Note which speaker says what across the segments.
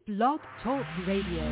Speaker 1: Blog Talk Radio.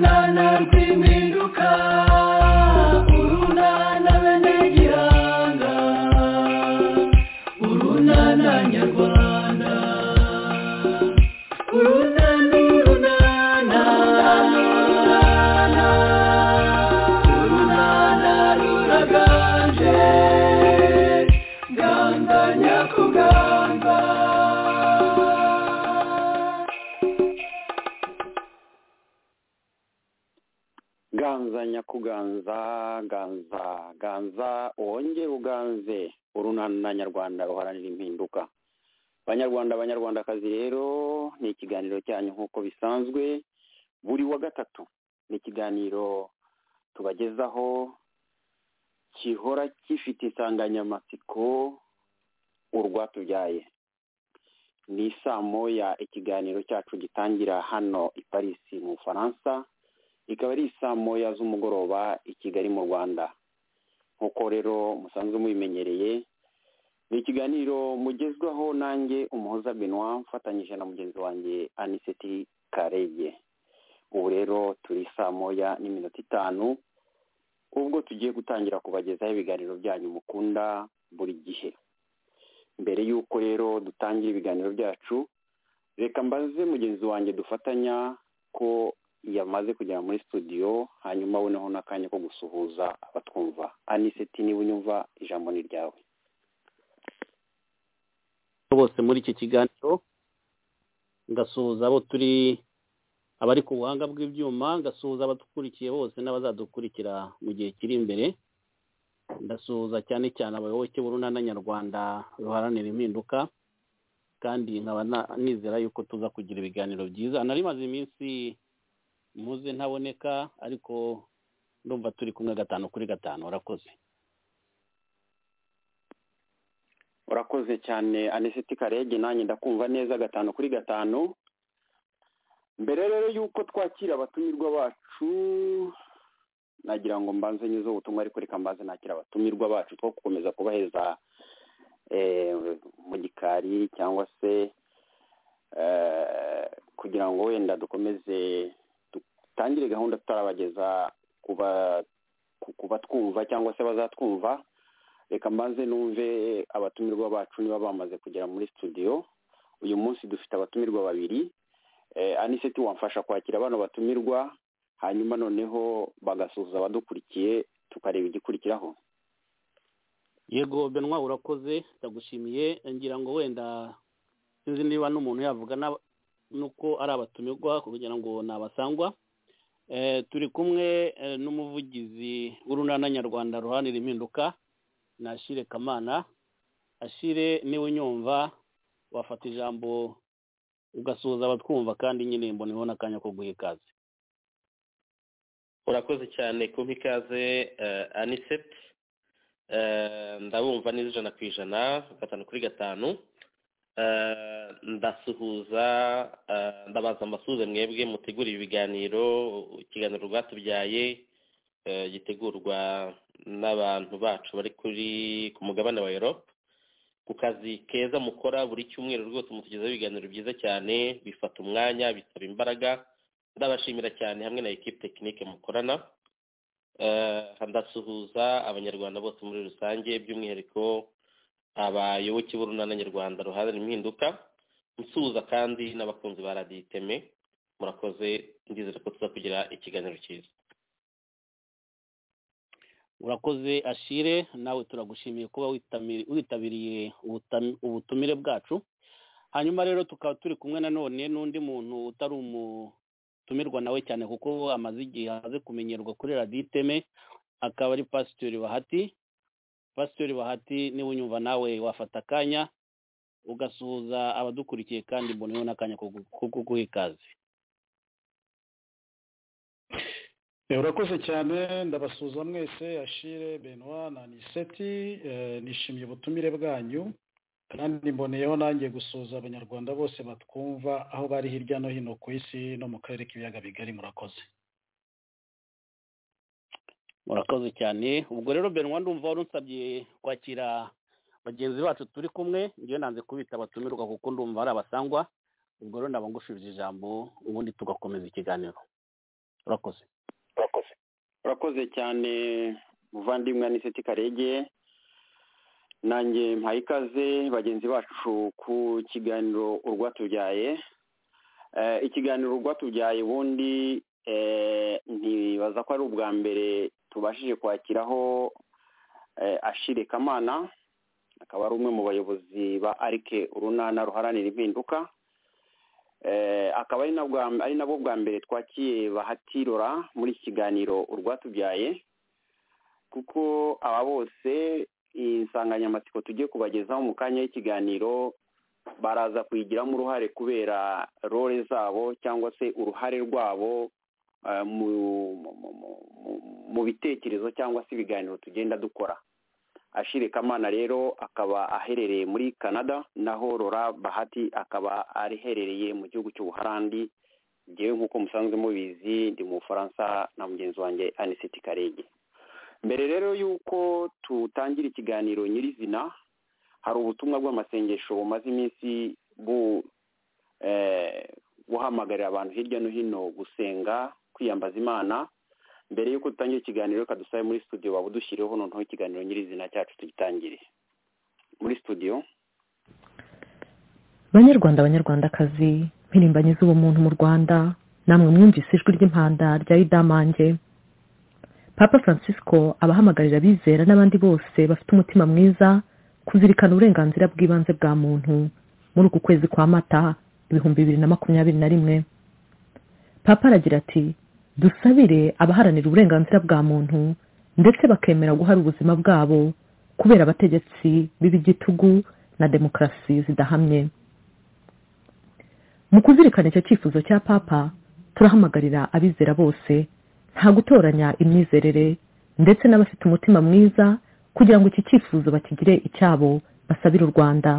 Speaker 2: Nana
Speaker 3: ganza nyakuganza ganza ganza wongere uganze urunana nyarwanda ruharanira impinduka banyarwanda abanyarwandakazi rero ni ikiganiro cyanyu nk'uko bisanzwe buri wa gatatu ni ikiganiro tubagezaho gihora gifite insanganyamatsiko urwatubyaye ni isaa moya ikiganiro cyacu gitangira hano i parisi mu bufaransa ikaba ari isaa moya z'umugoroba i kigali mu rwanda nk'uko rero musanzwe mubimenyereye ni ikiganiro mugezwaho nanjye umuhoza benwa mfatanyije na mugenzi wanjye aniseti kareye ubu rero turi saa moya n'iminota itanu ubwo tugiye gutangira kubagezaho ibiganiro byanyu mukunda buri gihe mbere y'uko rero dutangira ibiganiro byacu reka mbaze mugenzi wanjye dufatanya ko yamaze kugera muri studio hanyuma noneho n'akanya ko gusuhuza abatwumva aniseti niba unyumva ijambo ni ryawe
Speaker 4: bose muri iki kiganiro ngasuhuza abo turi abari ku buhanga bw'ibyuma ngasuhuza abadukurikiye bose n'abazadukurikira mu gihe kiri imbere ndasuhuza cyane cyane abayoboke b'urunana nyarwanda ruharanira impinduka kandi nkaba na- nizera yuko tuza kugira ibiganiro byiza nari maze iminsi muze ntaboneka ariko ndumva turi kumwe gatanu kuri gatanu warakoze
Speaker 3: urakoze cyane aniseti karege nanjye ndakumva neza gatanu kuri gatanu mbere rero y'uko twakira abatumirwa bacu nagira ngo mbanze nyuze ubutumwa ariko reka mbanze nakira abatumirwa bacu two gukomeza kubaheza eh, mu gikari cyangwa se eh, kugira ngo wenda dukomeze dutangire gahunda tutarabageza kuba ku- ku batwumva cyangwa se bazatwumva reka mbanze numve abatumirwa bacu niba bamaze kugera muri studio uyu munsi dufite abatumirwa babiri eh, aniseti wamfasha kwakira bano batumirwa hanyuma noneho bagasuhuza abadukurikiye tukareba igikurikiraho
Speaker 4: yego benwa urakoze ndagushimiye ngira ngo wenda sinzi niba n'umuntu yavuga n'aba- n'uko ari abatumirwa kugira ngo ni abasangwa Eh, turi kumwe eh, n'umuvugizi w'urunana nyarwanda ruharanira impinduka ni ashire kamana ashire niwe unyumva wafata ijambo ugasuhuza abatwumva kandi nyine mbona ubona akanya ko guha ikaze
Speaker 5: urakoze cyane kumpa ikaze uh, anisep uh, ndabumva neza ijana ku ijana gatanu kuri gatanu uh, ndasuhuza uh, ndabaza mbasuhuze mwebwe mutegura ibi biganiro ikiganiro rwatubyaye uh, gitegurwa n'abantu bacu bari kuri ku mugabane wa europe ku kazi keza mukora buri cyumweru rwose mutugezaho ibiganiro byiza cyane bifata umwanya bisaba imbaraga ndabashimira cyane hamwe na ekipe tekinike mukorana Eh, ndasuhuza abanyarwanda bose muri rusange by'umwihariko abayoboke b'urunana nyarwanda ruharanira impinduka nsuhuza kandi n'abakunzi ba radiyo iteme murakoze ndizera ko tuza kugira ikiganiro cyiza
Speaker 4: urakoze ashire nawe turagushimiye kuba witami- witabiriye ubutami- ubutumire bwacu hanyuma rero tukaba turi kumwe nanone n'undi muntu utari umutumirwa nawe cyane kuko amaze igihe amaze kumenyerwa kuri radiyo iteme akaba ari pasitori bahati pasitori bahati niba unyumva nawe wafata akanya ugasuhuza abadukurikiye kandi mboneyeho n'akanya ko gu- ko kuguha ikaze
Speaker 6: Eh, urakoze cyane ndabasuhuza mwese ashire benwa na niseti eh, nishimiye ubutumire bwanyu kandi mboneyeho nanjye gusuhuza abanyarwanda bose batwumva aho bari hirya no hino ku isi no mu karere k'ibiyaga bigari murakoze
Speaker 4: murakoze cyane ubwo rero benwa ndumva wari unsabye kwakira bagenzi bacu turi kumwe ngewe nanze kubita abatumirwa kuko ndumva ari abasangwa ubwo rero ndaba ngushubije ijambo ubundi tugakomeza ikiganiro urakoze
Speaker 3: urakoze urakoze cyane muvandimwe aniseti karege nanjye mpaye ikaze bagenzi bacu ku kiganiro urwatubyaye Eh, ikiganiro urwatubyaye ubundi eh, ntibaza ko ari ubwa mbere tubashije kwakiraho eh, ashire kamana akaba ari umwe mu bayobozi ba arike urunana ruharanira impinduka Eh, akaba ari nabwo ari nabo bwa mbere twakiriye bahatirora muri iki kiganiro urwatubyaye kuko aba bose insanganyamatsiko tugiye kubagezaho mu kanya y'ikiganiro baraza kuyigiramo uruhare kubera role zabo cyangwa se uruhare rwabo mu bitekerezo cyangwa se ibiganiro tugenda dukora ashire kamana rero akaba aherereye muri canada naho rora bahati akaba aherereye mu gihugu cy'ubuharandi ngewe nk'uko musanzwe mubizi ndi mu bufaransa na mugenzi wanjye anisiti karege mbere rero y'uko tutangira ikiganiro nyirizina hari ubutumwa bw'amasengesho bumaze iminsi buhamagarira abantu hirya no hino gusenga kwiyambaza imana mbere y'uko dutangira ikiganiro reka dusabe muri studio waba udushyiriyeho noneho ikiganiro nyirizina cyacu tugitangire muri studio
Speaker 1: banyarwanda abanyarwandakazi mpirimbanyi z'ubumuntu mu rwanda namwe mwumvise ijwi ry'impanda rya idamange papa francisco abahamagarira abizera n'abandi bose bafite umutima mwiza kuzirikana uburenganzira bw'ibanze bwa muntu muri uku kwezi kwa mata ibihumbi bibiri na makumyabiri na rimwe papa aragira ati dusabire abaharanira uburenganzira bwa muntu ndetse bakemera guhara ubuzima bwabo kubera abategetsi b'ibigitugu na demokarasi zidahamye mu kuzirikana icyo cyifuzo cya papa turahamagarira abizera bose nta gutoranya imyizerere ndetse n'abafite umutima mwiza kugira ngo iki cyifuzo bakigire icyabo basabire u rwanda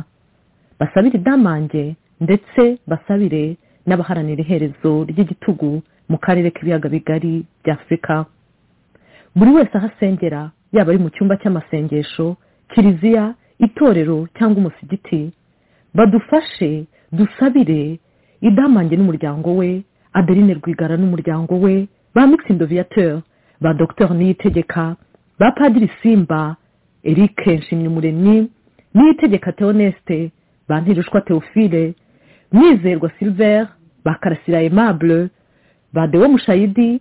Speaker 1: basabire idamange ndetse basabire n'abaharanira iherezo ry'igitugu mu karere k'ibiyaga bigari bya afurika buri wese aho asengera yaba ari mu cyumba cy'amasengesho kiliziya itorero cyangwa umusigiti badufashe dusabire idamange n'umuryango we adeline rwigara n'umuryango we ba mixindo viateur ba dr niyitegeka ba padiri simba eric nshimyumuremyi niyitegeka theoneste ba ntirushwa theophile mwizerwa silver ba karasira aimable ba dewo mushayidi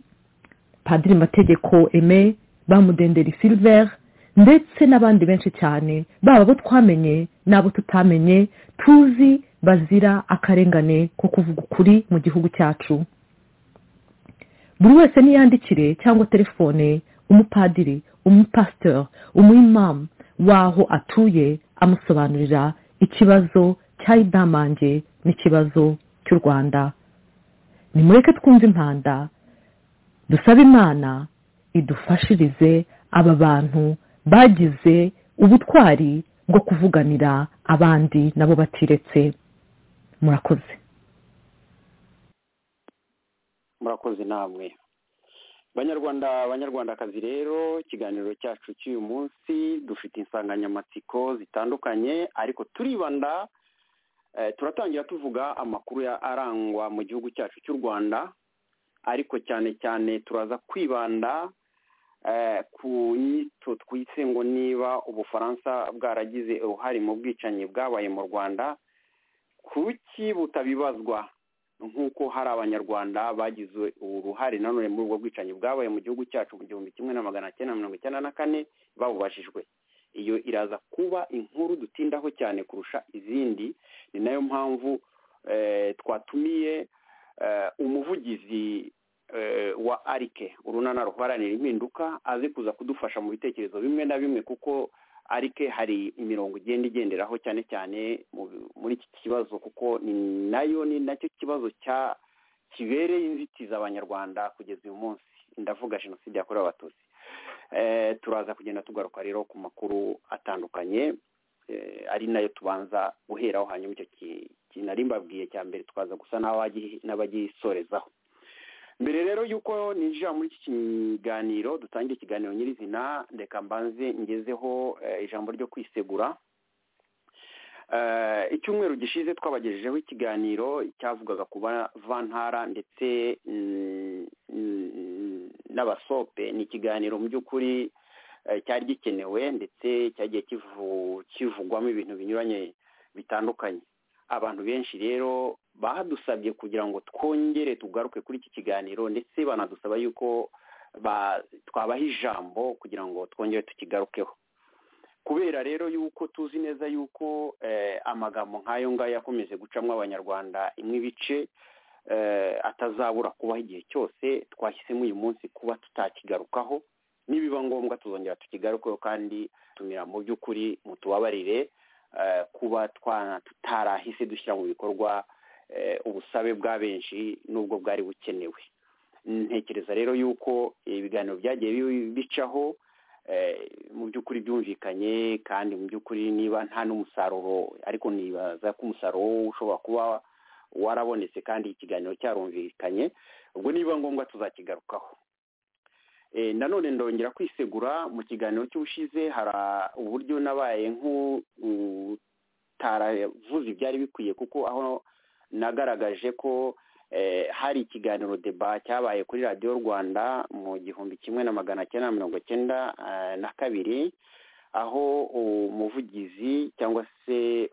Speaker 1: padiri mategeko eme ba mudenderi silver ndetse n'abandi benshi cyane baba abo twamenye n'abo tutamenye tuzi bazira akarengane ko kuvuga ukuri mu gihugu cyacu buri wese niyandikire cyangwa telefone umupadiri umupasiteur umuyimamu w'aho atuye amusobanurira ikibazo cya idamange n'ikibazo cy'u rwanda nimureke twumve impanda dusaba imana idufashirize aba bantu bagize ubutwari bwo kuvuganira abandi nabo batiretse murakoze
Speaker 3: murakoze namwe banyarwanda banyarwandakazi rero ikiganiro cyacu cy'uyu munsi dufite insanganyamatsiko zitandukanye ariko turibanda turatangira tuvuga amakuru ya arangwa mu gihugu cyacu cy'u rwanda ariko cyane cyane turaza kwibanda ku nyito twise ngo niba ubufaransa bwaragize uruhare mu bwicanyi bwabaye mu rwanda kuki butabibazwa nk'uko hari abanyarwanda bagize uruhare nanone muri ubwo bwicanyi bwabaye mu gihugu cyacu mu gihumbi kimwe na magana cyenda mirongo icyenda na kane babubajijwe iyo iraza kuba inkuru dutindaho cyane kurusha izindi ni nayo mpamvu twatumiye umuvugizi wa arike urunana ruharanira impinduka aze kuza kudufasha mu bitekerezo bimwe na bimwe kuko arike hari imirongo igenda igenderaho cyane cyane muri iki kibazo kuko ni nayo ni nacyo kibazo cya kibereye inzitizi abanyarwanda kugeza uyu munsi ndavuga jenoside yakorewe abatutsi turaza kugenda tugaruka rero ku makuru atandukanye ari nayo tubanza guheraho hanyuma icyo kintu nari mbabwiye cya mbere tukaza gusa n'abagisorezaho mbere rero y'uko ninjira muri iki kiganiro dutangira ikiganiro nyirizina reka mbanze ngezeho ijambo ryo kwisegura icyumweru gishize twabagejejeho ikiganiro cyavugaga ku bavantara ndetse n'abasope ni ikiganiro mu by'ukuri cyari gikenewe ndetse cyagiye kivugwamo ibintu binyuranye bitandukanye abantu benshi rero badusabye kugira ngo twongere tugaruke kuri iki kiganiro ndetse banadusaba yuko twabaha ijambo kugira ngo twongere tukigarukeho kubera rero yuko tuzi neza yuko amagambo nk'ayo ngayo yakomeje gucamo abanyarwanda imwe ibice atazabura kubaho igihe cyose twahisemo uyu munsi kuba tutakigarukaho nibiba ngombwa tuzongera tukigarukeho kandi tumira mu by'ukuri mutubabarire kuba tutarahise dushyira mu bikorwa ubusabe bwa benshi n'ubwo bwari bukenewe ntekereza rero yuko ibiganiro byagiye bicaho mu by'ukuri byumvikanye kandi mu by'ukuri niba nta n'umusaruro ariko nibaza ko umusaruro ushobora kuba warabonetse kandi ikiganiro cyarumvikanye ubwo niba ngombwa tuzakigarukaho nanone ndongera kwisegura mu kiganiro cy'ubushize hari uburyo nabaye nk'utaravuze ibyari bikwiye kuko aho nagaragaje ko hari ikiganiro deba cyabaye kuri radiyo rwanda mu gihumbi kimwe na magana cyenda na mirongo cyenda na kabiri aho umuvugizi cyangwa se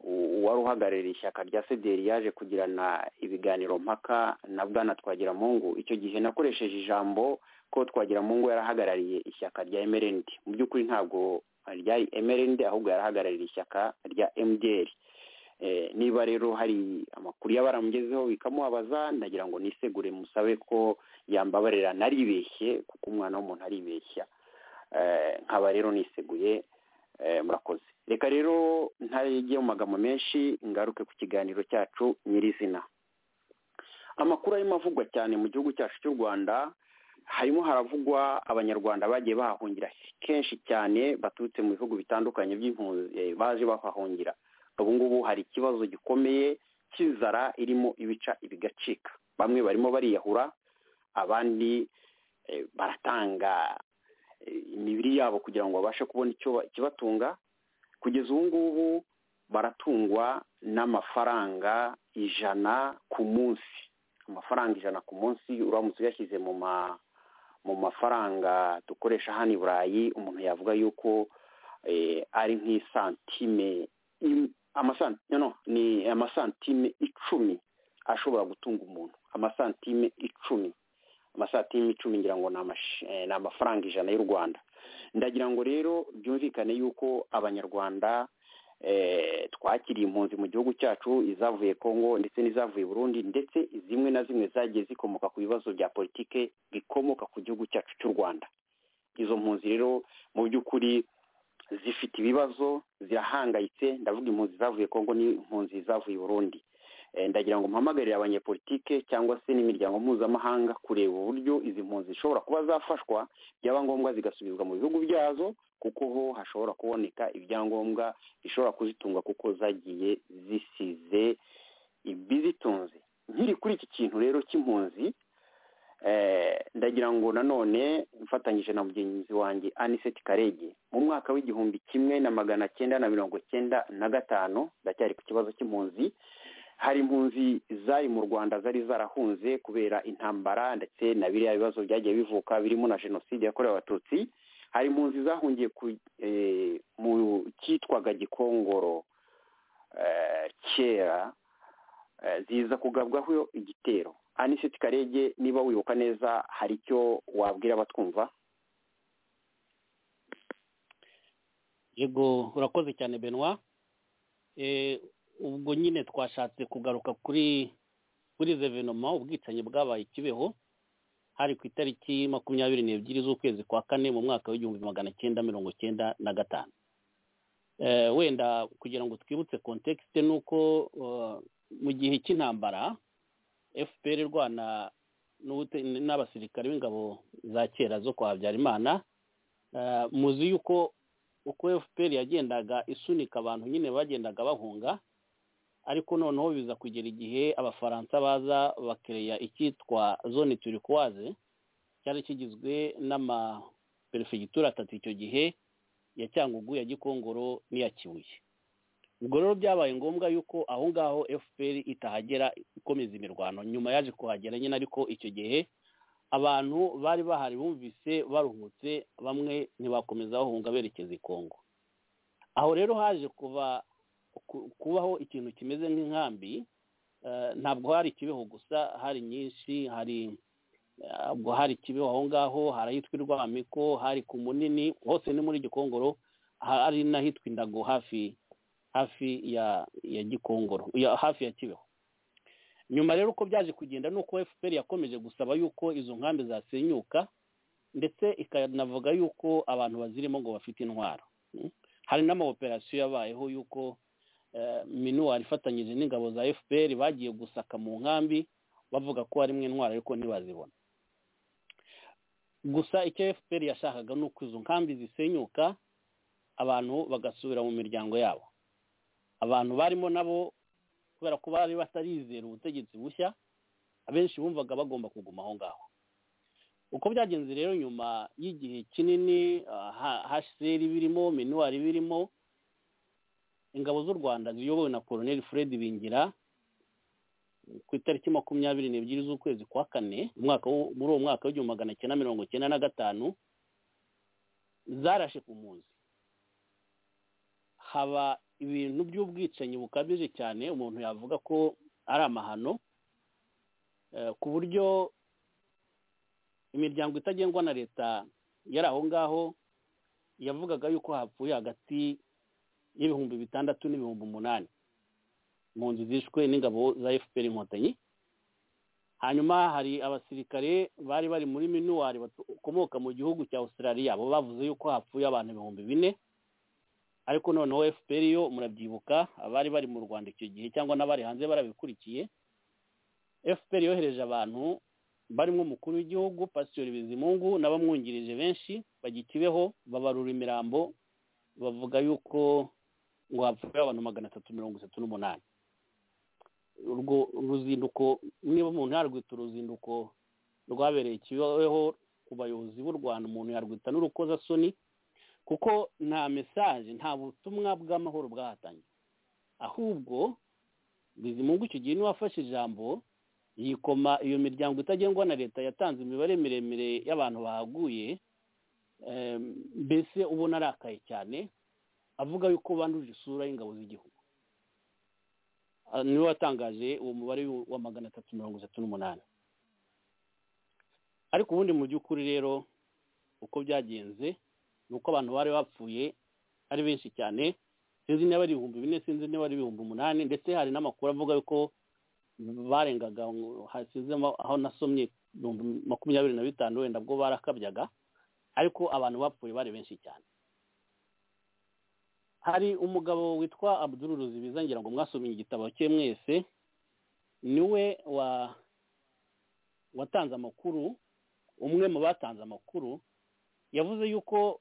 Speaker 3: uwari uhagarariye ishyaka rya sederi yaje kugirana ibiganiro mpaka na bwana twagiramungu icyo gihe nakoresheje ijambo ko twagiramungu yarahagarariye ishyaka rya emerendi mu by'ukuri ntabwo ryari emerendi ahubwo yarahagarariye ishyaka rya emudiyeri niba rero hari amakuru yaba aramugezeho bikamubabaza ndagira ngo nisegure musabe ko yambabarira naribeshye kuko umwana w'umuntu aribeshya nkaba rero niseguye murakoze reka rero ntarengere mu magambo menshi ngaruke ku kiganiro cyacu nyirizina amakuru arimo avugwa cyane mu gihugu cyacu cy'u rwanda harimo haravugwa abanyarwanda bagiye bahahungira kenshi cyane baturutse mu bihugu bitandukanye by'impunzi baje bahahungira ubu ngubu hari ikibazo gikomeye cy'inzara irimo ibica ibigacika bamwe barimo bariyahura abandi baratanga imibiri yabo kugira ngo babashe kubona ikibatunga kugeza ubu ngubu baratungwa n'amafaranga ijana ku munsi amafaranga ijana ku munsi uramutse uyashyize mu mafaranga dukoresha hano i burayi umuntu yavuga yuko ari nk'isantime ni amasantime icumi ashobora gutunga umuntu amasantime icumi amasatime icumi ngira ngo ni amafaranga ijana y'u rwanda ndagira ngo rero byumvikane yuko abanyarwanda twakiriye impunzi mu gihugu cyacu izavuye congo ndetse n'izavuye burundi ndetse zimwe na zimwe zagiye zikomoka ku bibazo bya politike bikomoka ku gihugu cyacu cy'u rwanda izo mpunzi rero mu by'ukuri zifite ibibazo zirahangayitse ndavuga impunzi zavuye congo n'impunzi zavuye burundi ndagira ngo mpamagarire abanyepolitike cyangwa se n'imiryango mpuzamahanga kureba uburyo izi mpunzi zishobora kuba zafashwa byaba ngombwa zigasubizwa mu bihugu byazo kuko ho hashobora kuboneka ibyangombwa bishobora kuzitunga kuko zagiye zisize ibizitunze nkiri kuri iki kintu rero cy'impunzi ndagira ngo nanone mfatanyije na mugenzi wanjye aniseti karege mu mwaka w'igihumbi kimwe na magana cyenda na mirongo cyenda na gatanu ndacyari ku kibazo cy'impunzi hari impunzi zari mu rwanda zari zarahunze kubera intambara ndetse na biriya bibazo byagiye bivuka birimo na jenoside yakorewe abatutsi hari impunzi zahungiye mu cyitwaga gikongoro kera ziza kugabwaho igitero aniseti karege niba wibuka neza hari icyo wabwira abatwumva
Speaker 4: yego urakoze cyane benoit ubwo nyine twashatse kugaruka kuri kuri zevenoma ubwicanyi bwabaye ikibeho hari ku itariki makumyabiri n'ebyiri z'ukwezi kwa kane mu mwaka w'igihumbi magana cyenda mirongo cyenda na gatanu wenda kugira ngo twibutse kontekisite ni uko mu gihe cy'intambara fpr irwana n'abasirikare b'ingabo za kera zo kwa habyarimana muzi yuko uko fpr yagendaga isunika abantu nyine bagendaga bahunga ariko noneho biza kugera igihe abafaransa baza bakereya icyitwa zone turikuwaze cyari kigizwe n'amaperefegitura atatu icyo gihe ya cyangugu ya gikongoro n'iya kibuye ubwo rero byabaye ngombwa yuko aho ngaho fpr itahagera ikomeza imirwano nyuma yaje kuhagera nyine ariko icyo gihe abantu bari bahari bumvise baruhutse bamwe ntibakomeza bahunga berekeza i kongo aho rero haje kuva kubaho ikintu kimeze nk'inkambi ntabwo hari ikibeho gusa hari nyinshi hari ntabwo hari ikibeho aho ngaho hari ahitwa irwamiko hari ku munini hose ni muri gikongoro hari n'ahitwa indago hafi hafi ya ya gikongoro hafi ya kibeho nyuma rero uko byaje kugenda ni uko fpr yakomeje gusaba yuko izo nkambi zasenyuka ndetse ikanavuga yuko abantu bazirimo ngo bafite intwaro hari n'amawoperasiyo yabayeho yuko minuwari ifatanyije n'ingabo za fpr bagiye gusaka mu nkambi bavuga ko harimo intwaro ariko ntibazibona gusa icyo fpr yashakaga ni uko izo nkambi zisenyuka abantu bagasubira mu miryango yabo abantu barimo nabo kubera ko bari batarizera ubutegetsi bushya abenshi bumvaga bagomba kuguma aho ngaho uko byagenze rero nyuma y'igihe kinini haseri birimo minuwari birimo ingabo z'u rwanda ziyobowe na koroneli fred bingira ku itariki makumyabiri n'ebyiri z'ukwezi kwa kane muri uwo mwaka w'igihumbi magana cyenda mirongo cyenda na gatanu zarashe ku mpunzi haba ibintu by'ubwicanyi bukabije cyane umuntu yavuga ko ari amahano ku buryo imiryango itagengwa na leta yari aho ngaho yavugaga yuko hapfuye hagati y'ibihumbi bitandatu n'ibihumbi umunani mu nzu zishwe n'ingabo za fpr inkotanyi hanyuma hari abasirikare bari bari muri minuwari bakomoka mu gihugu cya australia bo bavuze yuko hapfuye abantu ibihumbi bine ariko noneho fpr yo murabyibuka abari bari mu rwanda icyo gihe cyangwa n'abari hanze barabikurikiye fpr yohereje abantu barimo umukuru w'igihugu pasiteri bizimungu n'abamwungirije benshi bagikibeho babarura imirambo bavuga yuko ngo hapfuye abantu magana atatu mirongo itatu n'umunani urwo ruzinduko niba umuntu yarwita uruzinduko rwabereye kibeho ku bayobozi b'u rwanda umuntu yarwita n'urukozasoni kuko nta mesaje nta butumwa bw'amahoro bwahatanye ahubwo bizimungu icyo gihe niwafashe ijambo yikoma iyo miryango itagengwa na leta yatanze imibare miremire y'abantu bahaguye mbese ubona arakaye cyane avuga yuko banduje isura y'ingabo z'igihugu niwe watangaje uwo mubare wa magana atatu mirongo itatu n'umunani ariko ubundi mu by'ukuri rero uko byagenze ni uko abantu bari bapfuye ari benshi cyane sinzi niba ari ibihumbi bine sinzi niba ari ibihumbi umunani ndetse hari n'amakuru avuga yuko barengaga hasize aho nasomye ibihumbi makumyabiri na bitanu wenda bwo barakabyaga ariko abantu bapfuye bari benshi cyane hari umugabo witwa abuduru ruzibiza ngira ngo mwasomye igitabo cye mwese niwe watanze amakuru umwe mu batanze amakuru yavuze yuko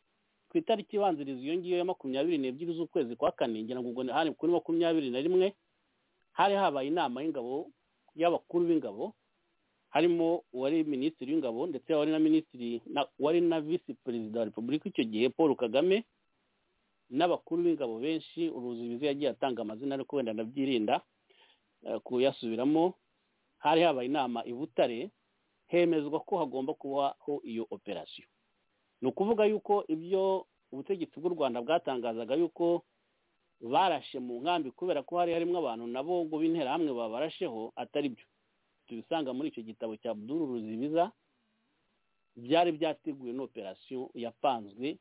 Speaker 4: ku itariki ibanziriza iyo ngiyo ya makumyabiri n'ebyiri z'ukwezi kwa kane ngira ngo ubwo hari kuri makumyabiri na rimwe hari habaye inama y'ingabo y'abakuru b'ingabo harimo uwari minisitiri w'ingabo ndetse wari na minisitiri wari na visi perezida wa repubulika icyo gihe paul kagame n'abakuru b'ingabo benshi uruzibizi yagiye atanga amazina ariko wenda ndabyirinda kuyasubiramo hari habaye inama i butare hemezwa ko hagomba kubaho iyo operasiyo ni ukuvuga yuko ibyo ubutegetsi bw'u rwanda bwatangazaga yuko barashe mu nkambi kubera ko hari harimo abantu nabo ngo b'interahamwe babarasheho atari byo tubisanga muri icyo gitabo cya buduru ruzibiza byari byateguwe n'operasiyo yapanzwe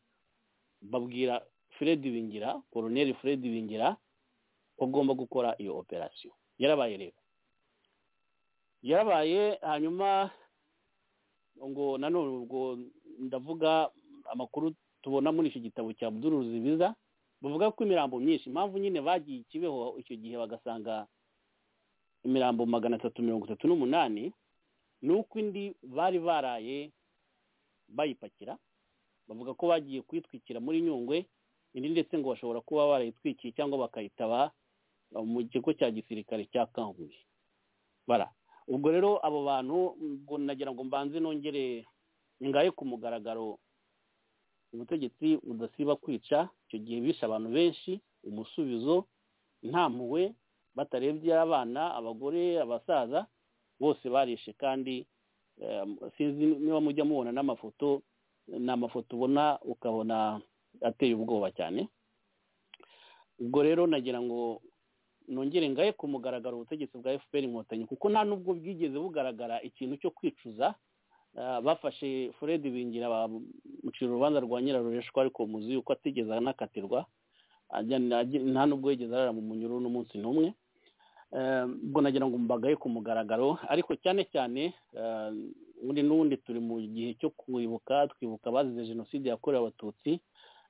Speaker 4: babwira fred bingira koroneli fred bingira bagomba gukora iyo operasiyo yarabaye rero yarabaye hanyuma ngo nanone ubwo ndavuga amakuru tubona muri icyo gitabo cya buduruzi biza bavuga ko imirambo myinshi impamvu nyine bagiye ikibeho icyo gihe bagasanga imirambo magana atatu mirongo itatu n'umunani ni uko indi bari baraye bayipakira bavuga ko bagiye kuyitwikira muri nyungwe indi ndetse ngo bashobora kuba barayitwikiye cyangwa bakayitaba mu kigo cya gisirikare cya kanguye bara ubwo rero abo bantu nagira ngo mbanze nongere ingahe ku mugaragaro ubutegetsi budasiba kwica icyo gihe bishe abantu benshi umusubizo nta mpuhwe batarebye abana abagore abasaza bose barishe kandi sinzi niba mujya mubona n'amafoto ni amafoto ubona ukabona ateye ubwoba cyane ubwo rero nagira ngo nongere ngahe ku mugaragaro ubutegetsi bwa fpr inkotanyi kuko nta n'ubwo bwigeze bugaragara ikintu cyo kwicuza bafashe fred bingira bamucira urubanza rwa nyirarureshwa ariko muzi yuko atigeze anakatirwa nta n'ubwo yigeze arara mu munyururu n'umunsi n'umwe ubwo nagira ngo mbagaye ku mugaragaro ariko cyane cyane ubundi n'ubundi turi mu gihe cyo kwibuka twibuka abazize jenoside yakorewe abatutsi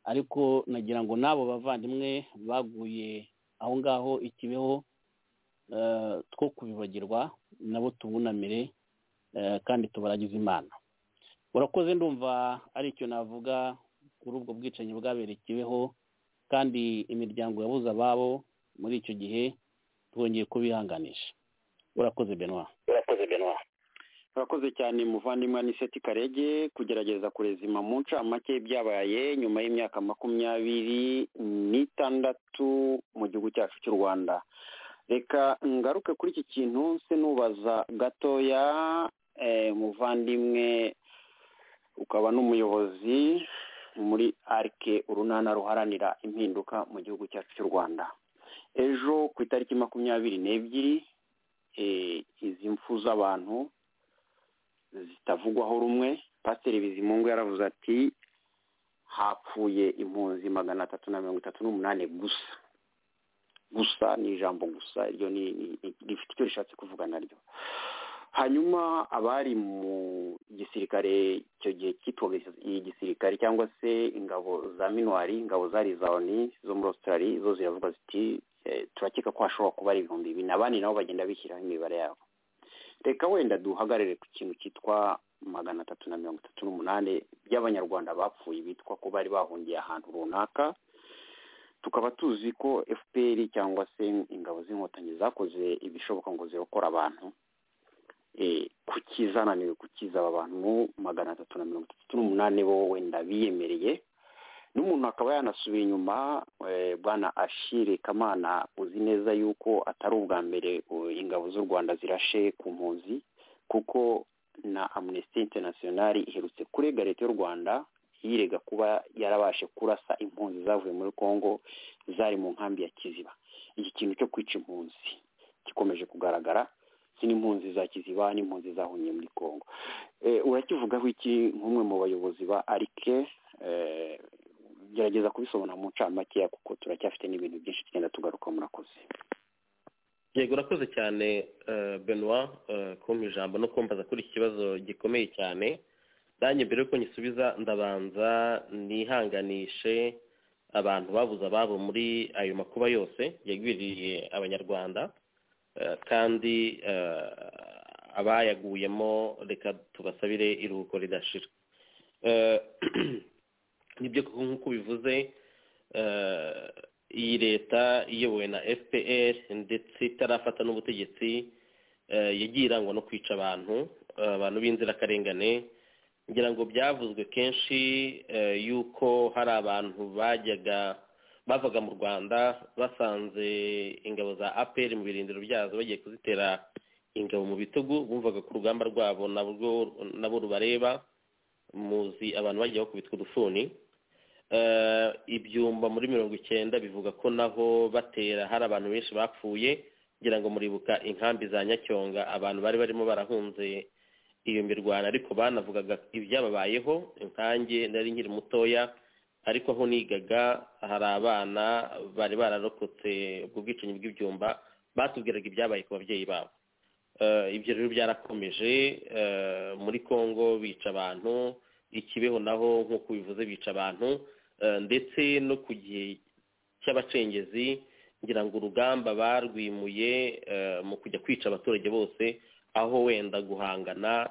Speaker 4: ariko nagira ngo n'abo bavandimwe baguye aho ngaho ikibeho two kubibagirwa nabo tubunamire kandi tubaragize imana urakoze ndumva ari icyo navuga kuri ubwo bwicanyi bwabereye ikibeho kandi imiryango yabuze ababo muri icyo gihe twongeye kubihanganisha urakoze benwa
Speaker 3: urakoze benwa urakoze cyane muvandimwe aniseti karege kugerageza kurezima mu ncamake byabaye nyuma y'imyaka makumyabiri n'itandatu mu gihugu cyacu cy'u rwanda reka ngaruke kuri iki kintu se nubaza gatoya muvandimwe ukaba n'umuyobozi muri arike urunana ruharanira impinduka mu gihugu cyacu cy'u rwanda ejo ku itariki makumyabiri n'ebyiri izi mfu z'abantu zitavugwaho rumwe pasiteri bizimungu yaravuze ati hapfuye impunzi magana atatu na mirongo itatu n'umunani gusa gusa ni ijambo gusa iryo ni rifite icyo rishatse kuvuga naryo hanyuma abari mu gisirikare icyo gihe cyitwaga igisirikare cyangwa se ingabo za minuwari ingabo za lizawuni zo muri australia zo ziravuga ziti turakeka ko hashobora kuba ari ibihumbi bibiri abandi nabo bagenda bishyiraho imibare yabo reka wenda duhagarare ku kintu cyitwa magana atatu na mirongo itatu n'umunani by'abanyarwanda bapfuye bitwa ko bari bahungiye ahantu runaka tukaba tuzi ko fpr cyangwa se ingabo z'inkotanyi zakoze ibishoboka ngo zirokore abantu kukizananiwe kukiza aba bantu magana atatu na mirongo itatu n'umunani bo wenda biyemereye n'umuntu akaba yanasubiye inyuma bwana ashire kamana uzi neza yuko atari ubwa mbere ingabo z'u rwanda zirashe ku mpunzi kuko na amnesty international iherutse kurega leta y'u rwanda yirega kuba yarabashe kurasa impunzi zavuye muri congo zari mu nkambi ya kiziba iki kintu cyo kwica impunzi gikomeje kugaragara n'impunzi za kiziba n'impunzi zahungiye muri congo urakivugaho iki nk'umwe mu bayobozi ba arike gerageza kubisobanura mu ncamakeya kuko turacyafite n'ibintu byinshi tugenda tugaruka murakoze
Speaker 5: yego urakoze cyane benoit kumpa ijambo no kumbaza kuri iki kibazo gikomeye cyane nanjye mbere y'uko nyisubiza ndabanza nihanganishe abantu babuze ababo muri ayo makuba yose yagwiriye abanyarwanda kandi abayaguyemo reka tubasabire iruhuko ridashira nibyo nk'uko bivuze iyi leta iyobowe na fpr ndetse itarafata n'ubutegetsi yagiye irangwa no kwica abantu abantu b'inzirakarengane ngira ngo byavuzwe kenshi yuko hari abantu bajyaga bavaga mu rwanda basanze ingabo za apr mu birindiro byazo bagiye kuzitera ingabo mu bitugu bumvaga ko urugamba rwabo nabo rubareba muzi abantu bagiye bakubitwa udufuni ibyumba muri mirongo icyenda bivuga ko naho batera hari abantu benshi bapfuye kugira ngo muribuka inkambi za nyacyonga abantu bari barimo barahunze iyo mirwano ariko banavugaga ibyababayeho inkange nari nkiri mutoya ariko aho nigaga hari abana bari bararokotse ubwo bwicanyi bw'ibyumba batubwiraga ibyabaye ku babyeyi babo ibyo rero byarakomeje muri congo bica abantu ikibeho naho nk'uko bivuze bica abantu ndetse no ku gihe cy'abacengezi ngira ngo urugamba barwimuye mu kujya kwica abaturage bose aho wenda guhangana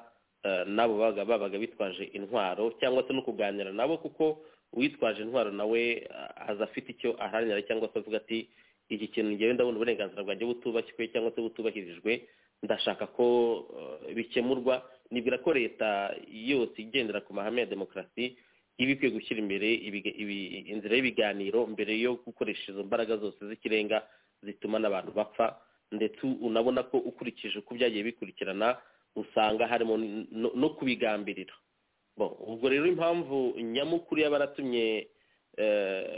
Speaker 5: nabo babaga bitwaje intwaro cyangwa se no kuganira nabo kuko uwitwaje intwaro nawe aza afite icyo aharanira cyangwa se avuga ati iki kintu ngewe ndabona uburenganzira bwanjye butubakijwe cyangwa se butubahirijwe ndashaka ko bikemurwa nibwira ko leta yose igendera ku mahame ya demokarasi iba ikwiye gushyira imbere inzira y'ibiganiro mbere yo gukoresha izo mbaraga zose z'ikirenga zituma n'abantu bapfa ndetse unabona ko ukurikije uko byagiye bikurikirana usanga harimo no kubigambirira ubwo rero impamvu nyamukuru yaba yaratumye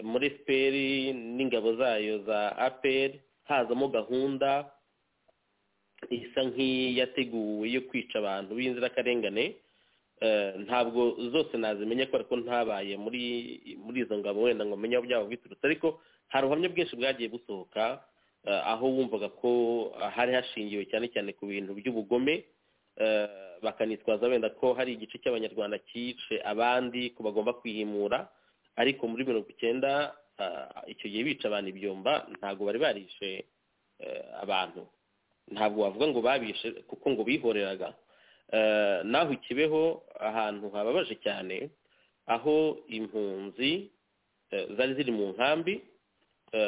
Speaker 5: muri fpr n'ingabo zayo za apr hazamo gahunda isa nk'iyateguwe yo kwica abantu b'inzirakarengane ntabwo zose nazimenya kubera ko ntabaye muri muri izo ngabo wenda ngo menye aho byaba biturutse ariko hari ubuhamya bwinshi bwagiye busohoka aho wumvaga ko hari hashingiwe cyane cyane ku bintu by'ubugome bakanitwaza wenda ko hari igice cy'abanyarwanda cyice abandi ko bagomba kwihimura ariko muri mirongo icyenda icyo gihe bica abantu ibyomba ntabwo bari barishe abantu ntabwo wavuga ngo babishe kuko ngo bihoreraga naho ikibeho ahantu hababaje cyane aho impunzi zari ziri mu nkambi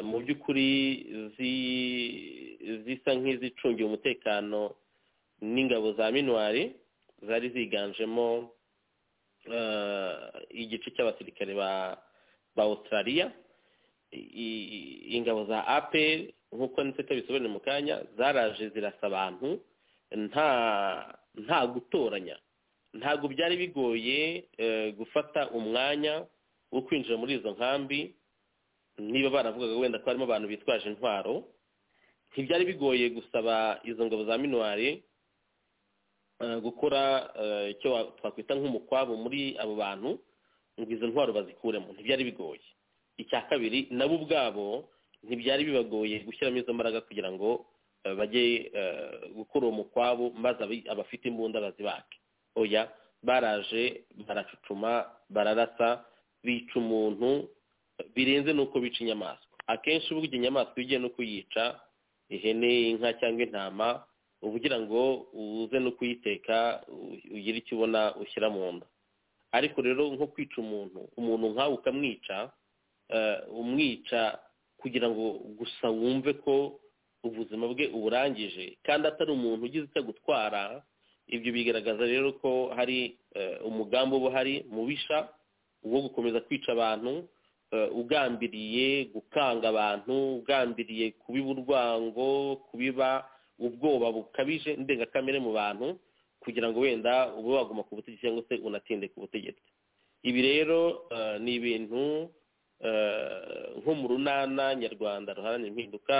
Speaker 5: mu by'ukuri zisa nk'izicungiye umutekano n'ingabo za minwari zari ziganjemo igice cy'abasirikare ba australia ingabo za apel nk'uko ndetse bisobanura mu kanya zaraje zirasa abantu nta nta gutoranya ntabwo byari bigoye gufata umwanya wo kwinjira muri izo nkambi niba baravugaga wenda ko harimo abantu bitwaje intwaro ntibyari bigoye gusaba izo ngabo za minwari gukora icyo twakwita nk'umukwabu muri abo bantu ngo izo ntwaro bazikuremo ntibyari bigoye icya kabiri nabo ubwabo ntibyari bibagoye gushyiramo izo mbaraga kugira ngo bajye gukora uwo mukwabu maze abafite imbunda bazibake oya baraje baracucuma bararasa bica umuntu birenze nuko bica inyamaswa akenshi uba ugiye inyamaswa iyo ugiye no kuyica ihene inka cyangwa intama uba ugira ngo uze no kuyiteka ugire icyo ubona ushyira mu nda ariko rero nko kwica umuntu umuntu nkawe ukamwica umwica kugira ngo gusa wumve ko ubuzima bwe uburangije kandi atari umuntu ugize icyo gutwara ibyo bigaragaza rero ko hari umugambi uba uhari mubisha wo gukomeza kwica abantu ugambiriye gukanga abantu ugambiriye kubiba urwango kubiba ubwoba bukabije ndengakamere mu bantu kugira ngo wenda ube waguma ku butegetsi cyangwa se unatinde ku butegetsi ibi rero ni ibintu nko mu runana nyarwanda ruharanira impinduka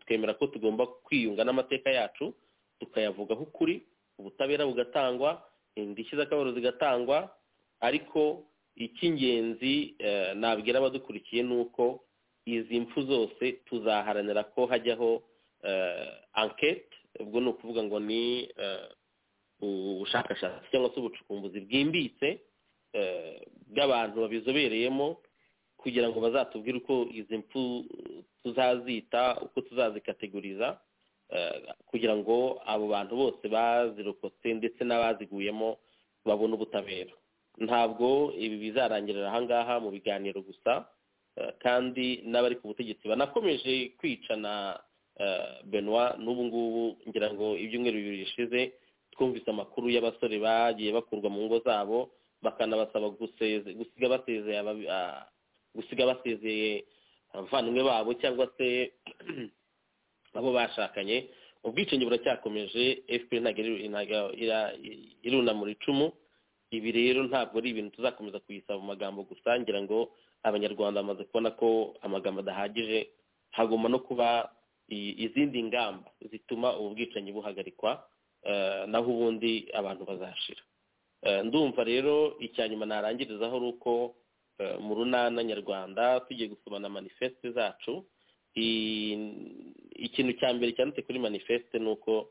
Speaker 5: twemera ko tugomba kwiyunga n'amateka yacu tukayavugaho ukuri ubutabera bugatangwa indishyi z'akababaro zigatangwa ariko icy'ingenzi nabwira abadukurikiye ni uko izi mfu zose tuzaharanira ko hajyaho ankete ubwo ni ukuvuga ngo ni ubushakashatsi cyangwa se ubucukumbuzi bwimbitse bw'abantu babizobereyemo kugira ngo bazatubwire uko izi mfu tuzazita uko tuzazikategoriza kugira ngo abo bantu bose bazirokotse ndetse n'abaziguyemo babone ubutabera ntabwo ibi bizarangirira ahangaha mu biganiro gusa kandi n'abari ku butegetsi banakomeje kwicana benoit n'ubu ngubu ngira ngo ibyumweru bibiri bishize twumvise amakuru y'abasore bagiye bakurwa mu ngo zabo bakanabasaba gusiga basezeye gusiga basezeye abavandimwe babo cyangwa se abo bashakanye ubwicanyi buracyakomeje fpr ntabwo irunamura icumu ibi rero ntabwo ari ibintu tuzakomeza kuyisaba mu magambo gusa ngira ngo abanyarwanda bamaze kubona ko amagambo adahagije hagomba no kuba izindi ngamba zituma ubu bwicanyi buhagarikwa naho ubundi abantu bazashira ndumva rero icya nyuma narangirizaho ari uko mu runana nyarwanda tugiye gusoma na manifeste zacu ikintu cya mbere cyanditse kuri manifeste ni uko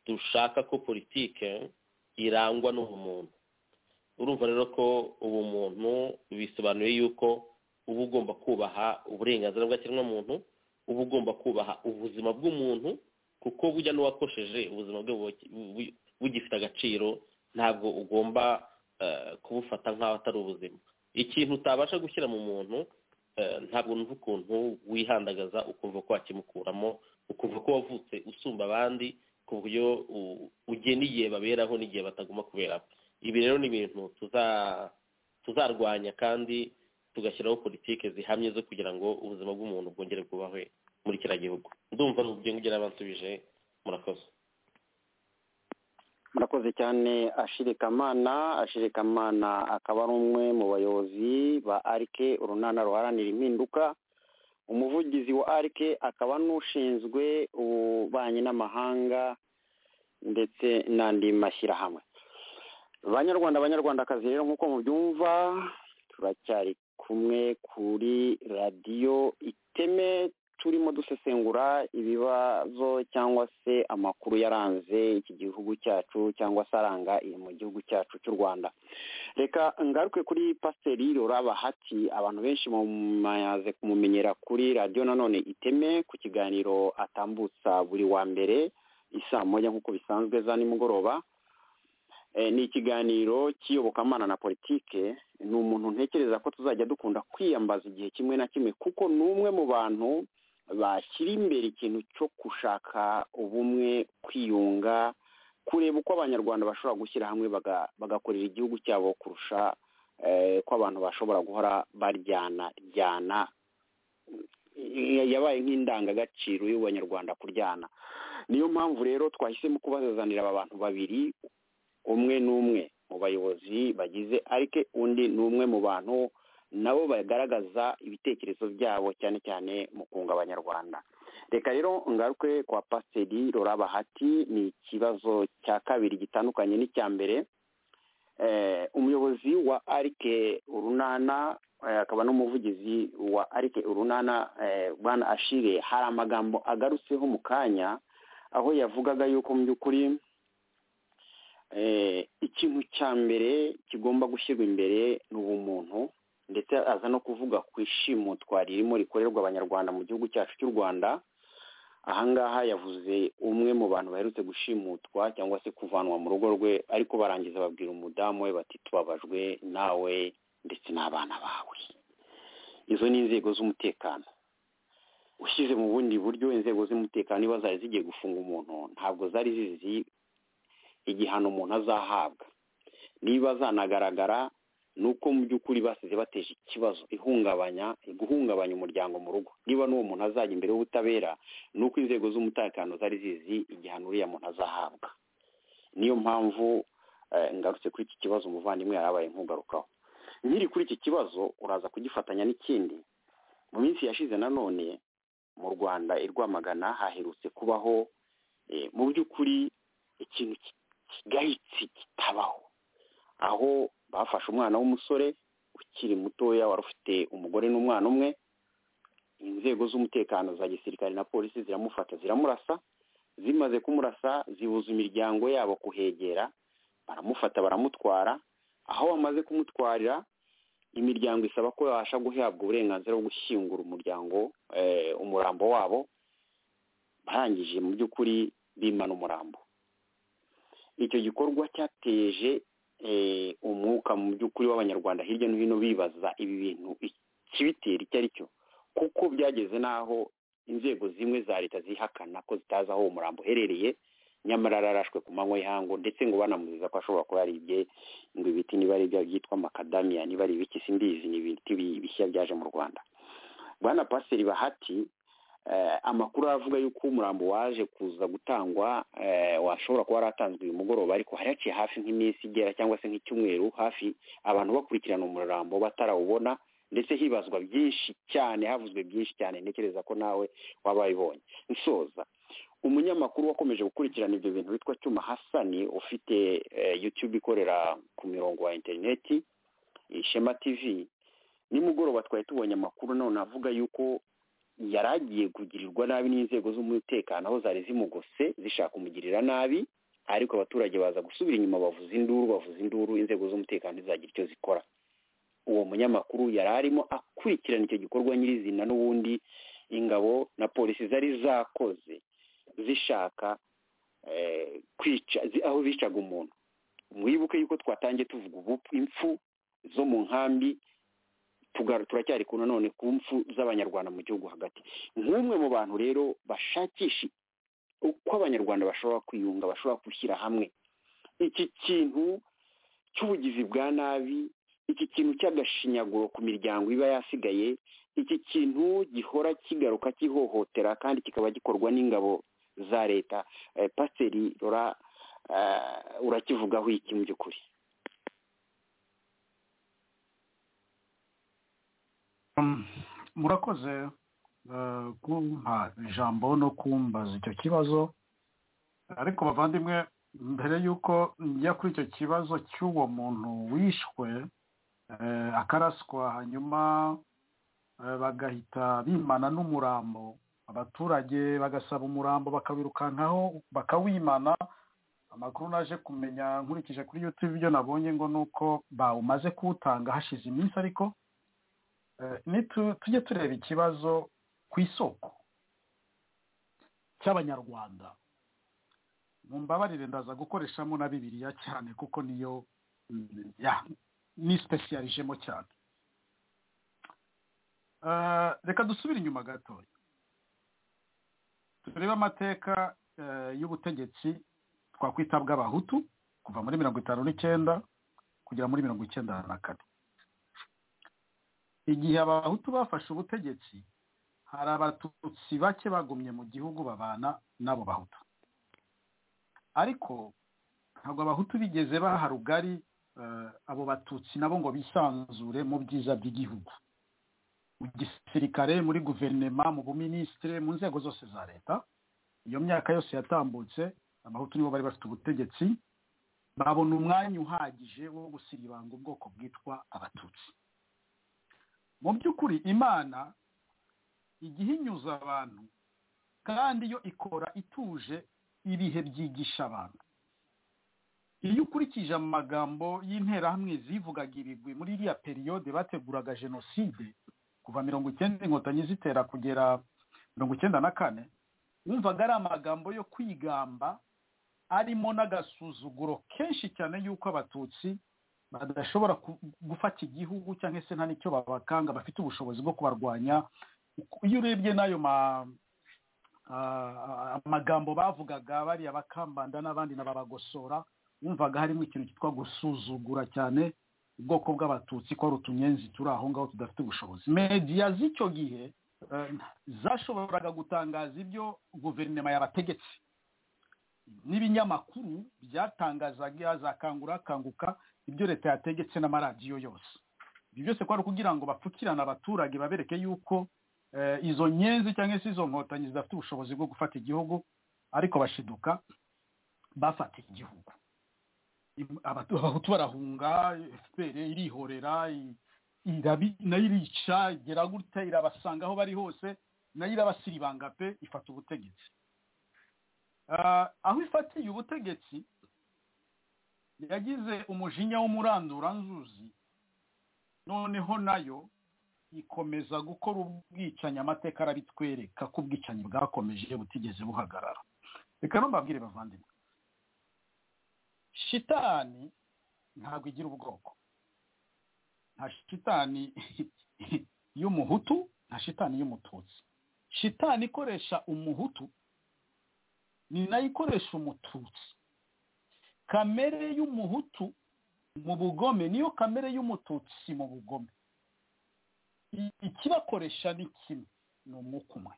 Speaker 5: dushaka ko politike irangwa n'ubumuntu urumva rero ko ubumuntu bisobanuye yuko uba ugomba kubaha uburenganzira bw'ikiremwamuntu uba ugomba kubaha ubuzima bw'umuntu kuko bujya n'uwakosheje ubuzima bwe bugifite agaciro ntabwo ugomba kubufata nk'aho atari ubuzima ikintu utabasha gushyira mu muntu ntabwo numva ukuntu wihandagaza ukumva ko wakimukuramo ukumva ko wavutse usumba abandi ku buryo ugena igihe baberaho n'igihe batagomba kuberaho ibi rero ni ibintu tuzarwanya kandi tugashyiraho politiki zihamye zo kugira ngo ubuzima bw'umuntu bwongere bwubahwe muri kiriya gihugu ndumva n'ubwo ngera abansubije murakoze
Speaker 3: murakoze cyane ashirikamana ashirikamana akaba ari umwe mu bayobozi ba arike urunana ruharanira impinduka umuvugizi wa arike akaba n'ushinzwe ububanyi n'amahanga ndetse n'andi mashyirahamwe banyarwanda abanyarwandakazi rero nk'uko mubyumva turacyari kumwe kuri radiyo iteme turimo dusesengura ibibazo cyangwa se amakuru yaranze iki gihugu cyacu cyangwa se aranga iyi mu gihugu cyacu cy'u rwanda reka ngaruke kuri pasiteri bahati abantu benshi bamaze kumumenyera kuri radiyo nanone iteme ku kiganiro atambutsa buri wa mbere isaa moya nk'uko bisanzwe za nimugoroba ni ikiganiro cy'iyobokamana na politike ni umuntu ntekereza ko tuzajya dukunda kwiyambaza igihe kimwe na kimwe kuko ni umwe mu bantu bashyira imbere ikintu cyo gushaka ubumwe kwiyunga kureba uko abanyarwanda bashobora gushyira hamwe bagakorera igihugu cyabo kurusha ko abantu bashobora guhora baryana ryana yabaye nk'indangagaciro y'abanyarwanda kuryana niyo mpamvu rero twahisemo kubazanira aba bantu babiri umwe n'umwe mu bayobozi bagize arike undi ni umwe mu bantu nabo bagaragaza ibitekerezo byabo cyane cyane mu kunga abanyarwanda reka rero ngaruke kwa pasiteri bahati ni ikibazo cya kabiri gitandukanye n'icya mbere umuyobozi wa arike urunana akaba n'umuvugizi wa arike urunana bwana ashire hari amagambo agarutseho mu kanya aho yavugaga yuko mu by'ukuri ikintu cya mbere kigomba gushyirwa imbere ni ubumuntu ndetse aza no kuvuga ku ishimutwa ririmo rikorerwa abanyarwanda mu gihugu cyacu cy'u rwanda ahangaha yavuze umwe mu bantu baherutse gushimutwa cyangwa se kuvanwa mu rugo rwe ariko barangiza babwira umudamu we bati tubabajwe nawe ndetse n'abana bawe izo ni inzego z'umutekano ushyize mu bundi buryo inzego z'umutekano niba zari zigiye gufunga umuntu ntabwo zari zizi igihano umuntu azahabwa niba zanagaragara ni uko mu by'ukuri basize bateje ikibazo ihungabanya guhungabanya umuryango mu rugo niba n'uwo muntu azajya imbere y'ubutabera ni uko inzego z'umutekano zari zizi igihano uriya muntu azahabwa niyo mpamvu ngarutse kuri iki kibazo umuvandimwe yarabaye nk'ugarukaho nkiri kuri iki kibazo uraza kugifatanya n'ikindi mu minsi yashize nanone mu rwanda i rwamagana haherutse kubaho mu by'ukuri ikintu kigayitse kitabaho aho bafashe umwana w'umusore ukiri mutoya wari ufite umugore n'umwana umwe inzego z'umutekano za gisirikare na polisi ziramufata ziramurasa zimaze kumurasa zibuza imiryango yabo kuhegera baramufata baramutwara aho bamaze kumutwarira imiryango isaba ko yabasha guhabwa uburenganzira bwo gushyingura umuryango umurambo wabo barangije mu by'ukuri bimana umurambo icyo gikorwa cyateje umwuka mu by'ukuri w'abanyarwanda hirya no hino bibaza ibi bintu ikibitera icyo ari cyo kuko byageze n'aho inzego zimwe za leta zihakana ko zitazi aho uwo murambo uherereye nyamara ararashwe ku manywa y'ihangu ndetse ngo banamuzeza ko ashobora kuba yaribye ngo ibiti niba ari ibyo byitwa makadamiya niba ari ibiki simbizi ni ibiti bishya byaje mu rwanda bwana pasiteri bahati amakuru aravuga yuko umurambo waje kuza gutangwa washobora kuba waratanzwe uyu mugoroba ariko hari haciye hafi nk'iminsi igera cyangwa se nk'icyumweru hafi abantu bakurikirana umurambo batarawubona ndetse hibazwa byinshi cyane havuzwe byinshi cyane ntekereza ko nawe waba wabibonye nsoza umunyamakuru wakomeje gukurikirana ibyo bintu witwa cyuma hasani ufite yutube ikorera ku mirongo wa interineti ishema tivi nimugoroba twari tubonye amakuru none avuga yuko yari agiye kugirirwa nabi n'inzego z'umutekano aho zari zimugose zishaka kumugirira nabi ariko abaturage baza gusubira inyuma bavuza induru bavuza induru inzego z'umutekano zizagira icyo zikora uwo munyamakuru yari arimo akurikirana icyo gikorwa nyirizina n'ubundi ingabo na polisi zari zakoze zishaka kwica aho bicaga umuntu mwibuke yuko twatangiye tuvuga ubu impfu zo mu nkambi turacyari ku nanone ku mpfu z'abanyarwanda mu gihugu hagati nk'umwe mu bantu rero bashakisha uko abanyarwanda bashobora kwiyunga bashobora gushyira hamwe iki kintu cy'ubugizi bwa nabi iki kintu cy'agashinyaguro ku miryango iba yasigaye iki kintu gihora kigaruka kihohotera kandi kikaba gikorwa n'ingabo za leta pasiteri urakivugaho iki mu by'ukuri
Speaker 6: murakoze kumpa ijambo no kumbaza icyo kibazo ariko bavandimwe mbere y'uko njya kuri icyo kibazo cy'uwo muntu wishwe akaraswa hanyuma bagahita bimana n'umurambo abaturage bagasaba umurambo bakawirukankaho bakawimana amakuru naje kumenya nkurikije kuri yutube ibyo nabonye ngo ni uko bawumaze kuwutanga hashize iminsi ariko tujye tureba ikibazo ku isoko cy'abanyarwanda mu mbabarire ndaza gukoreshamo na bibiliya cyane kuko niyo ni sipesiyarijemo cyane reka dusubire inyuma gatoya turebe amateka y'ubutegetsi twakwita bw'abahutu kuva muri mirongo itanu n'icyenda kugera muri mirongo icyenda na kane igihe abahutu bafashe ubutegetsi hari abatutsi bake bagumye mu gihugu babana n'abo bahutu ariko ntabwo abahutu bigeze baha rugari abo batutsi nabo ngo bisanzure mu byiza by'igihugu mu gisirikare muri guverinema mu buminisitire mu nzego zose za leta iyo myaka yose yatambutse abahutu nibo bari bafite ubutegetsi babona umwanya uhagije wo gusiribanga ubwoko bwitwa abatutsi mu by'ukuri imana igihe inyuza abantu kandi yo ikora ituje ibihe byigisha abantu iyo ukurikije amagambo y'interahamwe zivugaga ibigwi muri iriya periyode bateguraga jenoside kuva mirongo icyenda inkotanyi zitera kugera mirongo icyenda na kane wumvaga ari amagambo yo kwigamba arimo n'agasuzuguro kenshi cyane y'uko abatutsi badashobora gufata igihugu cyangwa se nta n'icyo babakanga bafite ubushobozi bwo kubarwanya iyo urebye n'ayo amagambo bavugaga bariya bakambanda n'abandi n'ababagosora wumvaga harimo ikintu cyitwa gusuzugura cyane ubwoko bw'abatutsi ko ari utunyenzi turi aho ngaho tudafite ubushobozi mediya z'icyo gihe zashoboraga gutangaza ibyo guverinoma yabategetse n'ibinyamakuru byatangazaga za kanguka ibyo leta yategetse n'amaradiyo yose ibyo byose kwari kugira ngo bapfukirane abaturage babereke yuko izo nyenzi cyangwa se izo nkotanyi zidafite ubushobozi bwo gufata igihugu ariko bashiduka bafata igihugu abahutu barahunga fpr irihorera nayo irica igera gutya irabasanga aho bari hose nayo irabasiribanga pe ifata ubutegetsi aho ifatiye ubutegetsi yagize umujinya w'umuranduranzuzi noneho nayo ikomeza gukora ubwicanyi amateka arabitwereka ko ubwicanyi bwakomeje butigeze buhagarara reka mbabwire bavandimwe shitani ntabwo igira ubwoko nta shitani y'umuhutu nta shitani y'umututsi shitani ikoresha umuhutu ni nayo ikoresha umututsi kamere y'umuhutu mu bugome niyo kamere y'umututsi mu bugome ikibakoresha ni kimwe ni umwuka umwe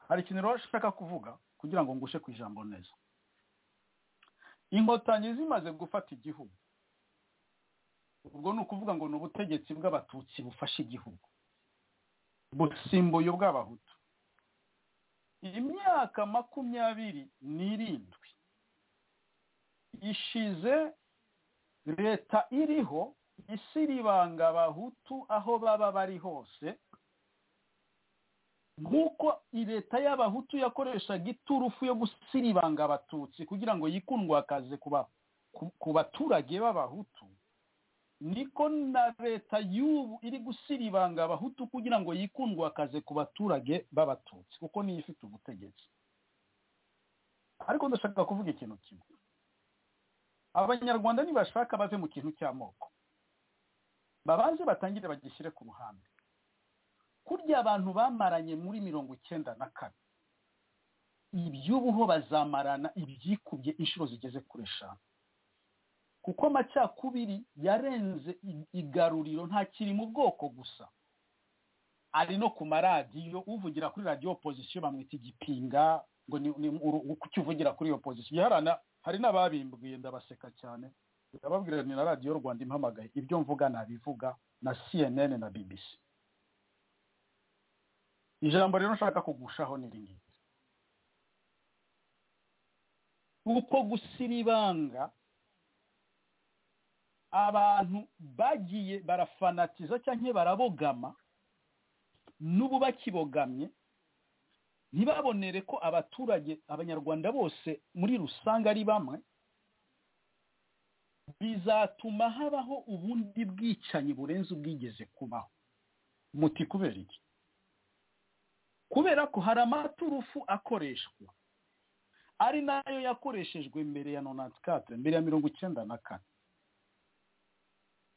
Speaker 6: hari ikintu rero ushaka kuvuga kugira ngo ngushe ku ijambo neza inkotanyi zimaze gufata igihugu ubwo ni ukuvuga ngo ni ubutegetsi bw'abatutsi bufashe igihugu busimbuye ubw'abahutu imyaka makumyabiri n'irindwi ishize leta iriho isiribanga abahutu aho baba bari hose nk'uko leta y'abahutu yakoreshaga iturufu yo gusiribanga abatutsi kugira ngo yikundwakaze ku baturage b'abahutu niko na leta y'ubu iri gusiribanga abahutu kugira ngo yikundwakaze ku baturage b'abatutsi kuko niyo ifite ubutegetsi ariko ndashaka kuvuga ikintu kimwe abanyarwanda nibashaka bave mu kintu cy'amoko babanze batangire bagishyire ku ruhande kurya abantu bamaranye muri mirongo icyenda na kane iby'ubuho bazamarana ibyikubye inshuro zigeze kuri eshanu kuko amacakubiri yarenze igaruriro ntakiri mu bwoko gusa ari no ku maradiyo uvugira kuri radiyo opozisiyo bamwita igipinga ngo ni uko uvugira kuri iyo opozisiyo hari n'ababimbwiye ndabaseka cyane ndababwira ni na radiyo rwanda impamagaye ibyo mvuga nabivuga na cnn na bbc ijambo rero nshaka kugushaho ni ngiri uko gusiribanga abantu bagiye barafanatiza cyangwa barabogama n'ubu bakibogamye ntibabonere ko abaturage abanyarwanda bose muri rusange ari bamwe bizatuma habaho ubundi bwicanyi burenze ubwigeze kubaho muti kubera iki kubera ko hari amaturufu akoreshwa ari nayo yakoreshejwe mbere ya nonanti katire mbere ya mirongo icyenda na kane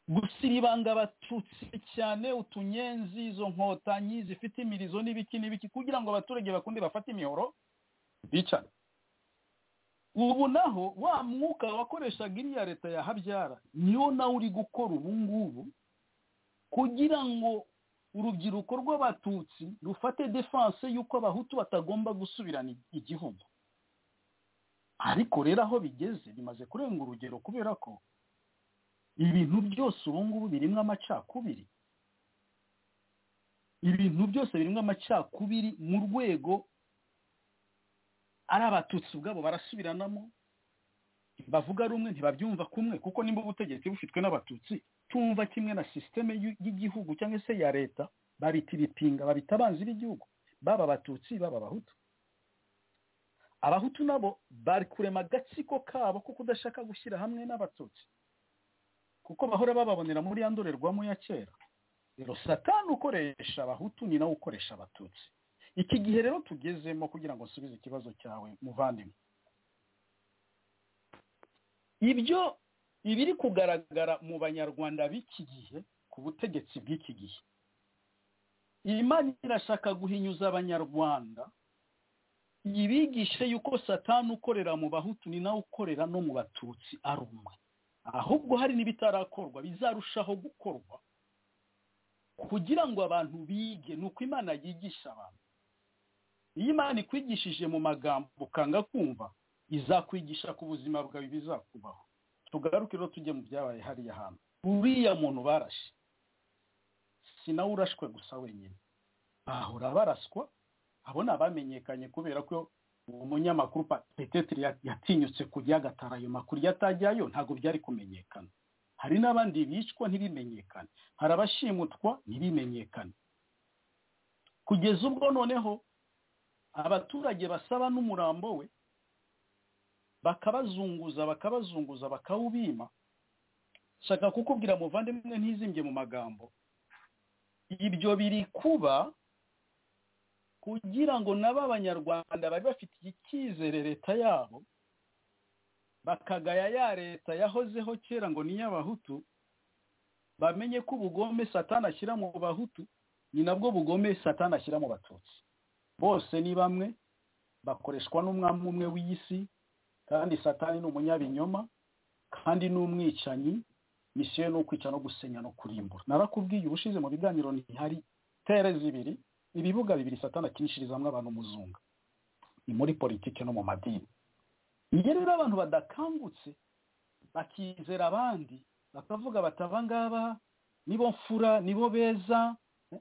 Speaker 6: gusa ibanga abatutsi cyane utunyenzi izo nkotanyi zifite imirizo n'ibiki n'ibiki kugira ngo abaturage bakunde bafate imihoro bicane ubu naho wa mwuka wakoreshaga iriya leta ya habyara niyo nawe uri gukora ubu ngubu kugira ngo urubyiruko rw'abatutsi rufate defanse y'uko abahutu batagomba gusubirana igihugu ariko rero aho bigeze bimaze kurenga urugero kubera ko ibintu byose ubu ngubu birimo amacakubiri ibintu byose birimo amacakubiri mu rwego ari abatutsi ubwabo barasubiranamo bavuga rumwe ntibabyumva kumwe kuko nimba ubutegetsi bufitwe n'abatutsi tumva kimwe na sisiteme y'igihugu cyangwa se ya leta babitiripinga babita abanzi b'igihugu baba abatutsi baba abahutu abahutu nabo bari kurema agatsiko kabo ko kudashaka gushyira hamwe n'abatutsi kuko bahora bababonera muri ya ndorerwamo ya kera rero satani ukoresha abahutu ni nawe ukoresha abatutsi iki gihe rero tugezemo kugira ngo nsubize ikibazo cyawe muvandimwe ibyo ibiri kugaragara mu banyarwanda b'iki gihe ku butegetsi bw'iki gihe imana irashaka guhinyuza abanyarwanda yibigishe yuko satani ukorera mu bahutu ni nawe ukorera no mu batutsi ari umwe ahubwo hari n'ibitarakorwa bizarushaho gukorwa kugira ngo abantu bige ni uko imana yigisha abantu iyo imana ikwigishije mu magambo ukanga kumva izakwigisha ku buzima bwawe bizakubaho tugaruke rero tujye mu byabaye hariya hantu uriya muntu barashe si nawe urashwe gusa wenyine bahora baraswa abo ni abamenyekanye kubera ko umunyamakuru peteteri yatinyutse kujya agatara ayo makuru iyo atajyayo ntabwo byari kumenyekana hari n'abandi bicwa ntibimenyekane hari abashimutwa ntibimenyekane kugeza ubwo noneho abaturage basaba n'umurambo we bakabazunguza bakabazunguza bakawubima shaka kukubwira muvandimwe ntizimbye mu magambo ibyo biri kuba kugira ngo nabo abanyarwanda bari bafite icyizere leta yabo bakagaya ya leta yahozeho kera ngo ni iy'abahutu bamenye ko ubugome satana ashyira mu bahutu ni nabwo bugome satana ashyira mu batutsi bose ni bamwe bakoreshwa n'umwami umwe w'isi kandi satani ni umunyabinyoma kandi ni umwicanyi misiyo ni ukwica no gusenya no kurimbura narakubwiye ubushize mu biganiro ntihari tere zibiri ibibuga bibiri satana akinishirizamo abantu umuzunga ni muri politiki no mu madini iyo rero abantu badakangutse bakizera abandi bakavuga bati aba ngaba nibo mfura nibo beza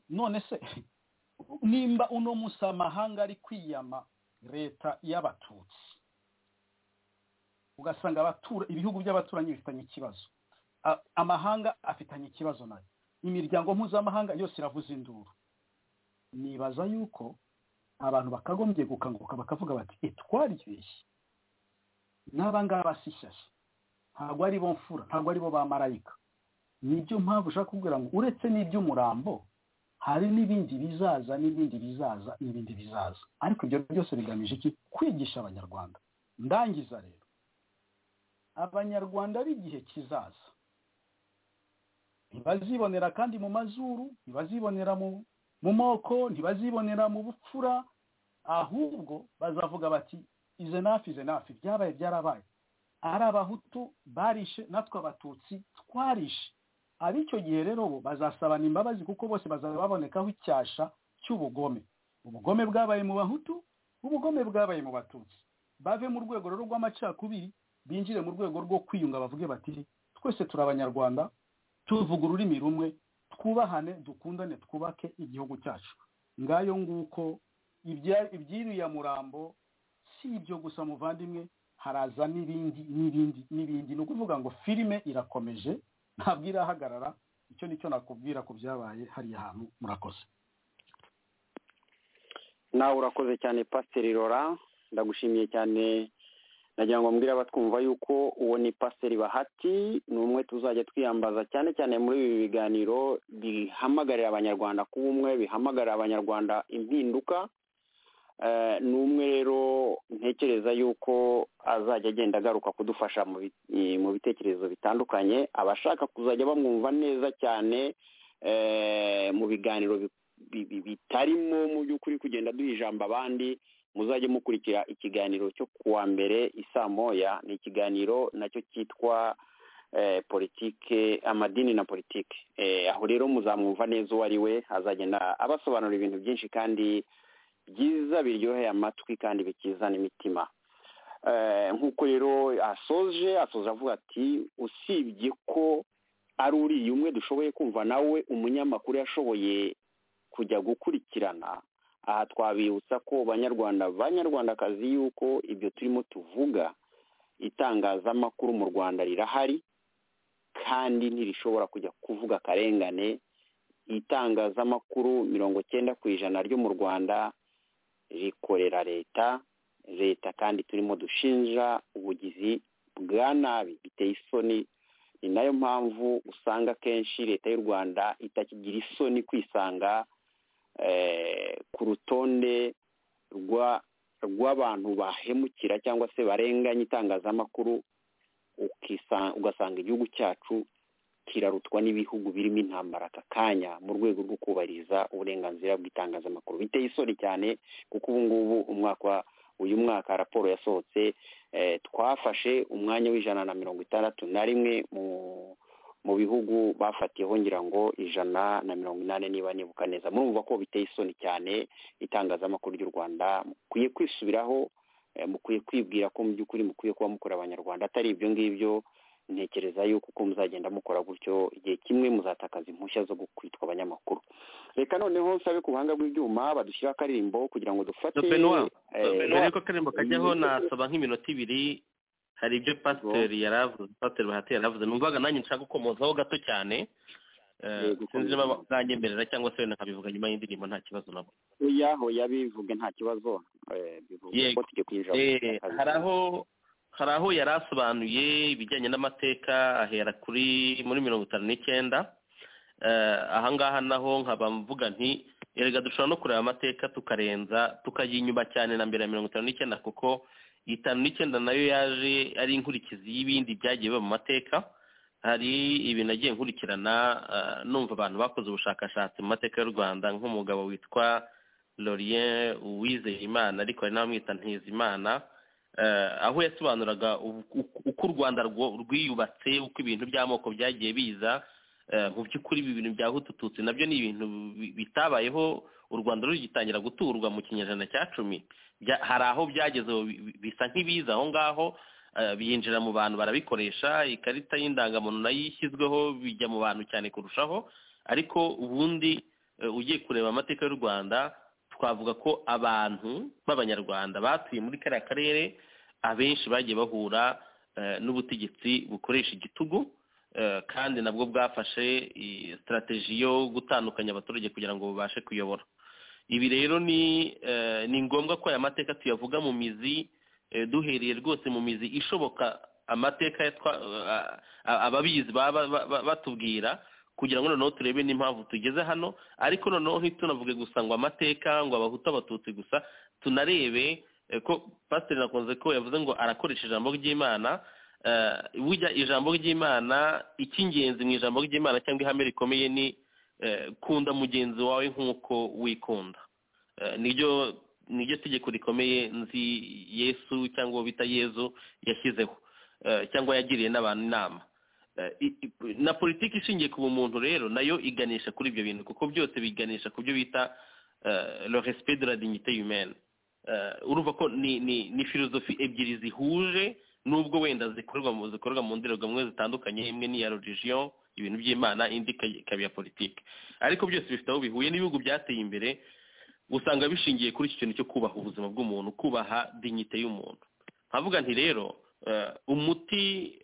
Speaker 6: none se nimba uno munsi amahanga ari kwiyama leta y'abatutsi ugasanga ibihugu by'abaturanyi bifitanye ikibazo amahanga afitanye ikibazo nayo imiryango mpuzamahanga yose iravuza induru nibaza yuko abantu bakagombye gukanguka bakavuga bati twaryoshye n'abangaba si shyashya ntabwo ari bo mfura ntabwo ari bo ba marayika nibyo mpamvu ushaka kubwira ngo uretse n'iby'umurambo hari n'ibindi bizaza n'ibindi bizaza n'ibindi bizaza ariko ibyo byose bigamije iki kwigisha abanyarwanda ndangiza rero abanyarwanda b'igihe kizaza ntibazibonera kandi mu mazuru ntibazibonera mu mu moko ntibazibonera mu bupfura ahubwo bazavuga bati ize nafi ize nafi byabaye byarabaye ari abahutu barishe natwe abatutsi twarishe ab'icyo gihe rero bo bazasabana imbabazi kuko bose bazaba babonekaho icyasha cy'ubugome ubugome bwabaye mu bahutu ubugome bwabaye mu batutsi bave mu rwego rero rw'amacakubiri binjire mu rwego rwo kwiyunga bavuge bati twese turi abanyarwanda tuvuga ururimi rumwe twubahane dukundane twubake igihugu cyacu ngayo nguko ibyiriya murambo si ibyo gusa muvandimwe haraza n'ibindi n'ibindi n'ibindi ni ukuvuga ngo filime irakomeje ntabwo irahagarara icyo nicyo nakubwira ku byabaye hariya hantu murakoze
Speaker 3: nawe urakoze cyane pasiteri rora ndagushimiye cyane nagira ngo mbwira abatwumva yuko uwo ni pasiteri bahati ni umwe tuzajya twiyambaza cyane cyane muri ibi biganiro bihamagarira abanyarwanda kuba umwe bihamagarira abanyarwanda impinduka ni umwe rero ntekereza yuko azajya agenda agaruka kudufasha mu bitekerezo bitandukanye abashaka kuzajya bamwumva neza cyane mu biganiro bitarimo mu by'ukuri kugenda duha ijambo abandi muzajye mukurikira ikiganiro cyo kuwa mbere isaa moya ni ikiganiro nacyo cyitwa politike amadini na politike aho rero muzamwumva neza uwo ari we azagenda abasobanurira ibintu byinshi kandi byiza biryoheye amatwi kandi bikizana imitima nk'uko rero asoje asoza avuga ati usibye ko ari uriya umwe dushoboye kumva nawe umunyamakuru yashoboye kujya gukurikirana aha twabibutsa ko banyarwanda banyarwandakazi yuko ibyo turimo tuvuga itangazamakuru mu rwanda rirahari kandi ntirishobora kujya kuvuga akarengane itangazamakuru mirongo cyenda ku ijana ryo mu rwanda rikorera leta leta kandi turimo dushinja ubugizi bwa nabi biteye isoni ni nayo mpamvu usanga akenshi leta y'u rwanda itakigira isoni kwisanga ku rutonde rw'abantu bahemukira cyangwa se barenganya itangazamakuru ugasanga igihugu cyacu kirarutwa n'ibihugu birimo intambara aka kanya mu rwego rwo kubahiriza uburenganzira bw'itangazamakuru biteye isoni cyane kuko ubu ngubu umwaka uyu mwaka raporo yasohotse twafashe umwanya w'ijana na mirongo itandatu na rimwe mu bihugu bafatiyeho ngira ngo ijana na mirongo inani niba nibuka neza murumva ko biteye isoni cyane itangazamakuru ry'u rwanda mukwiye kwisubiraho mukwiye kwibwira ko mu by'ukuri mukwiye kuba mukora abanyarwanda atari ibyo ngibyo ntekereza yuko uko muzagenda mukora gutyo igihe kimwe muzatakaza impushya zo kwitwa abanyamakuru reka noneho sabe ku buhanga bw'ibyuma badushyiraho akaririmbo kugira ngo dufate
Speaker 5: mbere y'uko akaririmbo kajyaho nasaba nk'iminota ibiri hari ibyo pasiteri yari avuze pasiteri bahati yari avuze numvaga nanjye nshaka gukomozaho gato cyane sinzi niba uzanyemerera cyangwa se wenda nkabivuga nyuma y'indirimbo nta kibazo nabo
Speaker 3: oya oya bivuge nta kibazo bivuga ko tujya kwinjira
Speaker 5: hari aho hari aho yari asobanuye ibijyanye n'amateka ahera kuri muri mirongo itanu n'icyenda ahangaha naho nkaba mvuga nti erega dushobora no kureba amateka tukarenza tukayinyuba cyane na mbere ya mirongo itanu n'icyenda kuko itanu n'icyenda nayo yaje ari inkurikizi y'ibindi byagiye biba mu mateka hari ibintu agiye nkurikirana numva abantu bakoze ubushakashatsi mu mateka y'u rwanda nk'umugabo witwa lorien uwizeyimana ariko hari n'abamwita ntizimana aho yasobanuraga uko u rwanda rwiyubatse uko ibintu by'amoko byagiye biza mu by'ukuri ibi bintu bya hutututsi nabyo ni ibintu bitabayeho u rwanda rugitangira guturwa mu kinyejana cya cumi hari aho byageze bisa nk'ibiza aho ngaho biyinjira mu bantu barabikoresha ikarita y'indangamuntu nayo ishyizweho bijya mu bantu cyane kurushaho ariko ubundi ugiye kureba amateka y'u rwanda twavuga ko abantu b'abanyarwanda batuye muri kariya karere abenshi bagiye bahura n'ubutegetsi bukoresha igitugu kandi nabwo bwafashe sitarategi yo gutandukanya abaturage kugira ngo babashe kuyobora ibi rero ni ngombwa ko aya mateka tuyavuga mu mizi duhereye rwose mu mizi ishoboka amateka ababizi baba batubwira kugira ngo noneho turebe n'impamvu tugeze hano ariko noneho ntitunavuge gusa ngo amateka ngo abahutu abatutsi gusa tunarebe ko pasiteri nakunze ko yavuze ngo arakoresha ijambo ry'imana bujya ijambo ry'imana icy'ingenzi mu ijambo ry'imana cyangwa ihame rikomeye ni kunda mugenzi wawe nk'uko wikunda niryo niryo tegeko rikomeye nzi yesu cyangwa uwo bita yezu yashyizeho cyangwa yagiriye n'abantu inama na politiki ishingiye ku bumuntu rero nayo iganisha kuri ibyo bintu kuko byose biganisha ku byo bita le respect de la dignité humaine urumva ko ni ni filozofi ebyiri zihuje nubwo wenda zikorwa mu zikorwa mu ndorerwamo zitandukanye imwe ni iya religion ibintu by'imana indi ikaba iya politiki ariko byose bifite aho bihuye n'ibihugu byateye imbere usanga bishingiye kuri iki kintu cyo kubaha ubuzima bw'umuntu kubaha dignité y'umuntu nkavuga nti rero umuti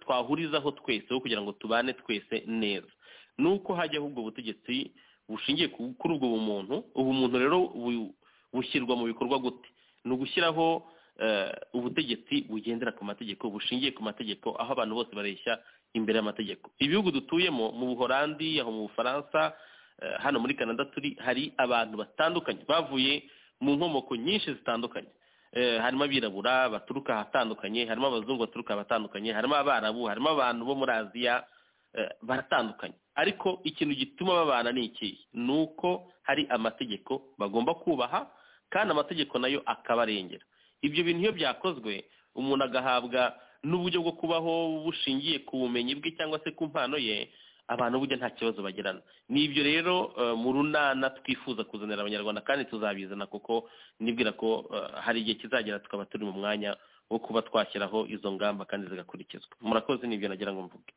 Speaker 5: twahurizaho twese wo kugira ngo tubane twese neza ni uko hajyaho ubwo butegetsi bushingiye ku- kuri ubwo bumuntu ubumuntu rero bu- bushyirwa mu bikorwa gute ni ugushyiraho eh, ubutegetsi bugendera ku mategeko bushingiye ku mategeko aho abantu bose bareshya imbere y'amategeko ibihugu dutuyemo mu buhorandi aho mu bufaransa eh, hano muri canada turi hari abantu batandukanye bavuye mu nkomoko nyinshi zitandukanye Eh, harimo abirabura baturuka ahatandukanye harimo abazungu baturuka ahatandukanye harimo abarabu harimo abantu bo muri aziya eh, baratandukanye ariko ikintu gituma babana ni iki ni uko hari amategeko bagomba kubaha kandi amategeko nayo akabarengera ibyo bintu iyo byakozwe umuntu agahabwa n'uburyo bwo kubaho bushingiye ku bumenyi bwe cyangwa se ku mpano ye abantu burya nta kibazo bagirana ni ibyo rero eh, mu runana twifuza kuzanira abanyarwanda kandi tuzabizana kuko nibwira ko eh, hari igihe kizagera tukaba turi mu mwanya wo kuba twashyiraho izo ngamba kandi zigakurikizwa murakoze nibyo nagira ngo mvuge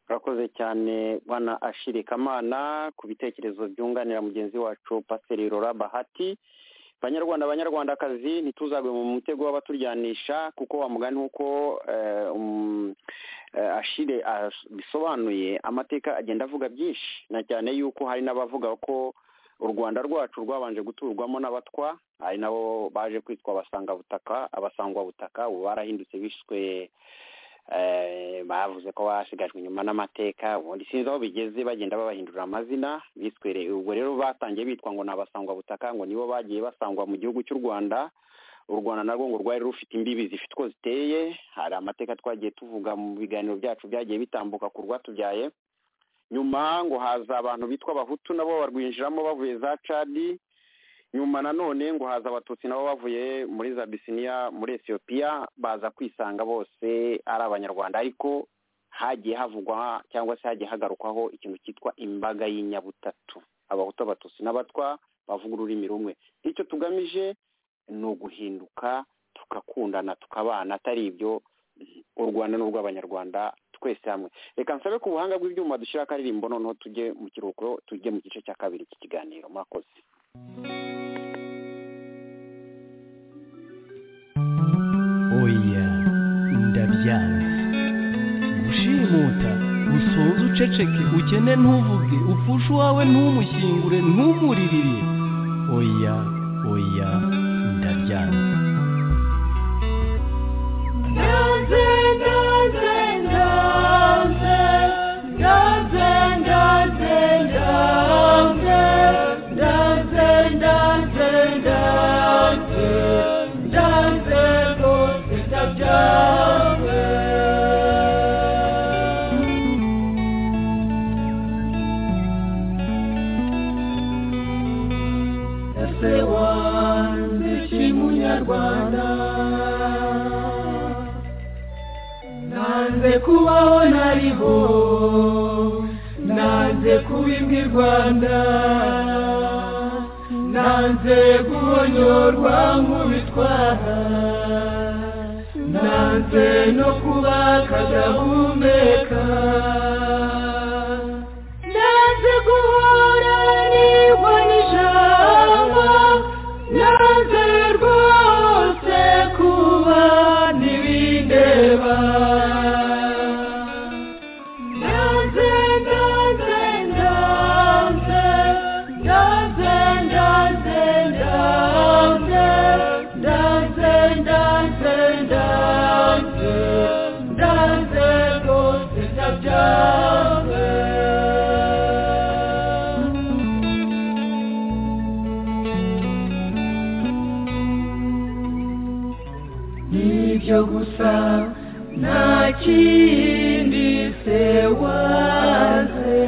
Speaker 3: urakoze cyane bwana ashiri kamana ku bitekerezo byunganira mugenzi wacu pasiteri rora bahati banyarwanda banyarwandakazi ntituzagwe mu mutego w'abaturyanisha kuko wa mugani nk'uko eh, um, eh, ashire as- bisobanuye amateka agenda avuga byinshi na cyane yuko hari n'abavuga ko u rwanda rwacu rwabanje guturwamo n'abatwa ari nabo baje kwitwa abasangabutaka abasangwabutaka ubu barahindutse bishwe eh, bavuze ko basigajwe inyuma n'amateka ubundi sinzi aho bigeze bagenda babahindurira amazina biswe re- ubwo rero batangiye bitwa ngo ni abasangwabutaka ngo nibo bagiye basangwa mu gihugu cy'u rwanda u rwanda narwo ngo rwari rufite imbibi zifite uko ziteye hari amateka twagiye tuvuga mu biganiro byacu byagiye bitambuka ku rwatubyaye nyuma ngo haza abantu bitwa abahutu nabo barwinjiramo bavuye za cadi nyuma nanone ngo haza abatutsi nabo bavuye muri za bisiniya muri etiyopiya baza kwisanga bose ari abanyarwanda ariko hagiye havugwa cyangwa se hagiye hagarukwaho ikintu cyitwa imbaga y'inyabutatu abahutu abatutsi n'abatwa bavuga ururimi rumwe icyo tugamije ni uguhinduka tukakundana tukabana atari ibyo u rwanda ni urw'abanyarwanda twese hamwe reka nsabe ku buhanga bw'ibyuma dushyira akaririmbo noneho tujye mu kiruhuko tujye mu gice cya kabiri cy'ikiganiro murakoze
Speaker 7: oya ndabyanga gushimuta usoze uceceke ukene ntuvuge upfushe uwawe ntumushyingure ntumuririre oya oya ndabyanga
Speaker 2: ese wandishi munyarwanda nanze kubaho nariho nanze kuba imbwa i rwanda nanze guhonyorwa nk'ubitwara nanze no kuba akadahumeka nanze guhora nibwo n'ijambo nanze rwose kuba ntibindeba nanze nanze nanze nanze nanze nanze nanze nanze nanze nanze rwose ndabyanze nibyo gusa nta kindi se waze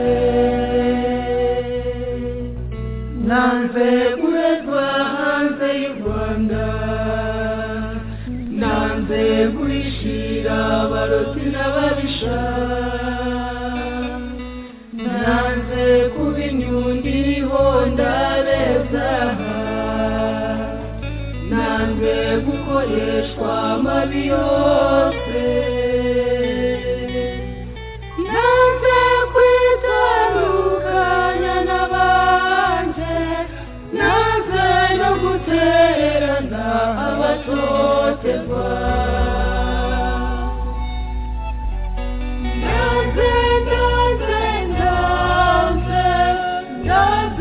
Speaker 2: nanze guhezwa hanze y'u rwanda nanze guhishira abaroti n'ababisha nanze kuba inyundi hondabeza nanze gukoreshwa amabi yose nanze kwitandukanya n'abanje nanze no gutererana abatotezwa nanze nanze nanze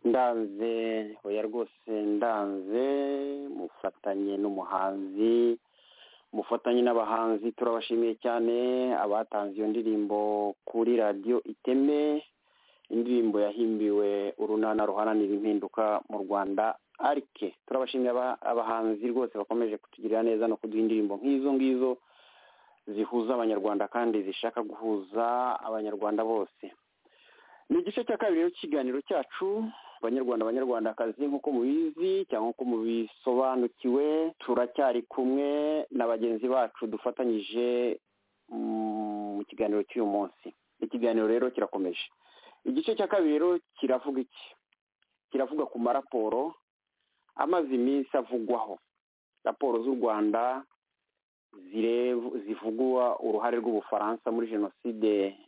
Speaker 3: ndanze oya rwose ndanze mufatanye n'umuhanzi mufatanye n'abahanzi turabashimiye cyane abatanze iyo ndirimbo kuri radiyo iteme indirimbo yahimbiwe urunana ruharanira impinduka mu rwanda arike turabashimiye aba- abahanzi rwose bakomeje kutugirira neza no kuduha indirimbo nk'izo ngizo zihuza abanyarwanda kandi zishaka guhuza abanyarwanda bose ni igice cya kabiri rero cy'ikiganiro cyacu banyarwanda banyarwandakazi nk'uko mubizi cyangwa nk'uko mubisobanukiwe turacyari kumwe na bagenzi bacu dufatanyije mm, mu kiganiro cy'uyu munsi ikiganiro rero kirakomeje igice cya kabiri rero kiravuga iki kiravuga ku maraporo amaze iminsi avugwaho raporo z'u rwanda zireb- zivugwa uruhare rw'ubufaransa muri jenoside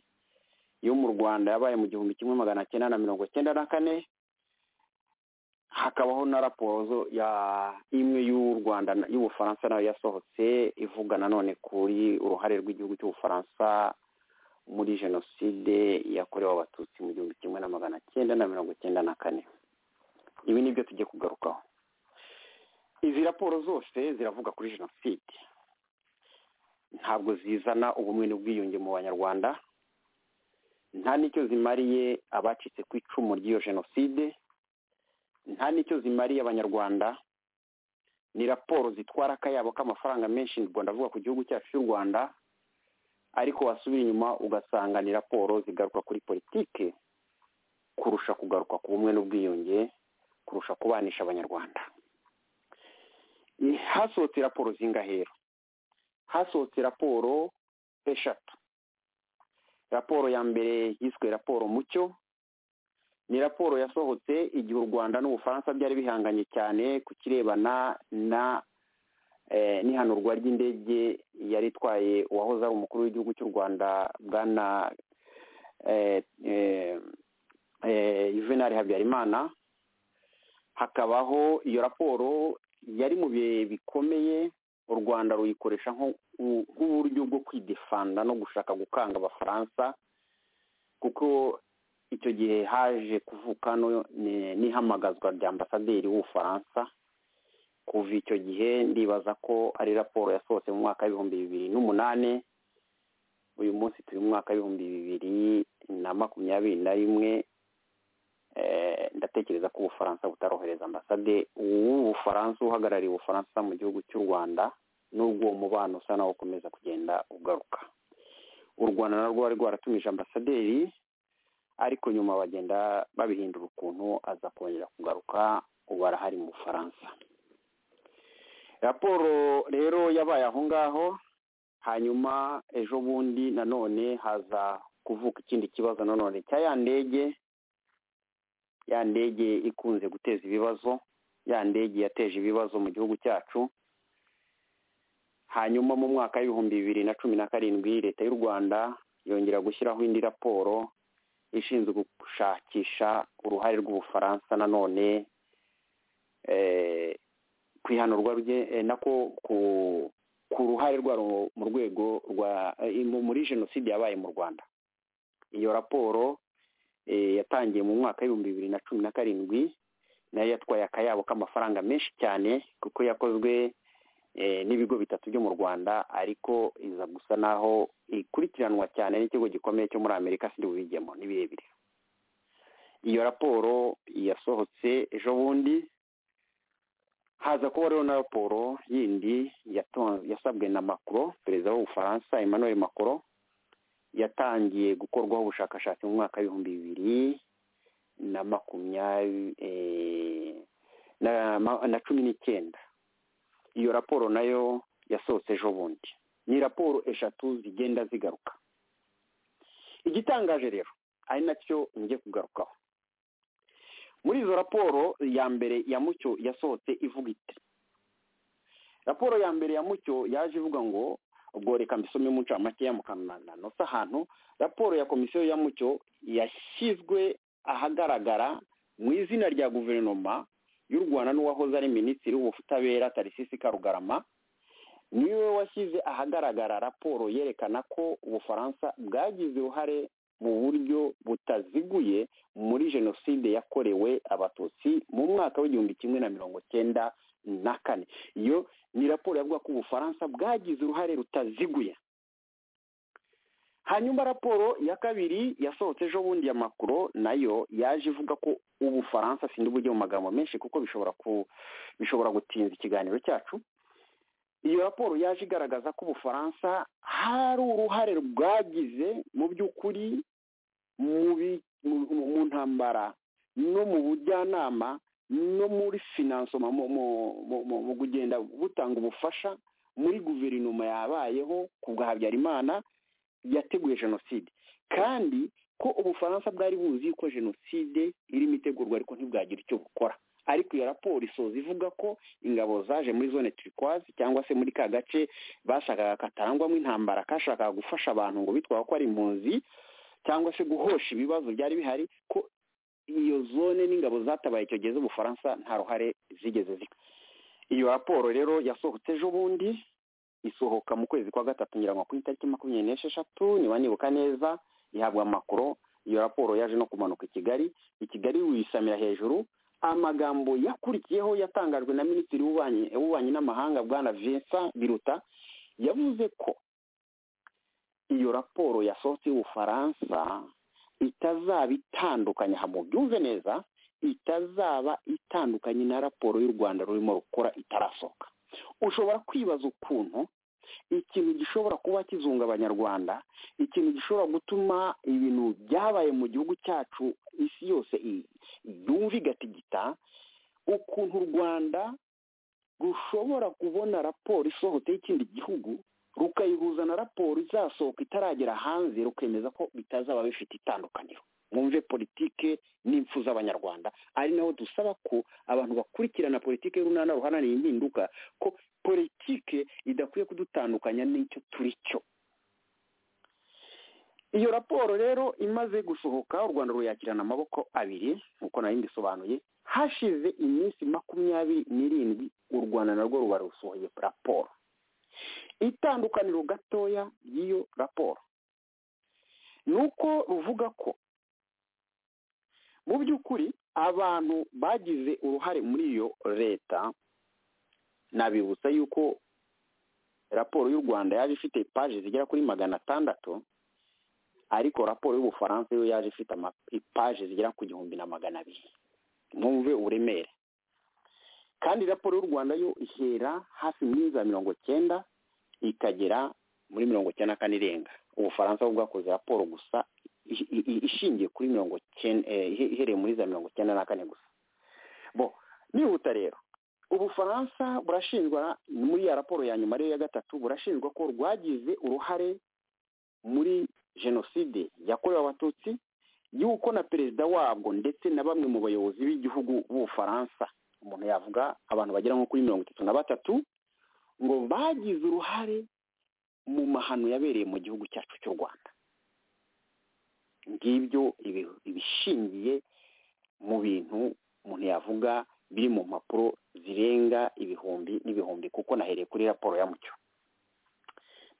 Speaker 3: yo mu rwanda yabaye mu gihumbi kimwe magana cyenda na mirongo cyenda na kane hakabaho na raporo zo- ya imwe y'u rwanda na- y'ubufaransa nayo yasohotse ivuga nanone kuri uruhare rw'igihugu cy'ubufaransa muri jenoside yakorewe abatutsi mu gihumbi kimwe na magana cyenda na mirongo cyenda na kane ibi ni byo tugiye kugarukaho izi raporo zose ziravuga kuri jenoside ntabwo zizana ubumwe n'ubwiyunge mu banyarwanda nta n'icyo zimariye abacitse ku icumu ry'iyo jenoside nta n'icyo zimariye abanyarwanda ni raporo zitwara akayabo k'amafaranga menshi ubwo ndavuga ku gihugu cyacu cy'u rwanda ariko wasubira inyuma ugasanga ni raporo zigaruka kuri politike kurusha kugaruka ku bumwe n'ubwiyunge kurusha kubanisha abanyarwanda hasohotse raporo zingahero hasohotse raporo eshatu raporo ya mbere yiswe raporo mucyo ni raporo yasohotse igihe u rwanda n'ubufaransa byari bihanganye cyane ku kirebana na eh, n'ihanurwa ry'indege yari itwaye uwahoze ari umukuru w'igihugu cy'u rwanda bwana eh, eh, eh, juvenal habyarimana hakabaho iyo raporo yari mu bihe bikomeye u rwanda ruyikoresha nko- nk'uburyo bwo kwidefanda no gushaka gukanga abafaransa kuko icyo gihe haje kuvuka no- ni- n'ihamagazwa rya ambasaderi w'ubufaransa kuva icyo gihe ndibaza ko ari raporo yasohotse mu mwaka w'ibihumbi bibiri n'umunani uyu munsi turi mu mwaka w'ibihumbi bibiri na makumyabiri na rimwe Eh, ndatekereza ko ubufaransa butarohereza ambasade w'ubufaransa uhagarariye ubufaransa mu gihugu cy'u rwanda n'ubwo uwo mubano usa nawo ukomeza kugenda ugaruka u rwanda narwo rwari rwaratumije ambasaderi ariko nyuma bagenda babihindura ukuntu aza kongera kugaruka ubu arahari mu bufaransa raporo rero yabaye aho ngaho hanyuma ejo bundi nanone haza kuvuka ikindi kibazo nanone cya ya ndege ya ndege ikunze guteza ibibazo ya ndege yateje ibibazo mu gihugu cyacu hanyuma mu mwaka w'ibihumbi bibiri na cumi na karindwi leta y'u rwanda yongera gushyiraho indi raporo ishinzwe gushakisha uruhare rw'ubufaransa nanone eh, ku ihanurwa rye eh, nako ku ku ruhare rwabo mu rwego rwa eh, mu- muri jenoside yabaye mu rwanda iyo raporo eh, yatangiye mu mwaka w'ibihumbi bibiri na cumi na karindwi nayo yatwaye akayabo k'amafaranga menshi cyane kuko yakozwe eh, n'ibigo bitatu byo mu rwanda ariko iza gusa naho ikurikiranwa cyane n'ikigo gikomeye cyo muri amerika sindi bubijyemo ni birebire iyo raporo yasohotse ejo bundi haza kuba rero na raporo yindi yaton- yasabwe na macron perezida w'ubufaransa emmanuel macron yatangiye gukorwaho ubushakashatsi mu mwaka w'ibihumbi bibiri na makumyabiri eh, na ma- na cumi n'icyenda iyo raporo nayo yasohotse ejo bundi ni raporo eshatu zigenda zigaruka igitangaje rero ari nacyo ngiye kugarukaho muri izo raporo ya mbere ya mucyo yasohotse ivuga iti raporo ya mbere ya mucyo yaje ivuga ngo ubwo reka mbisome mu ncamake ya mukananano ahantu raporo ya komisiyo ya mucyo yashyizwe ahagaragara mu izina rya guverinoma y'u rwanda n'uwahoze ari minisitiri w'ubutabera tarisisi karugarama niwe washyize ahagaragara raporo yerekana ko ubufaransa bwagize uruhare mu buryo butaziguye muri jenoside yakorewe abatutsi mu mwaka w'igihumbi kimwe na mirongo cyenda na kane iyo ni raporo yavuga ko ubufaransa bwagize uruhare rutaziguye hanyuma raporo ya kabiri yasohotse ejo bundi ya makuru nayo yaje ivuga ko ubufaransa sinzi uburyo mu magambo menshi kuko bishobora ku bishobora gutinza ikiganiro cyacu iyo raporo yaje igaragaza ko ubufaransa hari uruhare bwagize mu by'ukuri mu ntambara no mu bujyanama no muri finansoma mu kugenda butanga ubufasha muri guverinoma yabayeho ku bwa habyarimana yateguye jenoside kandi ko ubufaransa bwari buzi ko jenoside irimo itegurwa ariko ntibwagira icyo bukora ariko iyo raporo isoza ivuga ko ingabo zaje muri zone turikwazi cyangwa se muri ka gace bashakaga katarangwamo intambara kashakaga gufasha abantu ngo bitwaye ko ari impunzi cyangwa se guhosha ibibazo byari bihari ko iyo zone n'ingabo zatabaye icyo gihe z'ubufaransa nta ruhare zigeze zika iyo raporo rero yasohotse ejo bundi isohoka mu kwezi kwa gatatu ngira ngo ku itariki makumyabiri n'esheshatu niba nibuka neza ihabwa amakuru iyo raporo yaje no kumanuka i kigali i kigali wisamira hejuru amagambo yakurikiyeho yatangajwe na minisitiri w'ububanyi n'amahanga bwana vincent biruta yavuze ko iyo raporo yasohotse y'ubufaransa itazaba itandukanye mubyumve neza itazaba itandukanye na raporo y'u rwanda rurimo rukora itarasohoka ushobora kwibaza ukuntu ikintu gishobora kuba kizunga abanyarwanda ikintu gishobora gutuma ibintu byabaye mu gihugu cyacu isi yose yumva igatigita ukuntu u rwanda rushobora kubona raporo isohotse y'ikindi gihugu rukayihuza na raporo izasohoka itaragera hanze rukemeza ko bitazaba bifite itandukaniro mwumve politike n'impfu z'abanyarwanda ari naho dusaba ko abantu bakurikirana politike y'urunana ruhananiye impinduka ko politike idakwiye kudutandukanya n'icyo turi cyo iyo raporo rero imaze gusohoka u rwanda ruyakirana amaboko abiri nk'uko nari mbisobanuye hashize iminsi makumyabiri n'irindwi u rwanda narwo ruba rusohoye raporo itandukaniro gatoya y'iyo raporo ni uko ruvuga ko mu by'ukuri abantu bagize uruhare muri iyo leta nabibutsa yuko raporo y'u rwanda yaje ifite paje zigera kuri magana atandatu ariko raporo y'ubufaransa yo yaje ifite ipaje zigera ku gihumbi na magana abiri mwumve uburemere kandi raporo y'u rwanda yo ihera hafi muri za mirongo cyenda ikagera muri mirongo cyenda na kane irenga ubufaransa bwo bwakoze raporo gusa ishingiye kuri mirongo cyenda ihereye muri za mirongo cyenda na kane gusa bo nihuta rero ubufaransa burashinjwa muri ya raporo ya nyuma ariyo ya gatatu burashinjwa ko rwagize uruhare muri jenoside yakorewe abatutsi y'uko na perezida wabwo ndetse na bamwe mu bayobozi b'igihugu b'ubufaransa umuntu yavuga abantu bagera nko kuri mirongo itatu na batatu ngo bagize uruhare mu mahano yabereye mu gihugu cyacu cy'u rwanda ngibyo ibishingiye mu bintu umuntu yavuga biri mu mpapuro zirenga ibihumbi n'ibihumbi kuko nahereye kuri raporo ya mucyo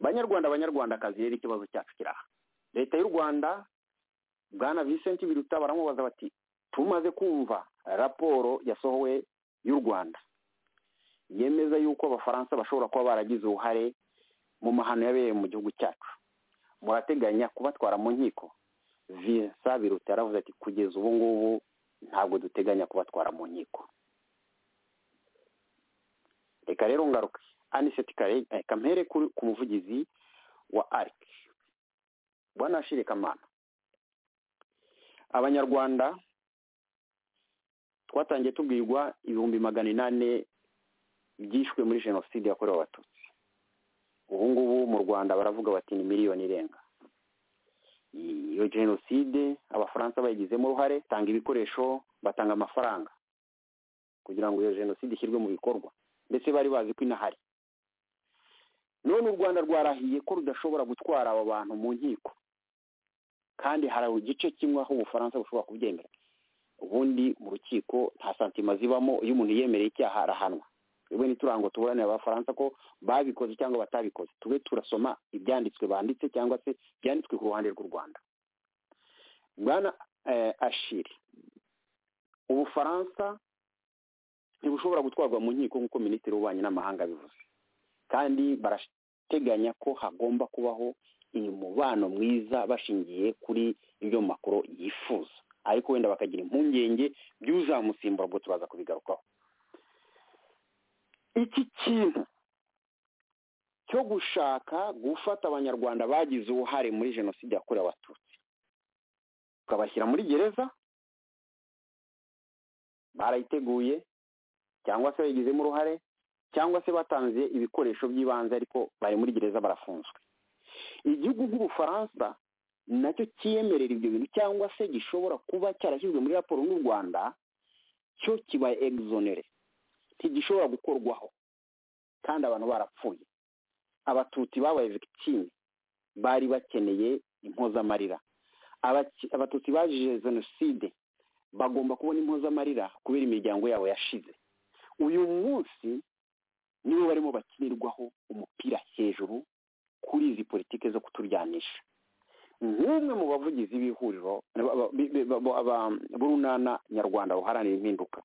Speaker 3: banyarwanda banyarwandakazi rero ikibazo cyacu kiri aha leta y'u rwanda bwana Vincent biruta baramubaza bati tumaze kumva raporo yasohowe y'u rwanda yemeza yuko abafaransa bashobora kuba baragize uruhare mu mahano yabereye mu gihugu cyacu murateganya kubatwara mu nkiko visa biruta yaravuze ati kugeza ubu ngubu ntabwo duteganya kubatwara mu nkiko reka rero ngaruke aniseti kamere ku muvugizi wa arike bwana shire kamana abanyarwanda twatangiye tubwirwa ibihumbi magana inani byishwe muri jenoside yakorewe abatutsi ubu ngubu mu rwanda baravuga bati ni miliyoni irenga iyo jenoside abafaransa bayigizemo uruhare tanga ibikoresho batanga amafaranga kugira ngo iyo jenoside ishyirwe mu bikorwa ndetse bari bazi ko inahari none u rwanda rwarahiye ko rudashobora gutwara aba bantu mu nkiko kandi hari igice kimwe aho ubufaransa bushobora kubyemera ubundi mu rukiko nta santima zibamo iyo umuntu yemereye icyaha arahanwa twebwe ntiturango tuburanira abafaransa ko babikoze cyangwa batabikoze tube turasoma ibyanditswe banditse cyangwa se byanditswe ku ruhande rw'u rwanda bwana ashiri ubufaransa ntibushobora gutwarwa mu nkiko nk'uko minisitiri w'ububanyi n'amahanga abivuze kandi barateganya ko hagomba kubaho umubano mwiza bashingiye kuri ibyo makuru yifuza ariko wenda bakagira impungenge by'uzamusimbura ubwo turaza kubigarukaho iki kintu cyo gushaka gufata abanyarwanda bagize uruhare muri jenoside yakorewe abatutsi ukabashyira muri gereza barayiteguye cyangwa se bayigizemo uruhare cyangwa se batanze ibikoresho by'ibanze ariko bari muri gereza barafunzwe igihugu nk'ubufaransa nacyo cyiyemerera ibyo bintu cyangwa se gishobora kuba cyarashyizwe muri raporo n'u rwanda cyo kibaye egizonere ntigishobora gukorwaho kandi abantu barapfuye abatutsi babaye victime bari bakeneye impozamarira abatutsi baje jenoside bagomba kubona impozamarira kubera imiryango yabo yashize uyu munsi nibo barimo bakinirwaho umupira hejuru kuri izi politiki zo kuturyanisha nk'umwe mu bavugizi b'ihuriro b'urunana nyarwanda buharanira impinduka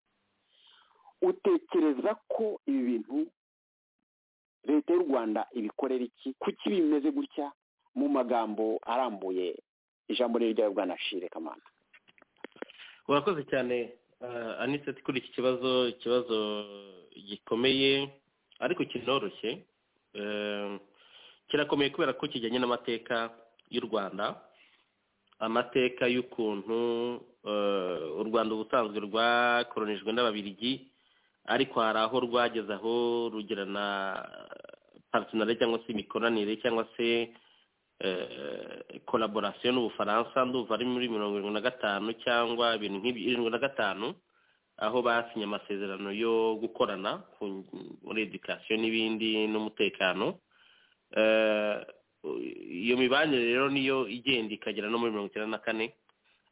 Speaker 3: utekereza ko ibi bintu leta y'u rwanda ibikorera iki kuki bimeze gutya mu magambo arambuye ijambo ryayo bwa nashire kamana
Speaker 5: urakoze cyane aniseti kuri iki kibazo ikibazo gikomeye ariko kinoroshye kirakomeye kubera ko kijyanye n'amateka y'u rwanda amateka y'ukuntu u rwanda ubusanzwe rwakoronijwe n'ababirigi ariko hari aho rwageze aho rugira na paritinari cyangwa se imikoranire cyangwa se koraborasiyo n'ubufaransa ndumva ari muri mirongo irindwi na gatanu cyangwa ibintu nk'irindwi na gatanu aho basinye amasezerano yo gukorana muri edikasiyo n'ibindi n'umutekano iyo mibanire rero niyo igenda ikagera no muri mirongo icyenda na kane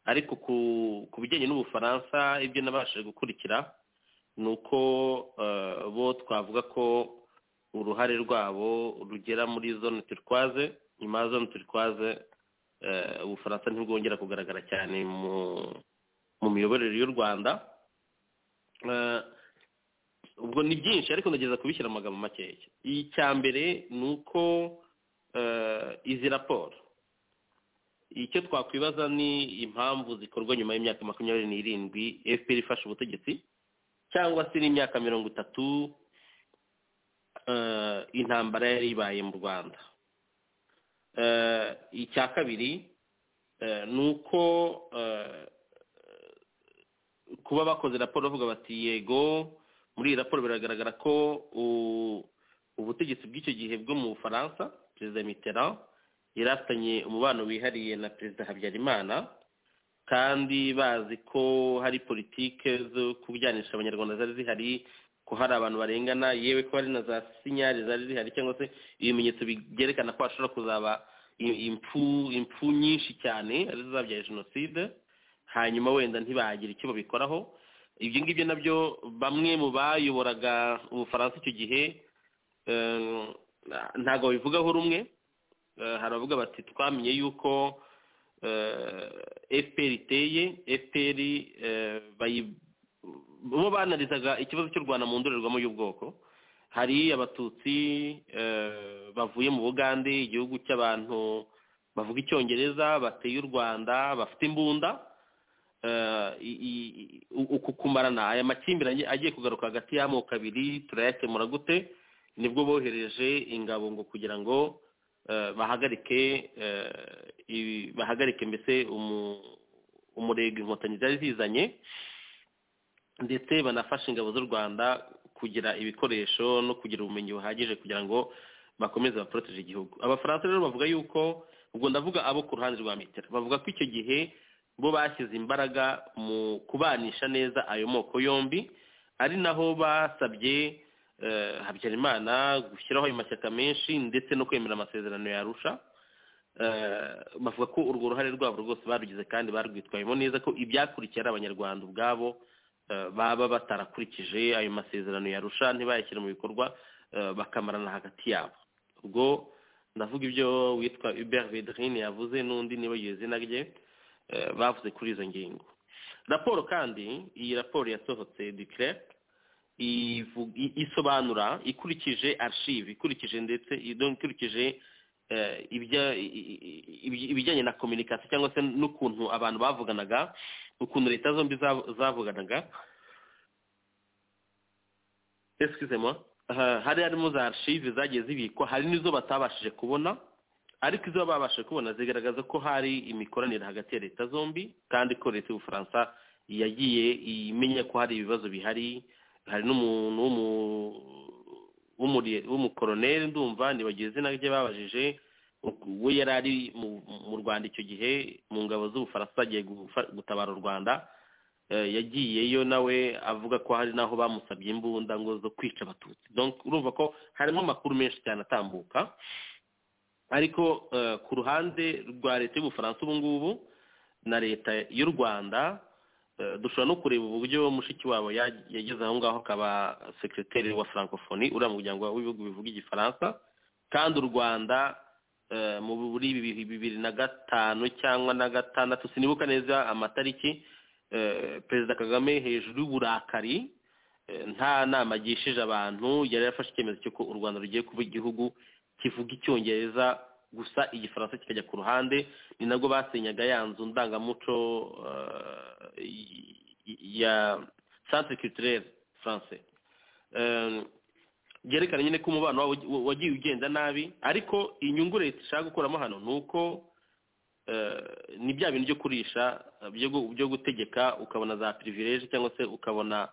Speaker 5: ariko ku bijyanye n'ubufaransa ibyo nabashije gukurikira ni uko bo twavuga ko uruhare rwabo rugera muri zone turikwaze nyuma ya zone turikwaze ubufaransa ntibwongera kugaragara cyane mu miyoborere y'u rwanda ubwo ni byinshi ariko ndageza kubishyira amagambo makeya icya mbere ni uko izi raporo icyo twakwibaza ni impamvu zikorwa nyuma y'imyaka makumyabiri n'irindwi efuperi ifashe ubutegetsi cyangwa se n'imyaka mirongo itatu intambara yari ibaye mu rwanda icya kabiri ni uko kuba bakoze raporo bavuga bati yego muri iyi raporo biragaragara ko ubutegetsi bw'icyo gihe bwo mu bufaransa perezida mitterand yari afitanye umubano wihariye na perezida habyarimana kandi bazi ko hari politike zo kubyanisha abanyarwanda zari zihari ko hari abantu barengana yewe ko hari na za sinyari zari zihari cyangwa se ibimenyetso byerekana ko hashobora kuzaba impfu impfu nyinshi cyane arizo zabyaye jenoside hanyuma wenda ntibagira icyo babikoraho ibyo ngibyo nabyo bamwe mu bayoboraga ubufaransa icyo gihe ntabwo babivugaho rumwe hari abavuga bati twamenye yuko fpr iteye fpr bo banarizaga ikibazo cy'u rwanda mu ndorerwamo y'ubwoko hari abatutsi bavuye mu bugande igihugu cy'abantu bavuga icyongereza bateye u rwanda bafite imbunda uku kumarana aya makimbirane agiye kugaruka hagati y'amoko abiri turayakemura gute nibwo bohereje ingabo ngo kugira ngo bahagarike bahagarike mbese umurego inkotanyi zari zizanye ndetse banafasha ingabo z'u rwanda kugira ibikoresho no kugira ubumenyi buhagije kugira ngo bakomeze baporoteje igihugu abafaransa rero bavuga yuko ubwo ndavuga abo ku ruhande rwa metero bavuga ko icyo gihe bo bashyize imbaraga mu kubanisha neza ayo moko yombi ari naho basabye habyarimana gushyiraho ayo mashyaka menshi ndetse no kwemera amasezerano yarusha bavuga ko urwo ruhare rwabo rwose barugize kandi barwitwayemo neza ko ibyakurikiye ari abanyarwanda ubwabo baba batarakurikije ayo masezerano yarusha ntibayashyire mu bikorwa bakamarana hagati yabo ubwo ndavuga ibyo witwa hubert vedrine yavuze n'undi niba izina rye bavuze kuri izo ngingo raporo kandi iyi raporo yasohotse dikire isobanura ikurikije arshive ikurikije ndetse ikurikije ibijyanye na kominikasi cyangwa se n'ukuntu abantu bavuganaga ukuntu leta zombi zavuganaga esikizemo hari harimo za arshive zagiye zibikwa hari n'izo batabashije kubona ariko izo babashije kubona zigaragaza ko hari imikoranire hagati ya leta zombi kandi ko leta y'ubufaransa yagiye imenya ko hari ibibazo bihari hari n'umuntu w'umukoroneri ndumva ntibagize izina rye babajije we yari ari mu rwanda icyo gihe mu ngabo z'ubufaransa agiye gutabara u rwanda yagiyeyo nawe avuga ko hari n'aho bamusabye imbunda ngo zo kwica abatutsi urumva ko harimo amakuru menshi cyane atambuka ariko ku ruhande rwa leta y'ubufaransa ubu ngubu na leta y'u rwanda dushobora no kureba uburyo mushiki wabo yageze aho ngaho akaba sekiriteri wa francophonie uriya muryango w'ibihugu bivuga igifaransa kandi u rwanda muri bibiri na gatanu cyangwa na gatandatu sinibuka neza amatariki perezida kagame hejuru y'uburakari nta nama agishije abantu yari yafashe icyemezo cy'uko u rwanda rugiye kuba igihugu kivuga icyongereza gusa igifaransa kikajya ku ruhande ni nabwo basenyaga ya nzu ndangamuco ya centre culturel français byerekana nyine ko umubano wagiye ugenda nabi ariko inyungu leta ishaka gukuramo hano ni uko ni bya bintu byo kurisha byo gutegeka ukabona za pirivireje cyangwa se ukabona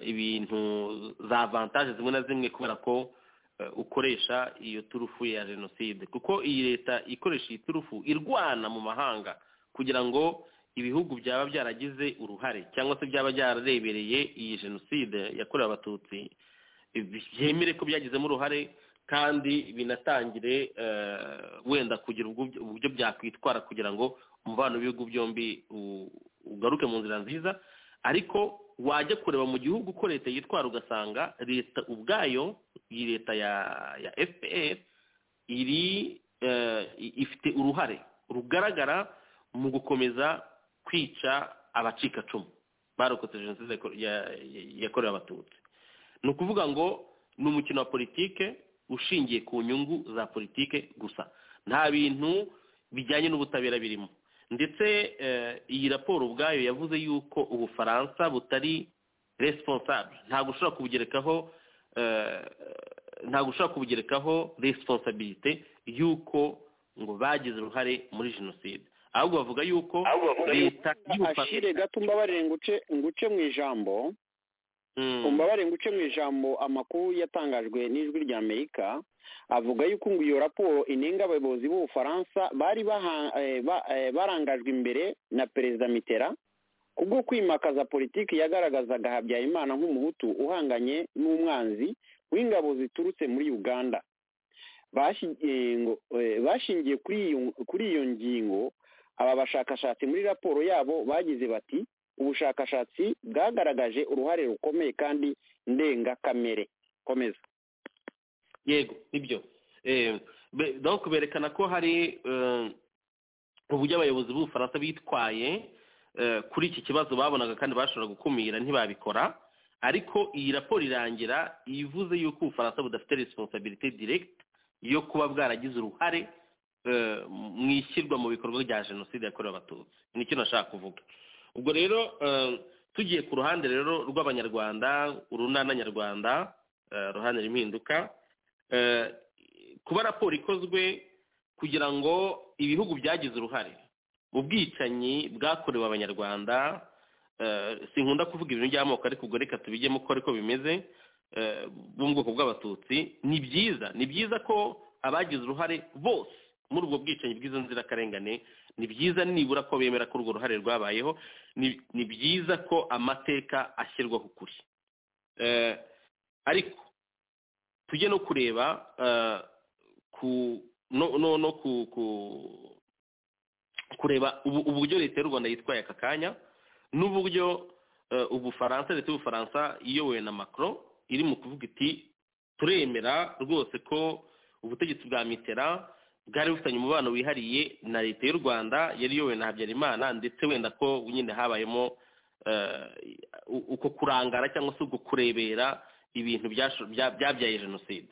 Speaker 5: ibintu za avantaje zimwe na zimwe kubera ko ukoresha iyo turufu ya jenoside kuko iyi leta ikoresha iyi turufu irwana mu mahanga kugira ngo ibihugu byaba byaragize uruhare cyangwa se byaba byararebereye iyi jenoside yakorewe abatutsi byemere ko byagizemo uruhare kandi binatangire wenda kugira uburyo byakwitwara kugira ngo umubano w'ibihugu byombi ugaruke mu nzira nziza ariko wajya kureba mu gihugu ko leta yitwara ugasanga leta ubwayo iyi leta ya fpr iri ifite uruhare rugaragara mu gukomeza kwica abacikacumu barokotse jenoside yakorewe abatutsi ni ukuvuga ngo ni umukino wa politike ushingiye ku nyungu za politike gusa nta bintu bijyanye n'ubutabera birimo ndetse iyi raporo ubwayo yavuze yuko ubufaransa butari responsable ntabwo ushobora kubugerekaho ntabwo ushobora kubugerekaho responsabilite y'uko ngo bagize uruhare muri jenoside ahubwo bavuga yuko leta
Speaker 3: ashyire gato mbabarire nguce mu ijambo mbabarire nguce mu ijambo amakuru yatangajwe n'ijwi rya amerika avuga yuko ngo iyo raporo inenga abayobozi b'ubufaransa bari barangajwe imbere na perezida mitera kubwo kwimakaza politiki yagaragazaga habyarimana nk'umuhutu uhanganye n'umwanzi w'ingabo ziturutse muri uganda bashingiye kuri iyo ngingo aba bashakashatsi muri raporo yabo bagize bati ubushakashatsi bwagaragaje uruhare rukomeye kandi ndengakamere komeza
Speaker 5: yego nibyo donc berekana ko hari uburyo abayobozi b'ubufaransa bitwaye kuri iki kibazo babonaga kandi bashobora gukumira ntibabikora ariko iyi raporo irangira ivuze yuko ubufaransa budafite responsabilité direct yo kuba bwaragize uruhare mu ishyirwa mu bikorwa rya jenoside yakorewe abatutsi nicyo nashaka kuvuga ubwo rero tugiye ku ruhande rero rw'abanyarwanda urunana nyarwanda ruhande impinduka kuba raporo ikozwe kugira ngo ibihugu byagize uruhare ubwicanyi bwakorewe abanyarwanda sinkunda kuvuga ibintu by'amoko ariko ubwo reka tubigemo uko ariko bimeze bo mu bwoko bw'abatutsi ni byiza ni byiza ko abagize uruhare bose muri ubwo bwicanyi bw'izo nzirakarengane ni byiza nibura ko bemera ko urwo ruhare rwabayeho ni byiza ko amateka ashyirwaho ukuri ariko tujye no kureba no kureba uburyo leta y'u rwanda yitwaye aka kanya n'uburyo ubufaransa leta y'ubufaransa iyobowe na macro iri mu kuvuga iti turemera rwose ko ubutegetsi bwa mitera bwari bufitanye umubano wihariye na leta y'u rwanda yari iyobowe na habyarimana ndetse wenda ko nyine habayemo eh, u- uko kurangara cyangwa se uko kurebera ibintu byasho- bya- byabyaye jenoside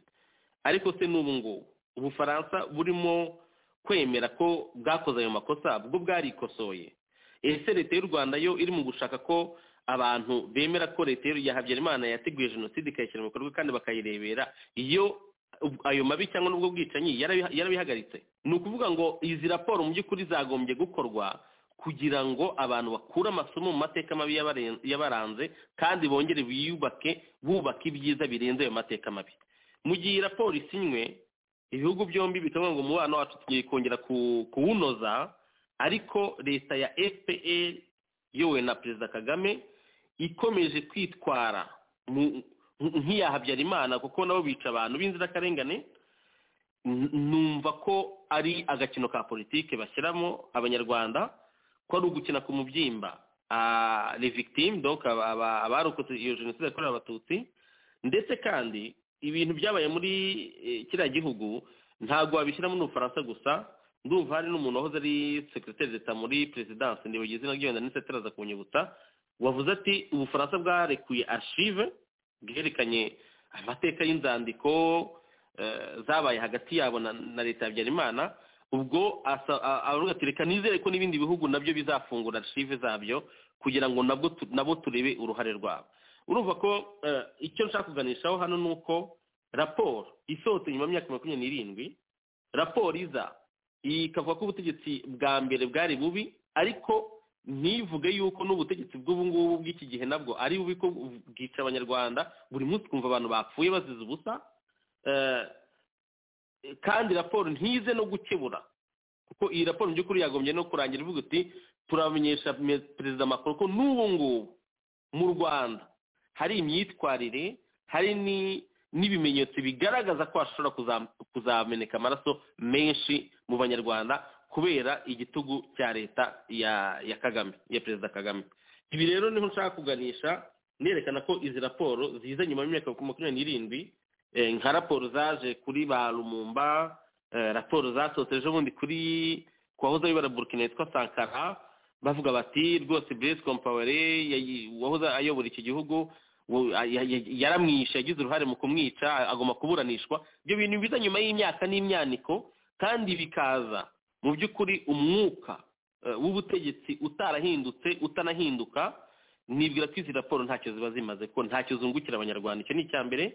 Speaker 5: ariko se n'ubu ngubu ubufaransa burimo kwemera ko bwakoze ayo makosa bwo bwarikosoye ese leta y'u rwanda yo iri mu gushaka ko abantu bemera ko leta ya habyarimana yateguye jenoside ikayishyira mu bikorwa kandi bakayirebera iyo ubwo- ayo mabi cyangwa n'ubwo bwicanyi yarabiha- yarabihagaritse ni ukuvuga ngo izi raporo mu by'ukuri zagombye gukorwa kugira ngo abantu bakure amasomo mu mateka mabi yabaren- yabaranze kandi bongere biyubake bubaka ibyiza birenze ayo mateka mabi mu gihe iyi raporo isinywe ibihugu byombi bikavuga ngo umubano wacu tugiye kongera ku- kuwunoza ariko leta ya fpr yowe na perezida kagame ikomeje kwitwara mu- nk'iya habyarimana kuko nabo bica abantu b'inzirakarengane N- numva ko ari agakino ka politiki bashyiramo abanyarwanda ko ari ugukina ku mubyimba Ah, les victimes donc aba- aba- abarokotse iyo jenoside yakorewe abatutsi ndetse kandi ibintu byabaye muri eh, kiriya gihugu ntabwo wabishyiramo n'ubufaransa gusa ndumva hari n'umuntu wahoze ari sekiroteri d'eta muri perezidansi ndibagiye izina rye wenda n'insetera aza kunyibutsa wavuze ati ubufaransa bwarekuye ashive bwerekanye amateka y'inzandiko eh, zabaye hagati yabo na na leta ya habyarimana ubwo asa- a- aravuga ati reka nizere ko n'ibindi bihugu nabyo bizafungura archive zabyo kugira ngo nabwo tu- nabo turebe uruhare rwabo urumva ko eh, icyo nshaka kuganishaho hano ni uko raporo isohotse nyuma y'imyaka makumyabiri n'irindwi raporo iza ikavuga ko ubutegetsi bwa mbere bwari bubi ariko ntivuge yuko n'ubutegetsi bw'ubu ngubu bw'iki gihe nabwo ari bubi ko bwica abanyarwanda buri munsi ukumva abantu bapfuye bazize ubusa Eh, kandi raporo ntize no gukebura kuko iyi raporo mu by'ukuri yagombye no kurangira ivuga iti turamenyesha me- perezida macron ko n'ubu ngubu mu rwanda hari imyitwarire hari ni- n'ibimenyetso bigaragaza ko hashobora kuza- kuzameneka amaraso menshi mu banyarwanda kubera igitugu cya leta ya ya kagame ya perezida kagame ibi rero niho nshaka kuganisha nerekana ko izi raporo ziza nyuma y'imyaka makumyabiri n'irindwi eh, nka raporo zaje kuri ba rumumba eh, raporo zasohotse ejo bundi kuri ku wahoze ayobora burkina yitwa sankara bavuga bati rwose blaise compaore yayi- wahoze ayobora iki gihugu wo- a- ya- ya- yaramwishe yagize uruhare mu kumwica agomba kuburanishwa ibyo bintu biza nyuma y'imyaka n'imyaniko kandi bikaza mu by'ukuri umwuka eh, w'ubutegetsi utarahindutse utanahinduka nibwira ko izi raporo ntacyo ziba zimaze ko ntacyo zungukira abanyarwanda icyo ni icya mbere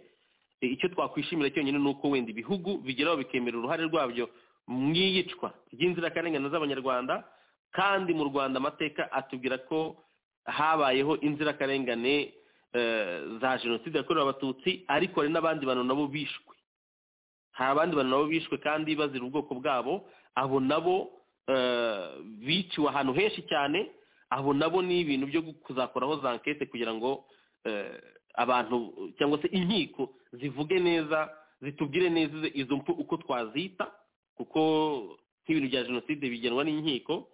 Speaker 5: E, icyo twakwishimira cyonyine ni uko wenda ibihugu bigeraho bikemera uruhare rwabyo mu iyicwa ry'inzirakarengane z'abanyarwanda kandi mu rwanda amateka atubwira ko habayeho inzirakarengane eh, za jenoside yakorewe abatutsi ariko hari n'abandi bantu nabo bishwe hari abandi bantu nabo bishwe kandi bazira ubwoko bwabo abo nabo eh, biciwe ahantu henshi cyane abo nabo ni ibintu byo kuzakoraho za ankete kugira ngo eh, abantu cyangwa se inkiko zivuge neza zitubwire neza izo- izo mfu uko twazita kuko nk'ibintu bya jenoside bigenwa n'inkiko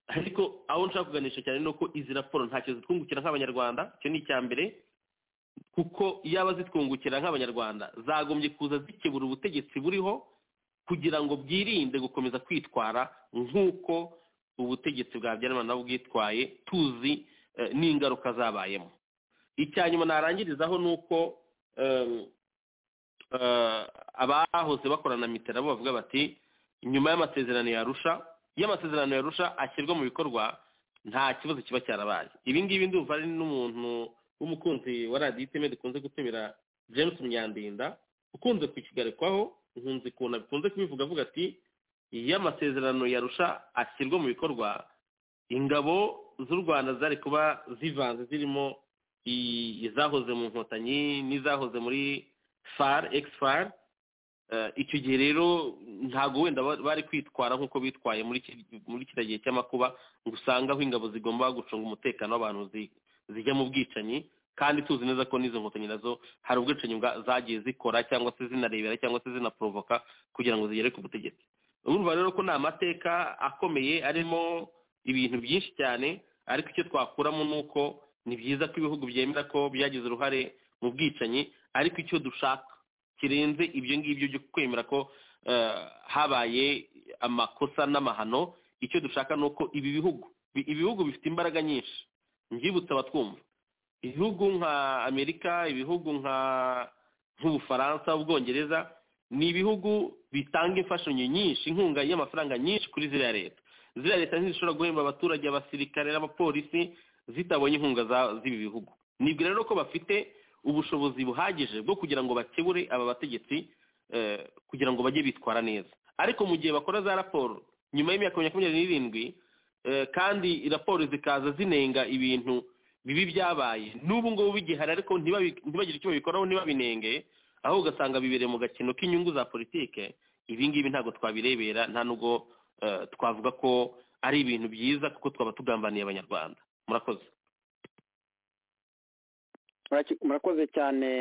Speaker 5: ariko aho nshaka kuganisha cyane ni uko izi raporo ntacyo zitwungukira nk'abanyarwanda icyo ni icya mbere kuko iyaba zitwungukira nk'abanyarwanda zagombye kuza zikebura ubutegetsi buriho kugira ngo bwirinde gukomeza kwitwara nk'uko ubutegetsi bwa habyarimana nabwo bwitwaye tuzi eh, n'ingaruka zabayemo icya nyuma narangirizaho ni uko em, eh, abahoze bakorana na mitera bo bavuga bati nyuma y'amasezerano yarusha iyo amasezerano yarusha ashyirwa mu bikorwa nta kibazo kiba cyarabaye ibi ngibi ndumva ari n'umuntu w'umukunzi wa radiyo iteme dukunze gutumira james munyandinda ukunze kukigarikwaho nkunze ukuntu abikunze kubivuga avuga ati iyo amasezerano yarusha ashyirwa mu bikorwa ingabo z'u rwanda zari kuba zivanze zirimo i- izahoze mu nkotanyi n'izahoze muri far ex far Eh, icyo gihe rero ntabwo wenda ba- bari kwitwara nk'uko bitwaye muri ki- muri kiriya gihe cy'amakuba ngo usanga aho ingabo zigomba gucunga umutekano w'abantu zi- zijya mu bwicanyi kandi tuzi neza ko n'izo nkotanyi nazo hari ubwicanyi bwa- zagiye zikora cyangwa se zinarebera cyangwa se zinaporovoka kugira ngo zigere ku butegetsi urumva rero ko ni amateka akomeye arimo ibintu byinshi cyane ariko icyo twakuramo ni uko ni byiza ko ibihugu byemera ko byagize uruhare mu bwicanyi ariko icyo dushaka kirenze ibyo ngibyo byo kwemera ko eh, habaye amakosa n'amahano icyo dushaka ni uko ibi bihugu bi- ibihugu bifite imbaraga nyinshi mbyibutse abatwumva ibihugu nka amerika ibihugu nka nk'ubufaransa ubwongereza ni ibihugu bitanga imfashanyo nyinshi inkunga y'amafaranga nyinshi kuri ziriya leta ziriya leta ntizishobora guhemba abaturage abasirikare n'abapolisi zitabonye inkunga za- z'ibi bihugu nibwira rero ko bafite ubushobozi buhagije bwo kugira ngo bakebure aba bategetsi eh, kugira ngo bajye bitwara neza ariko mu gihe bakora za raporo nyuma y'imyaka makumyabiri n'irindwi eh, kandi raporo zikaza zinenga ibintu bibi byabaye n'ubu ngubu bigihari ariko ntibabi- ntibagire icyo babikoraho ntibabinenge aho ugasanga bibereye mu gakino k'inyungu za politike ibi ngibi ntabwo twabirebera nta nubwo eh, twavuga ko ari ibintu byiza kuko twaba tugambaniye abanyarwanda murakoze
Speaker 3: Muraki- murakoze cyane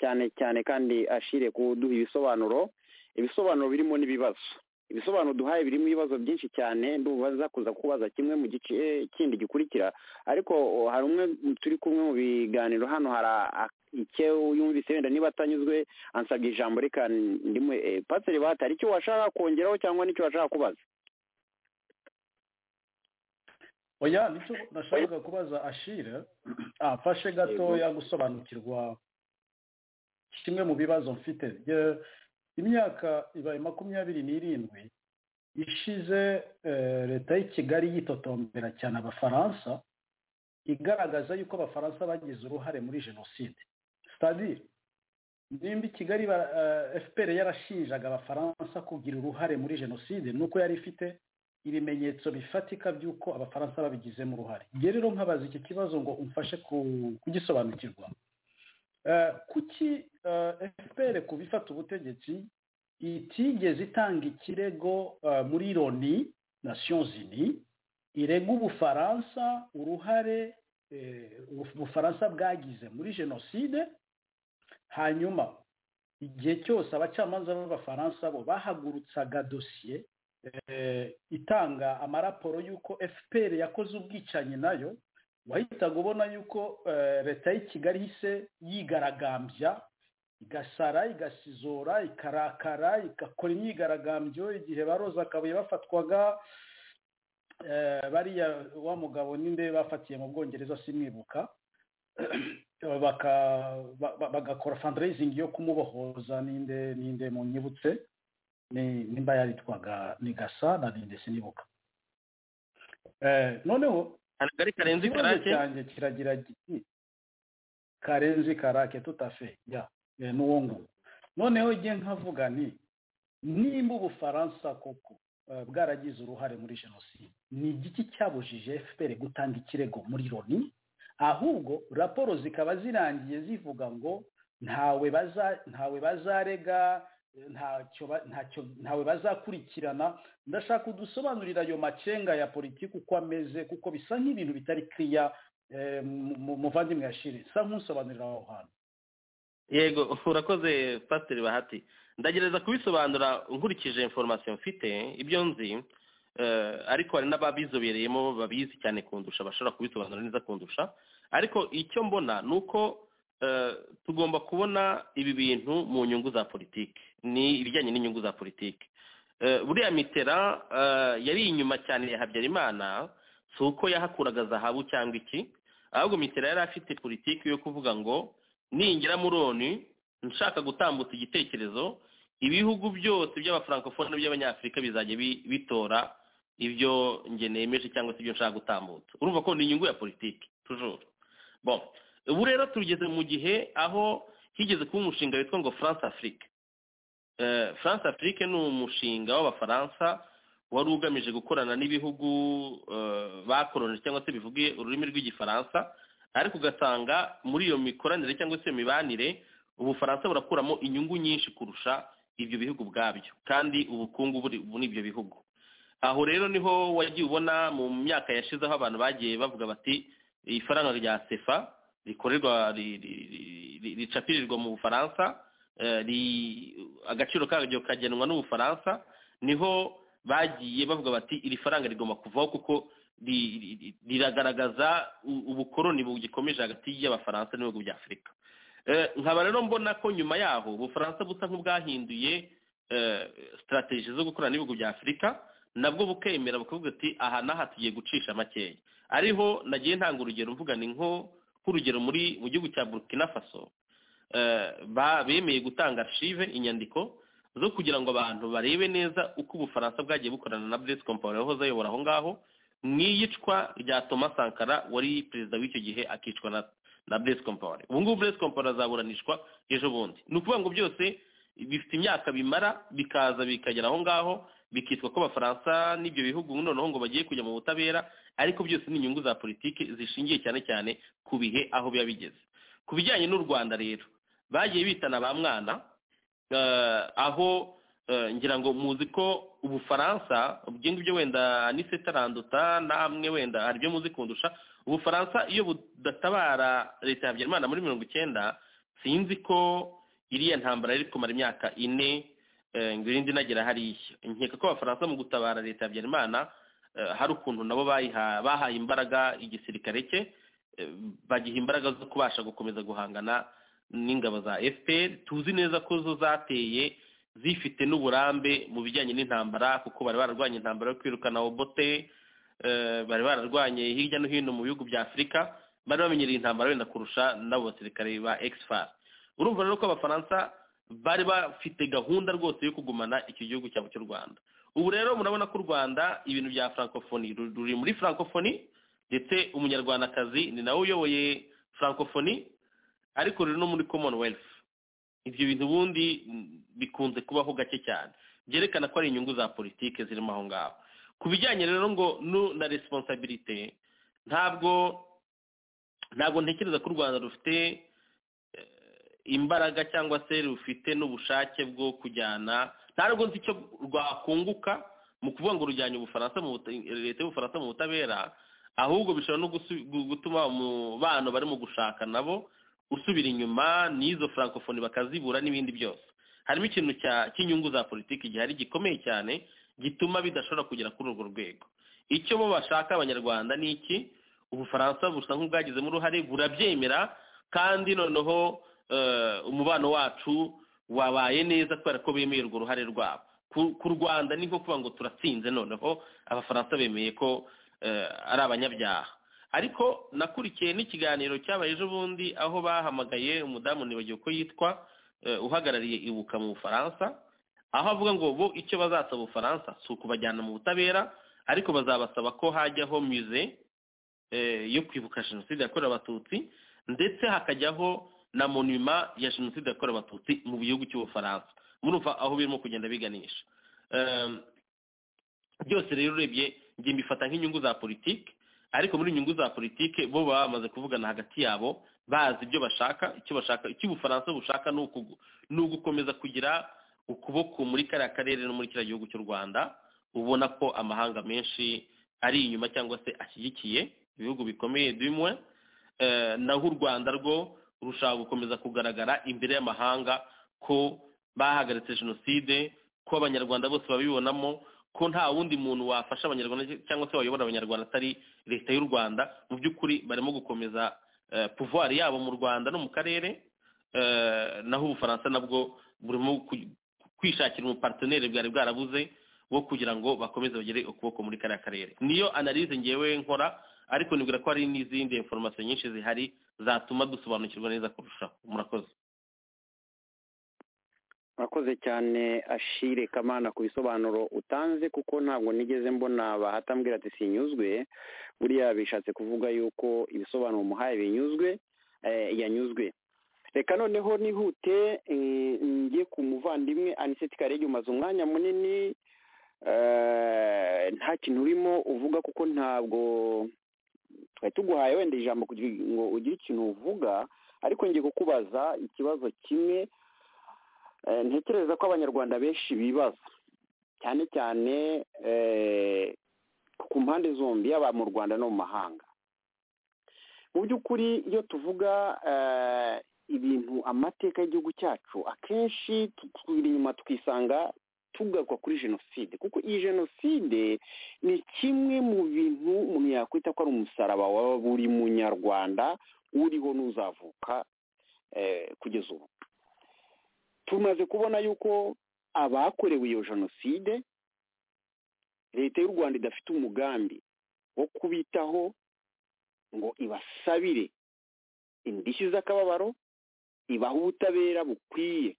Speaker 3: cyane cyane kandi ashire kuduha ibisobanuro ibisobanuro birimo n'ibibazo ibisobanuro duhaye birimo ibibazo byinshi cyane ndubaza kuza kubaza kimwe mu gice kindi gikurikira ariko o, hari umwe mu- turi kumwe mu biganiro hano hari a- icyo yumvise wenda niba atanyuzwe ansabye ijambo reka ndimu eh, pasiteri bata hari icyo washaka kongeraho cyangwa n'icyo washaka kubaza
Speaker 6: oya nicyo nashakaga kubaza ashira afashe gatoya gusobanukirwa kimwe mu bibazo mfite Ye- imyaka ibaye makumyabiri n'irindwi ishize eh, leta y'i kigali yitotombera cyane abafaransa igaragaza yuko abafaransa bagize uruhare muri jenoside sitadire nimba i kigali ba- eh, fpr yarashinjaga abafaransa kugira uruhare muri jenoside ni uko yari ifite ibimenyetso bifatika by'uko abafaransa babigizemo uruhare njye rero nkabaza iki kibazo ngo umfashe ku- kugisobanukirwa Eh, kuki eh, fpr ku bifata ubutegetsi itigeze itanga ikirego eh, muri loni nations unies irega ubufaransa uruhare eh, ubufaransa bwagize muri jenoside hanyuma igihe cyose abacamanza b'abafaransa bo bahagurutsaga dosiye eh, itanga amaraporo y'uko fpr yakoze ubwicanyi nayo wahitaga ubona yuko eh, leta y'i kigali ihise yigaragambya igasara igasizora ikarakara igakora imyigaragambyo igihe baroza akabuye bafatwaga eh, bariya wa mugabo ninde bafatiye mu bwongereza simwibuka baka- ba- ba- bagakora fundraising yo kumubohoza ninde ninde mu nyibutse ni- nimba yaritwaga ni gasa na ninde sinibuka Eh, noneho
Speaker 5: akagari karenze
Speaker 6: ikibazo
Speaker 5: ikarake
Speaker 6: cyanjye kiragira kiti karenzi karake tutafe ya eh, n'uwo nguwo noneho igihe nkavuga nti nimba ubufaransa koko eh, bwaragize uruhare muri jenoside ni igiki cyabujije fpr gutanga ikirego muri loni ahubwo raporo zikaba zirangiye zivuga ngo ntawe baza ntawe bazarega ntacyo ba- ntacyo ntawe bazakurikirana ndashaka udusobanurira ayo macenga ya politiki uko ameze kuko bisa nk'ibintu bitari kiriya eh, mu- mu- muvandimwe yashire sa nk'usobanurira aho hantu
Speaker 5: yego urakoze pasiteri bahati ndagereza kubisobanura nkurikije information mfite ibyo nzi eh, ariko hari n'ababizobereyemo babizi cyane kundusha bashobora kubisobanura neza kundusha ariko icyo mbona ni uko eh, tugomba kubona ibi bintu mu nyungu za politiki ni ibijyanye n'inyungu za politiki Eh, buriya mitera eh, yari inyuma cyane ya habyarimana si uko yahakuraga zahabu cyangwa iki ahubwo mitera yari afite politiki yo kuvuga ngo ninjira muri onu nshaka gutambutsa igitekerezo ibihugu byose by'abafrancofone by'abanyafurika bizajya bi- bitora ibyo nge nemeje cyangwa se ibyo nshaka gutambutsa urumva ko ni inyungu ya politiki tujuru bon ubu rero tugeze mu gihe aho higeze kuba umushinga witwa ngo france afrique Eh, france afrique ni umushinga w'abafaransa wari ugamije gukorana n'ibihugu eh, bakoloni cyangwa se bivuge ururimi rw'igifaransa ariko ugasanga muri iyo mikoranire cyangwa se iyo mibanire ubufaransa burakuramo inyungu nyinshi kurusha ibyo bihugu ubwabyo kandi ubukungu buri muri ibyo bihugu aho rero niho wagiye ubona mu myaka yashize aho abantu bagiye bavuga bati ifaranga rya sefa rikorerwa ri- ri- ri- ri- ricapirirwa mu bufaransa eh, ri- agaciro karyo kagenwa n'ubufaransa niho bagiye bavuga bati iri faranga rigomba kuvaho kuko ri- ri- ri- riragaragaza u- ubukoroni bugikomeje hagati y'abafaransa n'ibihugu bya afurika nkaba rero mbona ko nyuma yaho ubufaransa busa nk'ubwahinduye sitarategi zo gukorana n'ibihugu bya afurika nabwo bukemera bukavuga ati aha n'aha tugiye gucisha makeya ariho nagiye ntanga urugero mvuga ni nko nk'urugero muri mu gihugu cya burkina faso bemeye gutanga shive inyandiko zo kugira ngo abantu barebe neza uko ubufaransa bwagiye bukorana na buresi kompani wahoze ayobora aho ngaho n'iyicwa rya Thomas Sankara wari perezida w'icyo gihe akicwa na na buresi kompani ubu ngubu buresi kompani azaburanishwa ejo bundi ni ukuvuga ngo byose bifite imyaka bimara bikaza bikagera aho ngaho bikitwa ko abafaransa n'ibyo bihugu noneho ngo bagiye kujya mu butabera ariko byose ni inyungu za politiki zishingiye cyane cyane ku bihe aho biba bigeze ku bijyanye n'u rwanda rero bagiye bitana ba mwana aho ngira ngo muzi ko ubufaransa ibyo ngibyo wenda n'isetaranduta namwe wenda hari ibyo muzi kundusha ubufaransa iyo budatabara leta ya habyarimana muri mirongo icyenda sinzi ko iriya ntambara iri kumara imyaka ine ngirindi nagera hariya nkeka ko abafaransa mu gutabara leta ya habyarimana hari ukuntu nabo bahaye imbaraga igisirikare cye bagiha imbaraga zo kubasha gukomeza guhangana n'ingabo za fpr tuzi neza ko zo zateye zifite n'uburambe mu bijyanye n'intambara kuko bari bararwanya intambara yo kwirukana obote bari bararwanye hirya no hino mu bihugu bya afurika bari bamenyereye intambara wenda kurusha n'abo basirikare ba exfar urumva rero ko abafaransa bari bafite gahunda rwose yo kugumana icyo gihugu cyabo cy'u rwanda ubu rero murabona ko u rwanda ibintu bya francophonie ruri muri francophonie ndetse umunyarwandakazi ni nawe uyoboye francophonie ariko ruri no muri commonwealth ibyo bintu ubundi bikunze kubaho gake cyane byerekana ko ari inyungu za politiki zirimo aho ngaho ku bijyanye rero ngo na responsabilite ntabwo ntabwo ntekereza ko u rwanda rufite imbaraga cyangwa se rufite n'ubushake bwo kujyana ntabwo nzi icyo rwakunguka mu kuvuga ngo rujyanye ubufaransa leta y'ubufaransa mu butabera ahubwo bishobora no gutuma bantu bari mu gushaka nabo usubira inyuma n'izo francophonie bakazibura n'ibindi byose harimo ikintu cy'inyungu za politiki gihari gikomeye cyane gituma bidashobora kugera kuri urwo rwego icyo bo bashaka abanyarwanda ni iki ubufaransa busa nk'ubwagizemo uruhare burabyemera kandi noneho umubano wacu wabaye neza kubera ko bemeye urwo ruhare rwabo ku rwanda ni nko kuvuga ngo turatsinze noneho abafaransa bemeye ko ari abanyabyaha ariko nakurikiye n'ikiganiro cyabaye ejo bundi aho bahamagaye umudamu ntibagiwe ko yitwa uhagarariye ibuka mu bufaransa aho avuga ngo bo icyo bazasaba ubufaransa si ukubajyana mu butabera ariko bazabasaba ko hajyaho muze yo kwibuka jenoside yakorewe abatutsi ndetse hakajyaho na monima ya jenoside yakorewe abatutsi mu gihugu cy'ubufaransa murumva aho birimo kugenda biganisha byose rero urebye njye mbifata nk'inyungu za politiki ariko muri inyungu za politiki bo baba bamaze kuvugana hagati yabo bazi ibyo bashaka icyo bashaka icyo ubufaransa bushaka ni ugukomeza kugira ukuboko muri kariya karere no muri kiriya gihugu cy'u rwanda ubona ko amahanga menshi ari inyuma cyangwa se ashyigikiye ibihugu bikomeye bimwe naho u rwanda rwo rushaka gukomeza kugaragara imbere y'amahanga ko bahagaritse jenoside ko abanyarwanda bose babibonamo ko nta wundi muntu wafasha abanyarwanda cyangwa se wayobora abanyarwanda atari leta y'u rwanda mu by'ukuri barimo gukomeza puvuwari yabo mu rwanda no mu karere naho ubufaransa nabwo burimo kwishakira umupateneri bwari bwarabuze wo kugira ngo bakomeze bagere ukuboko muri kariya karere niyo analize ngewe nkora ariko nibwira ko hari n'izindi informasiyo nyinshi zihari zatuma dusobanukirwa neza kurushaho murakoze
Speaker 3: murakoze cyane ashire kamana ku bisobanuro utanze kuko ntabwo nigeze mbona bahatambwira ati sinyuzwe buriya bishatse kuvuga yuko ibisobanuro umuhaye binyuzwe yanyuzwe reka noneho nihute njye ku muvandimwe aniseti karege umaze umwanya munini nta kintu urimo uvuga kuko ntabwo twari tuguhaye wenda ijambo kugira ngo ugire ikintu uvuga ariko ngiye kukubaza ikibazo kimwe ntekereza ko abanyarwanda benshi bibaza cyane cyane ku mpande zombi yaba mu rwanda no mu mahanga mu by'ukuri iyo tuvuga ibintu amateka y'igihugu cyacu akenshi twiri inyuma tukisanga tugaruka kuri jenoside kuko iyi jenoside ni kimwe mu bintu umuntu yakwita ko ari umusaraba wa buri munyarwanda uriho n'uzavuka kugeza ubu tumaze kubona yuko abakorewe iyo jenoside leta y'u rwanda idafite umugambi wo kubitaho ngo ibasabire indishyi z'akababaro ibahe ubutabera bukwiye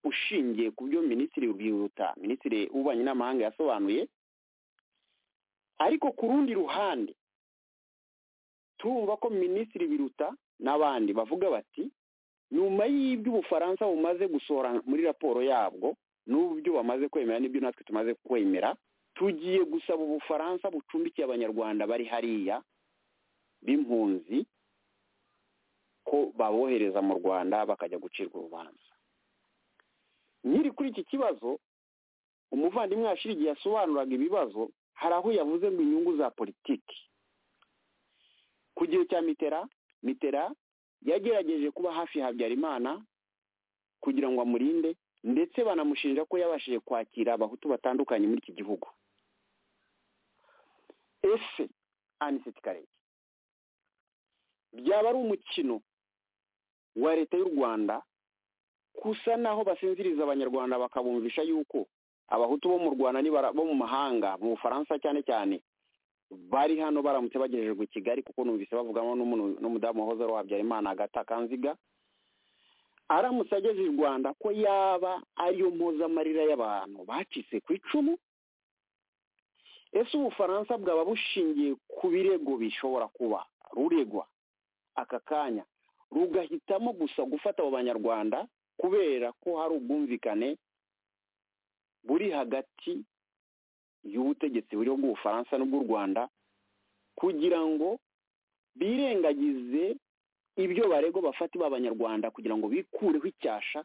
Speaker 3: ushingiye ku byo minisitiri biruta minisitiri w'ububanyi n'amahanga yasobanuye ariko ku rundi ruhande turumva ko minisitiri biruta n'abandi bavuga bati nyuma y'ibyo ubufaransa bumaze gusohora muri raporo yabwo n'ubyo bamaze kwemera n'ibyo natwe tumaze kwemera tugiye gusaba ubufaransa bucumbikiye abanyarwanda bari hariya b'impunzi ko babohereza mu rwanda bakajya gucirwa urubanza nyiri kuri iki kibazo umuvandimwe yashira igihe yasobanuraga ibibazo hari aho yavuze ngo inyungu za politiki ku gihe cya mitera mitera yagerageje kuba hafi ya habyarimana kugira ngo amurinde ndetse banamushinja ko yabashije kwakira abahutu batandukanye muri iki gihugu ese anisiti karege byaba ari umukino wa leta y'u rwanda gusa naho basinziriza abanyarwanda bakabumvisha yuko abahutu bo mu rwanda bo mu mahanga mu bufaransa cyane cyane bari hano baramutse bagejejwe i kigali kuko numvise bavugamo n'umudamu wahoze ari uwabyarimana agata kanziga aramutse ageze i rwanda ko yaba ariyo mpuzamarira y'abantu bacitse ku icumu ese ubufaransa bwaba bushingiye ku birego bishobora kuba ruregwa aka kanya rugahitamo gusa gufata abo banyarwanda kubera ko hari ubwumvikane buri hagati y'ubutegetsi buriho bw'ubufaransa n'ubw'u rwanda kugira ngo birengagize ibyo barego bafate b'abanyarwanda kugira ngo bikureho icyasha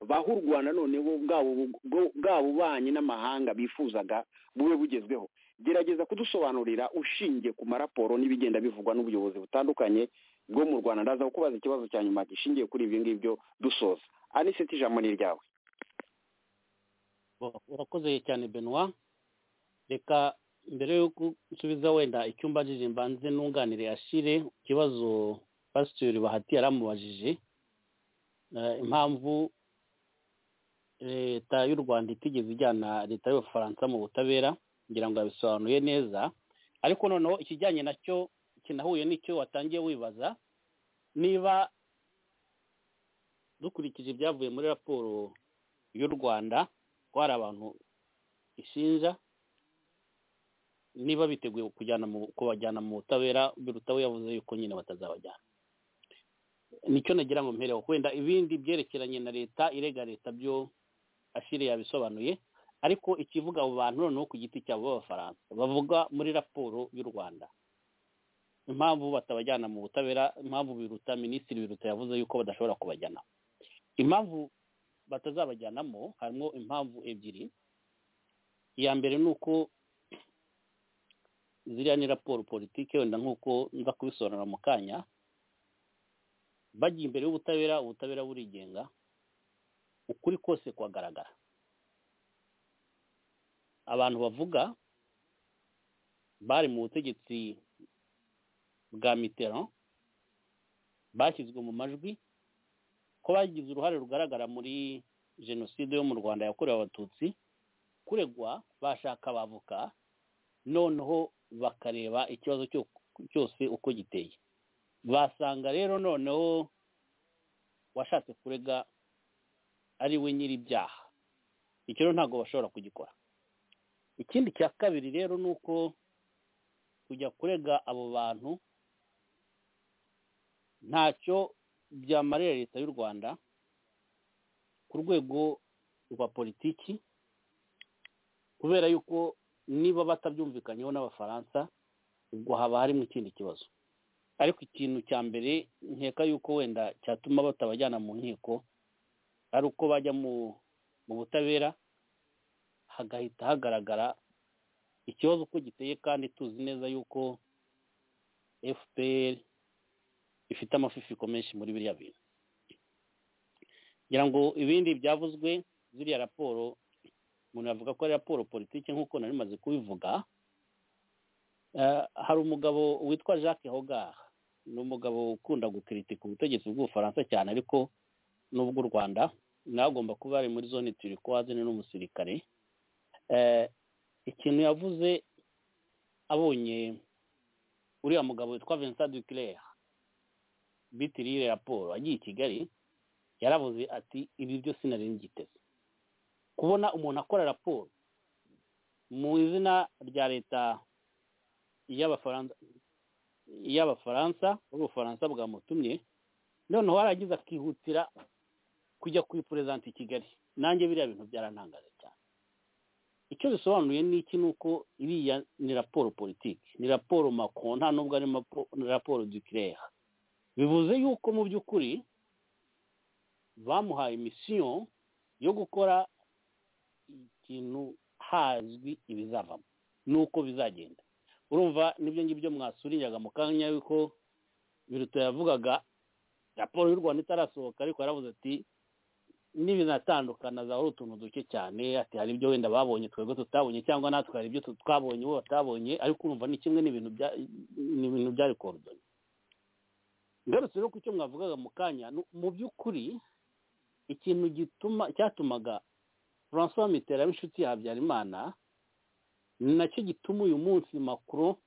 Speaker 3: bahe u rwanda noneho bwa bubanyi n'amahanga bifuzaga bube bugezweho gerageza kudusobanurira ushingiye ku maraporo n'ibigenda bivugwa n'ubuyobozi butandukanye bwo mu rwanda ndaza kukubaza ikibazo cya nyuma gishingiye kuri ibyo ngibyo dusoza aniseti ijambo ni iryawe
Speaker 4: urakoze cyane benoit reka mbere yuko nsubiza wenda icyumba njije mbanze nunganire ashire ikibazo pasiteri bahati yaramubajije impamvu leta y'u rwanda itigeze ijyana leta y'abafaransa mu butabera ngira ngo yabisobanuye neza ariko noneho ikijyanye nacyo kinahuye n'icyo watangiye wibaza niba dukurikije ibyavuye muri raporo y'u rwanda ko hari abantu ishinja niba biteguye kujyana kubajyana mu butabera biruta we yavuze yuko nyine batazabajyana nicyo nagira ngo mpereho wenda ibindi byerekeranye na leta irega leta byo ashire yabisobanuye ariko ikivuga abo bantu noneho ku giti cyabo b'abafaransa bavuga muri raporo y'u rwanda impamvu batabajyana mu butabera impamvu biruta minisitiri biruta yavuze yuko badashobora kubajyana impamvu batazabajyanamo harimo impamvu ebyiri iya mbere ni uko ziriya ni raporo politike wenda nk'uko nza kubisobanura mu kanya bagiye imbere y'ubutabera ubutabera burigenga ukuri kose kuhagaragara abantu bavuga bari mu butegetsi bwa mitero bashyizwe mu majwi ko bagize uruhare rugaragara muri jenoside yo mu rwanda yakorewe abatutsi kuregwa bashaka abavuka noneho bakareba ikibazo cyose uko giteye basanga rero noneho washatse kurega ari we nyir'ibyaha icyo rero ntabwo bashobora kugikora ikindi cya kabiri rero ni uko kujya kurega abo bantu ntacyo byamarira leta y'u rwanda ku rwego rwa politiki kubera yuko niba batabyumvikanyeho n'abafaransa ubwo haba harimo ikindi kibazo ariko ikintu cya mbere nkeka yuko wenda cyatuma batabajyana mu nkiko ari uko bajya mu butabera hagahita hagaragara ikibazo uko giteye kandi tuzi neza yuko fpr ifite amafifiko menshi muri biriya bintu ngira ngo ibindi byavuzwe ziriya raporo umuntu yavuga ko ari raporo politiki nk'uko nari maze kubivuga hari umugabo witwa jacques hogar ni umugabo ukunda gukiritika ubutegetsi bw'ubufaransa cyane ariko n'ubw'u rwanda nawe agomba kuba ari muri zone turikwaze ni n'umusirikare ikintu yavuze abonye uriya mugabo witwa vincent duclair bitirire raporo agiye i kigali yaravuze ati ibi byose nari ngiteze kubona umuntu akora raporo mu izina rya leta y'abafaransa y'abafaransa ubufaransa bwamutumye noneho aragize akihutira kujya kuyiperezanta i kigali nanjye biriya bintu byarantangaje cyane icyo bisobanuye ni iki ni uko iriya ni raporo politiki ni raporo makon nta nubwo ari raporo dukireha bivuze yuko mu by'ukuri bamuhaye misiyo yo gukora ikintu hazwi ibizavamo n'uko bizagenda urumva n'ibyo ngibyo mwasuriyaga mu kanya yuko biruta yavugaga raporo y'u rwanda itarasohoka ariko yaravuze ati n'ibinatandukana za utuntu duke cyane ati hari ibyo wenda babonye twebwe tutabonye cyangwa natwe hari ibyo twabonye bo batabonye ariko urumva ni kimwe n'ibintu byari korodoni ngarutse rero ku cyo mwavugaga mu kanya mu by'ukuri ikintu gituma cyatumaga francois mitera w'inshuti ya habyarimana ni nacyo gituma uyu munsi makuru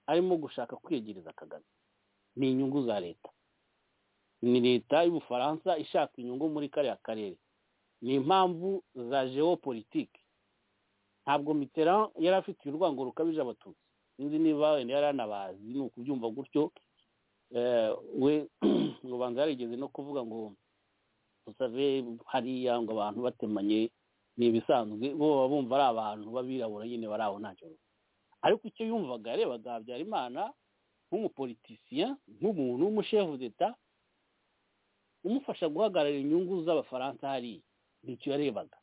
Speaker 4: arimo gushaka kwiyegereza kagame ni inyungu za leta ni leta y'ubufaransa ishaka inyungu muri kariya karere ni impamvu za geopolitike ntabwo mitera yari afitiye urwango rukabije abatutsi sinzi niba wenda yari anabazi ni ukubyumva gutyo we ubanza yarigeze no kuvuga ngo usave hariya ngo abantu batemanye ni ibisanzwe bo baba bumva ari abantu b'abirabura nyine bari aho ntacyo ariko icyo yumvaga yarebaga habyarimana nk'umupolitisiya nk'umuntu w'umushefu d'eta umufasha guhagarara inyungu z'abafaransa hariya nicyo yarebaga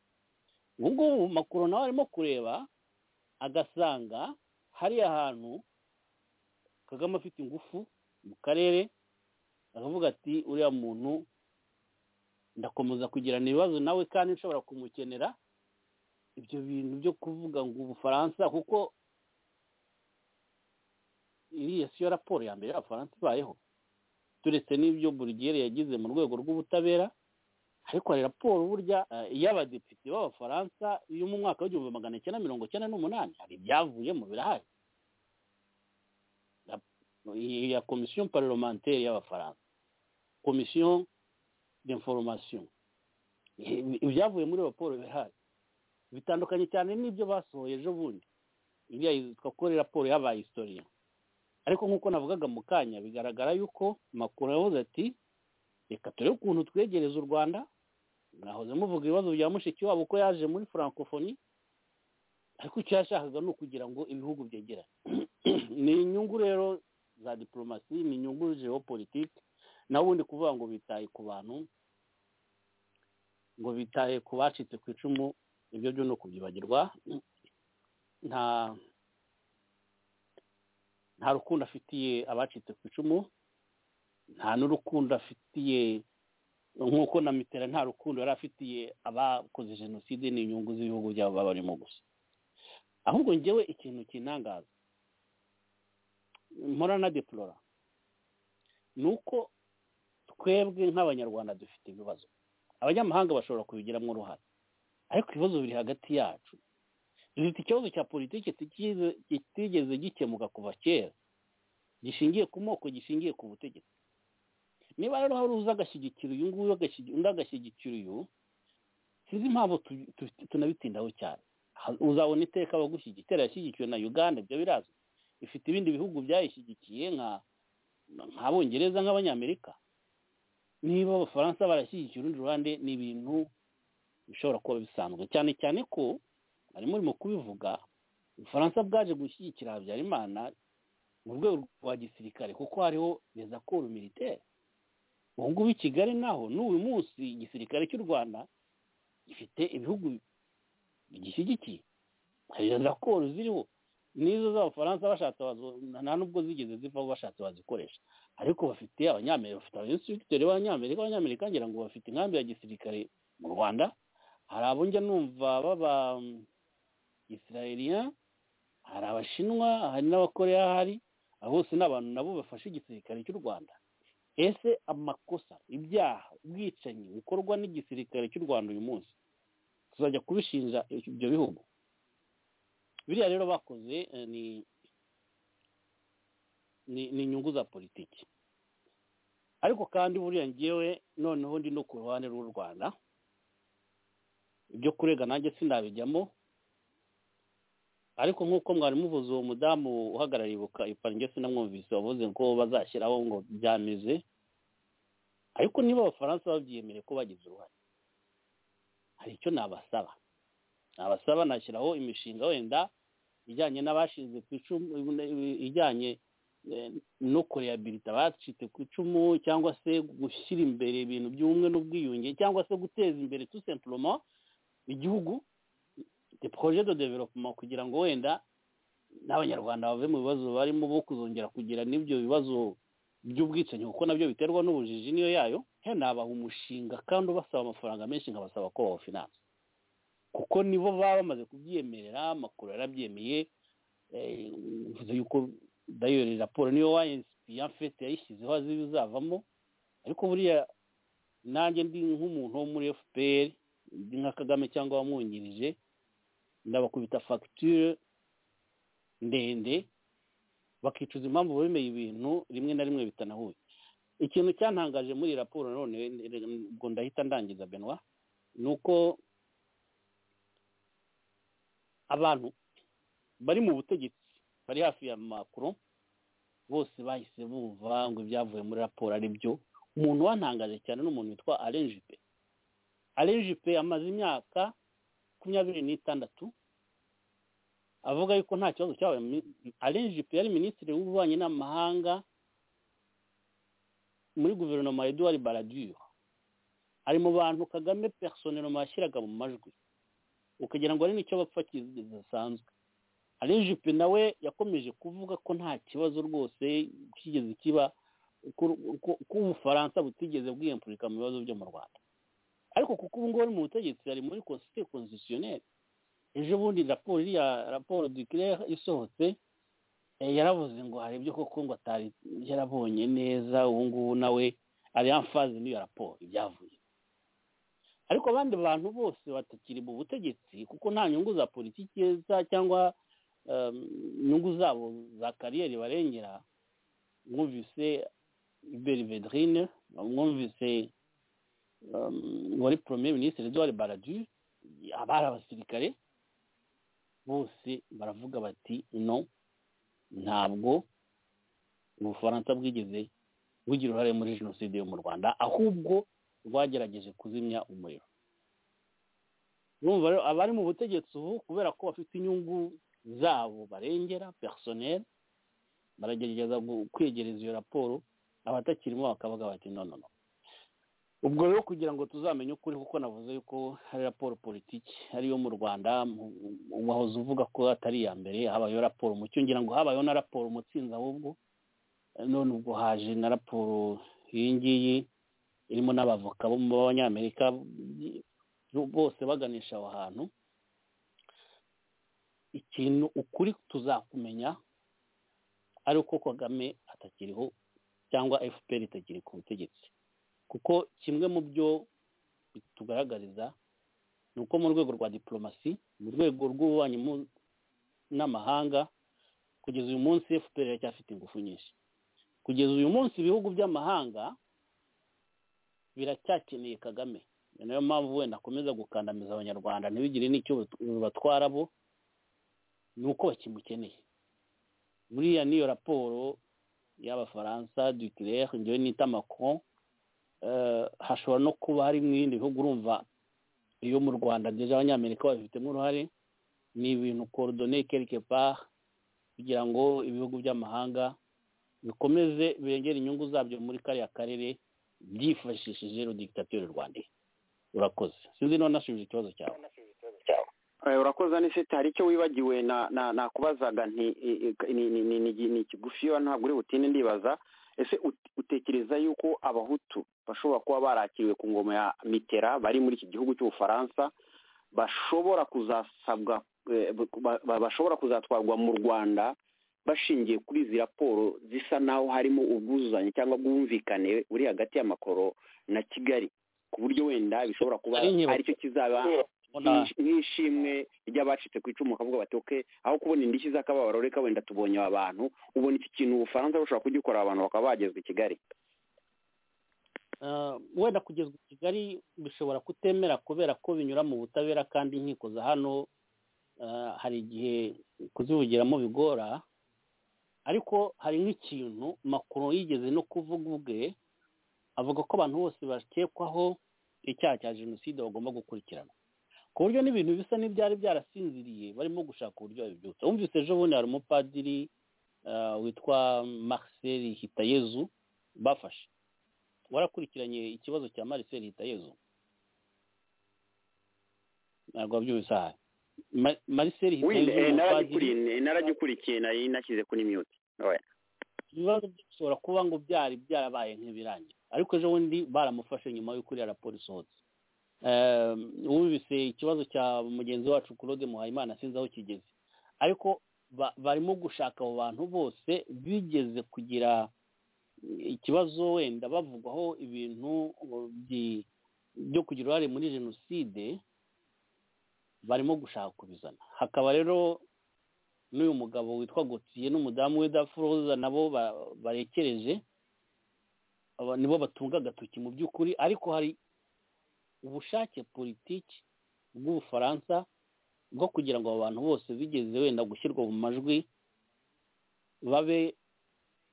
Speaker 4: ubu ngubu makuru nawe arimo kureba agasanga hariya hantu kagame afite ingufu mu karere aravuga ati uriya muntu ndakomeza kugirana ibibazo nawe kandi nshobora kumukenera ibyo bintu byo kuvuga ngo ubufaransa kuko iriya siyo raporo ya mbere y'abafaransa ibayeho turetse n'ibyo burigere yagize mu rwego rw'ubutabera ariko hari raporo burya y'abadepite b'abafaransa yo mu mwaka w'igihumbi magana cyenda mirongo cyenda n'umunani hari ibyavuyemo birahari ya komisiyo parlementaire y'abafaransa komisiyo d'information ibyavuye muri raporo bihari bitandukanye cyane n'ibyo basohoye ejo bundi iriya yitwa ko raporo yabaye historia ariko nk'uko navugaga mu kanya bigaragara yuko makuru yavuze ati reka turebe ukuntu twegereza u rwanda mwahoze muvuga ibibazo bya mushiki wabo uko yaje muri francophonie ariko icyo yashakaga ni ukugira ngo ibihugu byegerane ni inyungu rero za diplomasi ni inyungu geopolitike naho ubundi kuvuga ngo bitaye ku bantu ngo bitaye ku bacitse ku icumu ibyo byo ni ukubyibagirwa nta nta rukundo afitiye abacitse ku icumu nta n'urukundo afitiye nk'uko na mitera nta rukundo yari afitiye abakoze jenoside n'inyungu z'ibihugu byabo baba barimo gusa ahubwo ngewe ikintu kinangaza mpora na deplora ni uko twebwe nk'abanyarwanda dufite ibibazo abanyamahanga bashobora kubigiramo uruhare ariko ibibazo biri hagati yacu dufite ikibazo cya politiki kitigeze gikemuka kuva kera gishingiye ku moko gishingiye ku butegetsi niba rero hari uza agashyigikira uyu nguyu undi agashyigikira uyu sinzi impamvu tunabitindaho cyane uzabona iteka abagushyigikira yashyigikiwe na uganda ibyo birazwi ifite ibindi bihugu byayishyigikiye nk'abongereza nk'abanyamerika niba abafaransa barashyigikira urundi ruhande ni ibintu bishobora kuba bisanzwe cyane cyane ko harimo urimo kubivuga ubufaransa bwaje gushyigikira habyarimana mu rwego rwa gisirikare kuko hariho reza koru militaire ubu ngubu i kigali naho n'uyu munsi igisirikare cy'u rwanda gifite ibihugu bigishyigikiye hari reza koru ziriho nizo z'abafaransa bashatse nta n'ubwo zigeze zivaho bashatse bazikoresha ariko bafite abanyamerika bafite abanyinsitirikiteri b'abanyamerika abanyamerika ngira ngo bafite inkambi ya gisirikare mu rwanda hari abo njya numva baba israelien hari abashinwa hari n'abakoreya hari abo bose ni abantu nabo bafashe igisirikare cy'u rwanda ese amakosa ibyaha ubwicanyi bikorwa n'igisirikare cy'u rwanda uyu munsi tuzajya kubishinja ibyo bihugu biriya rero bakoze eh, ni ni ni inyungu za politiki ariko kandi buriya ngewe noneho ndi no ku ruhande rw'u rwanda ibyo kurega nanjye sinabijyamo ariko nk'uko mwari muvuze uwo mudamu uhagarariye ibuka ipange sinamwumvise wavuze ko bazashyiraho ngo byameze ariko niba abafaransa babyemerewe ko bagize uruhare hari icyo nabasaba nabasaba nashyiraho imishinga wenda ijyanye n'abashinze ku icumu ijyanye eh, no kurehabilita abacitse ku icumu cyangwa se gushyira imbere ibintu by'ubumwe n'ubwiyunge cyangwa se guteza imbere tout simplement igihugu de proje de development kugira ngo wenda n'abanyarwanda bave mu bibazo barimo bo kuzongera kugira n'ibyo bibazo by'ubwicanyi kuko nabyo biterwa n'ubujiji niyo yayo he nabaha umushinga kandi ubasaba amafaranga menshi nkabasaba ko bawufinansa kuko nibo baba bamaze kubyemerera amakuru yarabyemeye eh, mvuze yuko dayori raporo niyo wa enisipi yafete yayishyizeho azi ibizavamo ariko buriya nanjye ndi nk'umuntu wo muri fpr ndi nka kagame cyangwa wamwungirije ndabakubita fagitire ndende bakicuza impamvu bemeye ibintu rimwe na rimwe bitanahuye ikintu cyantangaje muri iyi raporo none ngo ndahita ndangiza benwa ni uko abantu bari mu butegetsi bari hafi ya makuru bose bahise bumva ngo ibyavuye muri raporo ari byo umuntu wantangaje cyane ni umuntu witwa arenjipe arenjipe amaze imyaka makumyabiri n'itandatu avuga yuko nta kibazo cyabaye arenjipe yari minisitiri w'ububanyi n'amahanga muri guverinoma ya eduard baradiyo ari mu bantu kagame personeloma yashyiraga mu majwi ukagira ngo hari n'icyo bapfa kidasanzwe arenjipe nawe yakomeje kuvuga ko nta kibazo rwose kigeze kiba ko ubufaransa butigeze bwiyempurika mu bibazo byo mu rwanda ariko kuko ubu ngubu ari mu butegetsi ari muri konsite konstitutioneri ejo bundi raporo iriya raporo dukirere isohotse yaravuze ngo hari ibyo koko ngo atari yarabonye neza ubu ngubu nawe ari amfaze n'iyo raporo ibyavuye ariko abandi bantu bose batakiri mu butegetsi kuko nta nyungu za politiki za cyangwa inyungu zabo za kariyeri barengera mwumvise iberi vedrine mwumvise wari premier minisitiri eduard baradu abari abasirikare bose baravuga bati no ntabwo ubufaransa bwigeze bugira uruhare muri jenoside yo mu rwanda ahubwo rwagerageje kuzimya umuriro urumva rero abari mu butegetsi ubu kubera ko bafite inyungu zabo barengera personel baragerageza kwegereza iyo raporo abatakirimo bakavuga bati no no no ubwo rero kugira ngo tuzamenye ukuri kuko navuze yuko hari raporo politiki ariyo mu rwanda wahoze uvuga ko atari iya mbere habayeho raporo mucyo ngira ngo habayeho na raporo umutsinzi ahubwo none ubwo haje na raporo iyi ngiyi irimo n'abavoka bo mu banyamerika bose baganisha aho hantu ikintu ukuri tuzakumenya ari uko kagame atakiriho cyangwa fpr itakiri ku butegetsi kuko kimwe mu byo bitugaragariza ni uko mu rwego rwa diporomasi mu rwego rw'ububanyi n'amahanga kugeza uyu munsi fpr iracyafite ingufu nyinshi kugeza uyu munsi ibihugu by'amahanga biracyakeneye kagame ni nayo mpamvu wenda akomeza gukandamiza abanyarwanda ntibigire n'icyo batwara bo ni uko bakimukeneye buriya n'iyo raporo y'abafaransa dukirere ngewe nita macron hashobora no kuba hari mu bindi bihugu urumva iyo mu rwanda byeje abanyamerika babifitemo uruhare ni ibintu korodone kereke par kugira ngo ibihugu by'amahanga bikomeze birengere inyungu zabyo muri kariya karere byifashishije rudigitateri rwanda urakoze sinzi niba nashubije ikibazo cyawe
Speaker 3: urakoze anisete hari icyo wibagiwe nakubazaga ni kigufi ntabwo uri butinde ndibaza ese utekereza yuko abahutu bashobora kuba barakiriwe ku ngoma ya mitera bari muri iki gihugu cy'ubufaransa bashobora kuzasabwa bashobora kuzatwarwa mu rwanda bashingiye kuri izi raporo zisa naho harimo ubwuzuzanye cyangwa bwumvikane buri hagati y'amakoro na kigali ku buryo wenda bishobora kuba
Speaker 4: Ari inyibuko.
Speaker 3: aricyo kizaba nk'ishimwe ry'abacitse ku icumu bakavuga bati oke aho kubona indishyi z'akababaro reka wenda tubonye aba bantu ubona iki kintu ubufaransa bushobora kugikorera abantu bakaba bagezwa i kigali
Speaker 4: Ah, wenda kugezwa i kigali bishobora kutemera kubera ko binyura mu butabera kandi inkiko za hano ah, hari igihe kuzivugiramo bigora ariko hari nk'ikintu makuru yigeze no kuvuga ubwe avuga ko abantu bose bakekwaho icyaha cya jenoside bagomba gukurikirana ku buryo n'ibintu bisa n'ibyari byarasinziriye barimo gushaka uburyo babibyutsa wumvise ejo bundi hari umupadiri ah, witwa marcel hitayezu bafashe warakurikiranye ikibazo cya marcel hitayezu ntabwo wabyumvise aha Ma- marcel hitayezu
Speaker 3: Wenda, eh,
Speaker 4: umupadiri
Speaker 3: naragikuriye- naragikurikiye nari nashyize kuri mute Oya.
Speaker 4: ibibazo byo bishobora kuba ngo byari byarabaye nk'ibirangira ariko ejo bundi baramufashe nyuma y'uko iriya raporo isohotse Ehm, wumvise ikibazo cya mugenzi wacu claude muhayimana sinzi aho kigeze ariko ba- barimo gushaka abo bantu bose bigeze kugira ikibazo wenda bavugwaho ibintu bi- byo kugira uruhare muri jenoside barimo gushaka kubizana hakaba rero n'uyu mugabo witwa gotiye n'umudamu we dafuroza nabo ba- barekereje aba nibo batunga agatoki mu by'ukuri ariko hari ubushake politiki bw'ubufaransa bwo kugira ngo abo bantu bose bigeze wenda gushyirwa mu majwi babe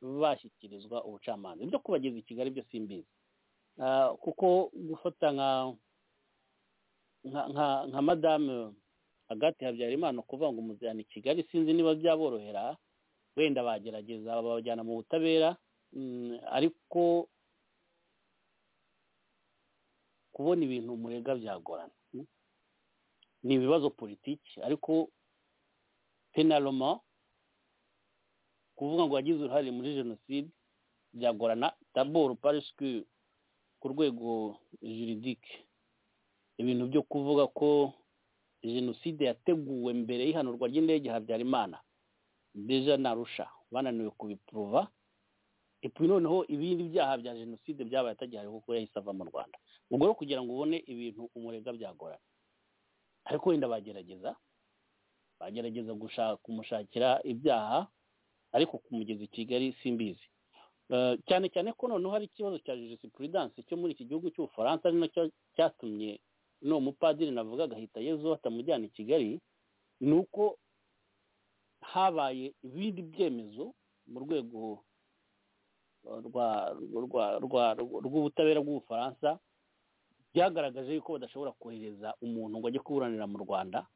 Speaker 4: bashyikirizwa ubucamanza ibyo kubageza i kigali byo simbizi Ah, kuko gufata nka nka- nka nka madame agati habyarimana kuvuga ngo umujyana i kigali sinzi niba byaborohera wenda bagerageza babajyana mu butabera mm, ariko kubona ibintu murega byagorana Mm. ni ibibazo politiki ariko penaloma kuvuga ngo wagize uruhare muri jenoside byagorana daboro parisike ku rwego juridike ibintu byo kuvuga ko jenoside yateguwe mbere y'ihanurwa ry'indege habyarimana deja narusha bananiwe kubipuruva ipfu noneho ibindi byaha bya jenoside byabaye atagihari kuko yahise ava mu rwanda ubwo rero kugira ngo ubone ibintu umurega byagorana ariko wenda bagerageza bagerageza gushaka kumushakira ibyaha ariko kumugeza i kigali simbizi Eh, cyane cyane ko noneho hari ikibazo cya jurisprudense cyo muri iki gihugu cy'ubufaransa ari nacyo cyatumye n'uwo mupadiri navuga agahita yezu batamujyana i kigali ni uko habaye ibindi byemezo mu rwego eh, rwa rwa- rwa- rw'ubutabera bw'ubufaransa byagaragaje yuko badashobora kohereza umuntu ngo ajye kuburanira mu rwanda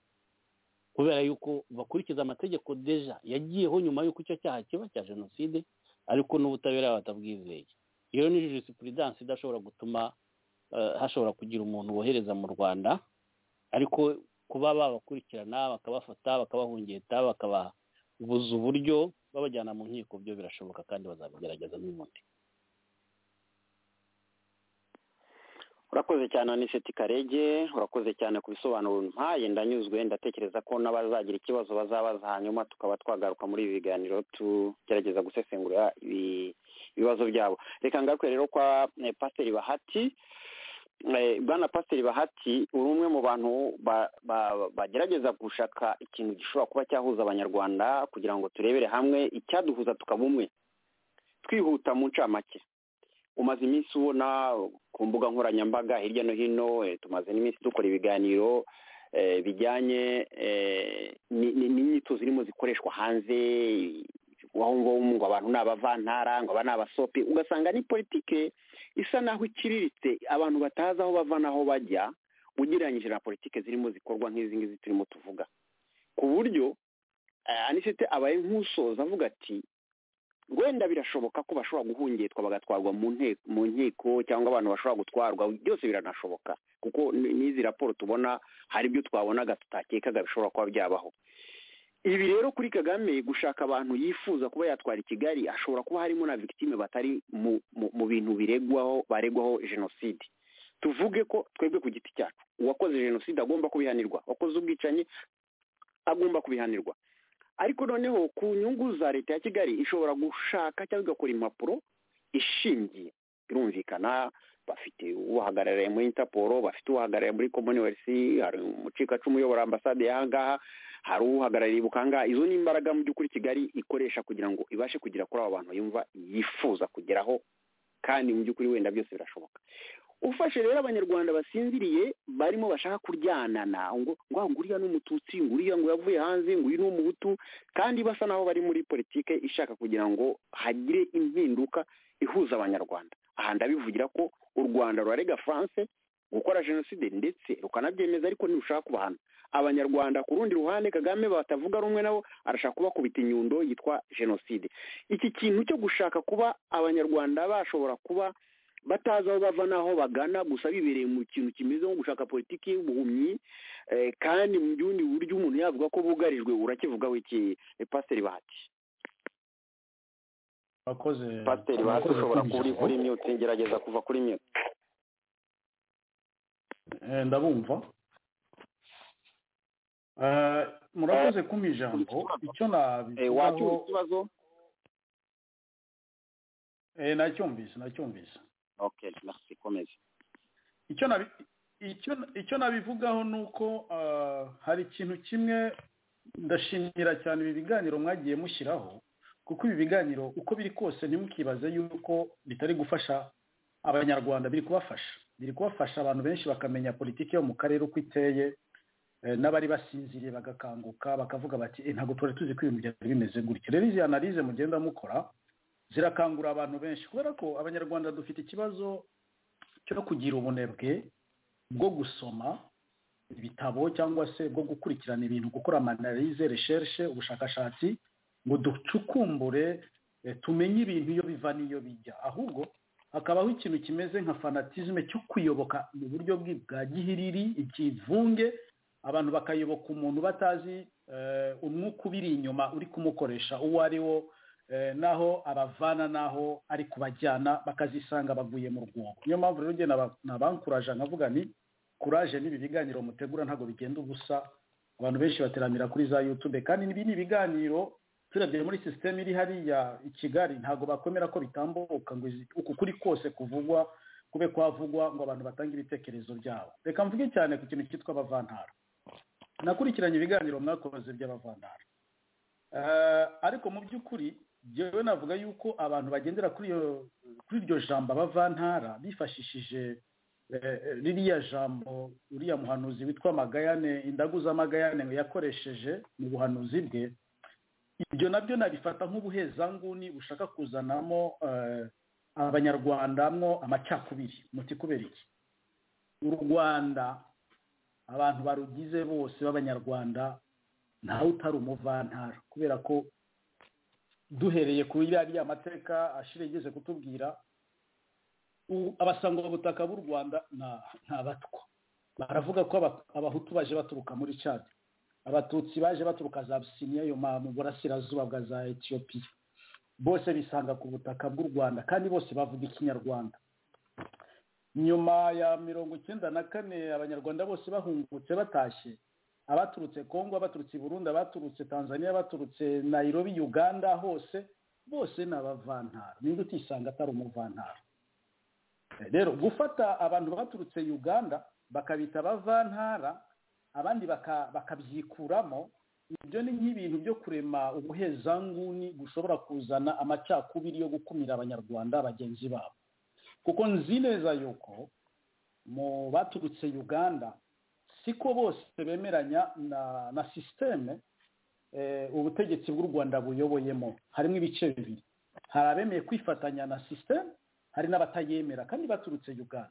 Speaker 4: kubera yuko bakurikiza amategeko deja yagiyeho nyuma y'uko icyo cyaha kiba cya jenoside ariko n'ubutabera batabwizeye iyo ni jurisprudense idashobora gutuma eh, hashobora kugira umuntu wohereza mu rwanda ariko kuba babakurikirana bakabafata bakabahungeta bakababuza uburyo babajyana mu nkiko byo birashoboka kandi bazabigerageza n'ubundi
Speaker 3: urakoze cyane aniseti karege urakoze cyane ku bisobanuro mpaye ndanyuzwe ndatekereza ko n'abazagira ikibazo bazabaza hanyuma tukaba twagaruka muri ibi biganiro tugerageza gusesengura ibi- ibibazo byabo reka ngaruke rero kwa eh, pasiteri bahati Eh, bwana pasiteri bahati uri umwe mu bantu ba- ba- bagerageza gushaka ikintu gishobora kuba cyahuza abanyarwanda kugira ngo turebere hamwe icyaduhuza tukaba umwe twihuta mu ncamake umaze iminsi ubona ku mbuga nkoranyambaga hirya no hino eh, tumaze n'iminsi dukora ibiganiro eh, bijyanye eh, ni- ni- n'inyito zirimo zikoreshwa hanze waho ngaho ngo abantu ni abavantara ngo aba ni abasopi ugasanga ni politike isa naho ikiriritse abantu batazi aho bava n'aho bajya ugereranyije na politike zirimo zikorwa nk'izi ngizi turimo tuvuga ku buryo eh, anisete abaye nk'usoza avuga ati wenda birashoboka ko bashobora guhungitwa bagatwarwa mu nte- mu nkiko cyangwa abantu bashobora gutwarwa byose biranashoboka kuko n- n'izi raporo tubona hari ibyo twabonaga tutakekaga bishobora kuba byabaho ibi rero kuri kagame gushaka abantu yifuza kuba yatwara i kigali hashobora kuba harimo na victime batari mu, mu, mu bintu biregwaho baregwaho jenoside tuvuge ko twebwe ku giti cyacu uwakoze jenoside agomba kubihanirwa uwakoze ubwicanyi agomba kubihanirwa ariko noneho ku nyungu za leta ya kigali ishobora gushaka cyangwa igakora impapuro ishingiye birumvikana bafite uhagarariye muri intaporo bafite uhagarariye muri komuniwesi hari umucikacumu uyobora ambasade y'ahangaha hari uhagarariye bukanga izo ni imbaraga mu by'ukuri kigali ikoresha kugira ngo ibashe kugera kuri abo bantu yumva yifuza kugeraho kandi mu by'ukuri wenda byose birashoboka ufashe rero abanyarwanda basinziriye barimo bashaka kuryanana ngo ngo ah, ngo uriya ni umututsi ngo uriya ngo yavuye hanze ngo uyu ni umuhutu kandi basa naho bari muri politike ishaka kugira ngo hagire impinduka ihuza abanyarwanda aha ndabivugira ko u rwanda rurarega france gukora jenoside ndetse rukanabyemeza ariko ntirushaka kubahana abanyarwanda ku rundi ruhande kagame batavuga rumwe nabo arashaka kubakubita inyundo yitwa jenoside iki kintu cyo gushaka kuba abanyarwanda bashobora kuba batazi aho bava n'aho bagana gusa bibereye mu kintu kimeze nko gushaka politiki y'ubuhumyi kandi mu bundi buryo umuntu yavuga ko bugarijwe urakivugaho iki pasiteri bahati
Speaker 6: abakoze
Speaker 3: pasiteri bahati ushobora kuba uri kuri mute gerageza kuva kuri mute
Speaker 6: ndabumva Eh, murakoze kumpa ijambo icyo
Speaker 3: wacyumva
Speaker 6: nabivugaho
Speaker 3: ikibazo
Speaker 6: eh, nacyumvise nacyumvise
Speaker 3: okay merci komeza
Speaker 6: icyo nabi icyo icyo nabivugaho ni uko ah, hari ikintu kimwe ndashimira cyane ibi biganiro mwagiye mushyiraho kuko ibi biganiro uko biri kose ntimukibaze yuko bitari gufasha abanyarwanda biri kubafasha biri kubafasha abantu benshi bakamenya politiki yo mu karere uko iteye eh, n'abari basinziriye bagakanguka bakavuga bati "Eh, ntabwo twari tuzi ko ibintu byari bimeze gutya rero izi analize mugenda mukora zirakangura abantu benshi kubera ko abanyarwanda dufite ikibazo cyo kugira ubunebwe bwo gusoma ibitabo cyangwa se bwo gukurikirana ibintu gukora amanalize reshershe ubushakashatsi ngo ducukumbure eh, tumenye ibintu iyo biva n'iyo bijya ahubwo hakabaho ikintu kimeze nka fanatizme cyo kuyoboka mu buryo bwi- bwa gihiriri ikivunge abantu bakayoboka umuntu batazi eh, umwuka ubiri inyuma uri kumukoresha uwo ari wo eh, naho abavana naho ari kubajyana bakazisanga baguye mu rwobo niyo mpamvu rero njye naba- nabankuraje nkavuga ni kuraje n'ibi biganiro mutegura ntabwo bigenda ubusa abantu benshi bateramira kuri za yutube kandi ibi ni ibiganiro turebye muri sisiteme iri hariya i kigali ntabwo bakwemera ko bitambuka ngo izi- uku kuri kose kuvugwa kube kwavugwa ngo abantu batange ibitekerezo byabo reka mvuge cyane ku kintu cyitwa abavantara nakurikiranye ibiganiro mwakoze by'abavantara Eh, ariko mu by'ukuri njyewe navuga yuko abantu bagendera kuri iyo kuri iryo jambo abavantara bifashishije eh, eh, ririya jambo uriya muhanuzi witwa magayane indagu z'amagayane yakoresheje mu buhanuzi bwe ibyo nabyo nabifata nk'ubuhezanguni bushaka kuzanamo eh, abanyarwandamwo amacakubiri muti kubera iki u rwanda abantu barugize bose b'abanyarwanda ntawe utari umuvantara kubera ko duhereye ku iriya mateka ashira igeze kutubwira u- abasangwabutaka b'u rwanda na- ni abatwa baravuga ko aba- abahutu baje baturuka muri cad abatutsi baje baturuka za abisiniya yo ma- mu burasirazuba bwa za etiyopiya bose bisanga ku butaka bw'u rwanda kandi bose bavuga ikinyarwanda nyuma ya mirongo icyenda na kane abanyarwanda bose bahungutse batashye abaturutse kongo abaturutse i burundi abaturutse tanzania abaturutse nairobi uganda hose bose ni abavantara ninde utisanga atari umuvantara Eh, rero gufata abantu baturutse uganda bakabita abavantara abandi baka- bakabyikuramo ibyo ni nk'ibintu byo kurema ubuhezanguni bushobora kuzana amacakubiri yo gukumira abanyarwanda bagenzi babo kuko nzi neza yuko mu baturutse uganda siko bose bemeranya na na sisiteme eh, ubutegetsi bw'u rwanda buyoboyemo harimo ibice bibiri hari abemeye kwifatanya na sisiteme hari n'abatayemera kandi baturutse uganda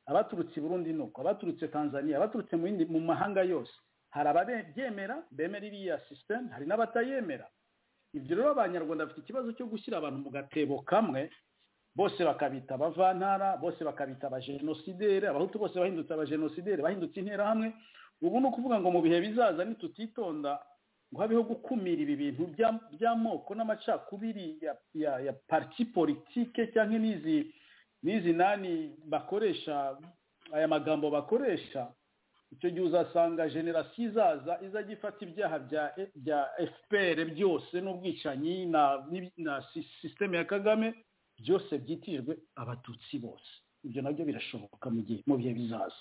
Speaker 6: abaturutse i burundi nuko abaturutse tanzania abaturutse mu yindi- mu mahanga yose hari ababyemera bemera iriya sisiteme hari n'abatayemera ibyo rero abanyarwanda bafite ikibazo cyo gushyira abantu mu gatebo kamwe bose bakabita abavantara bose bakabita abajenosideri abahutu bose bahindutse abajenosideri bahindutse interahamwe ubu ni ukuvuga ngo mu bihe bizaza nitutitonda ngo habeho gukumira ibi bintu bya- by'amoko n'amacakubiri ya, ya, ya parti politike cyangwa n'izi n'izi nani bakoresha aya magambo bakoresha icyo gihe uzasanga generasiyo izaza izajya ifata ibyaha bya fpr byose n'ubwicanyi na sisiteme ya kagame byose byitirijwe abatutsi bose ibyo nabyo birashoboka mu gihe mu bihe bizaza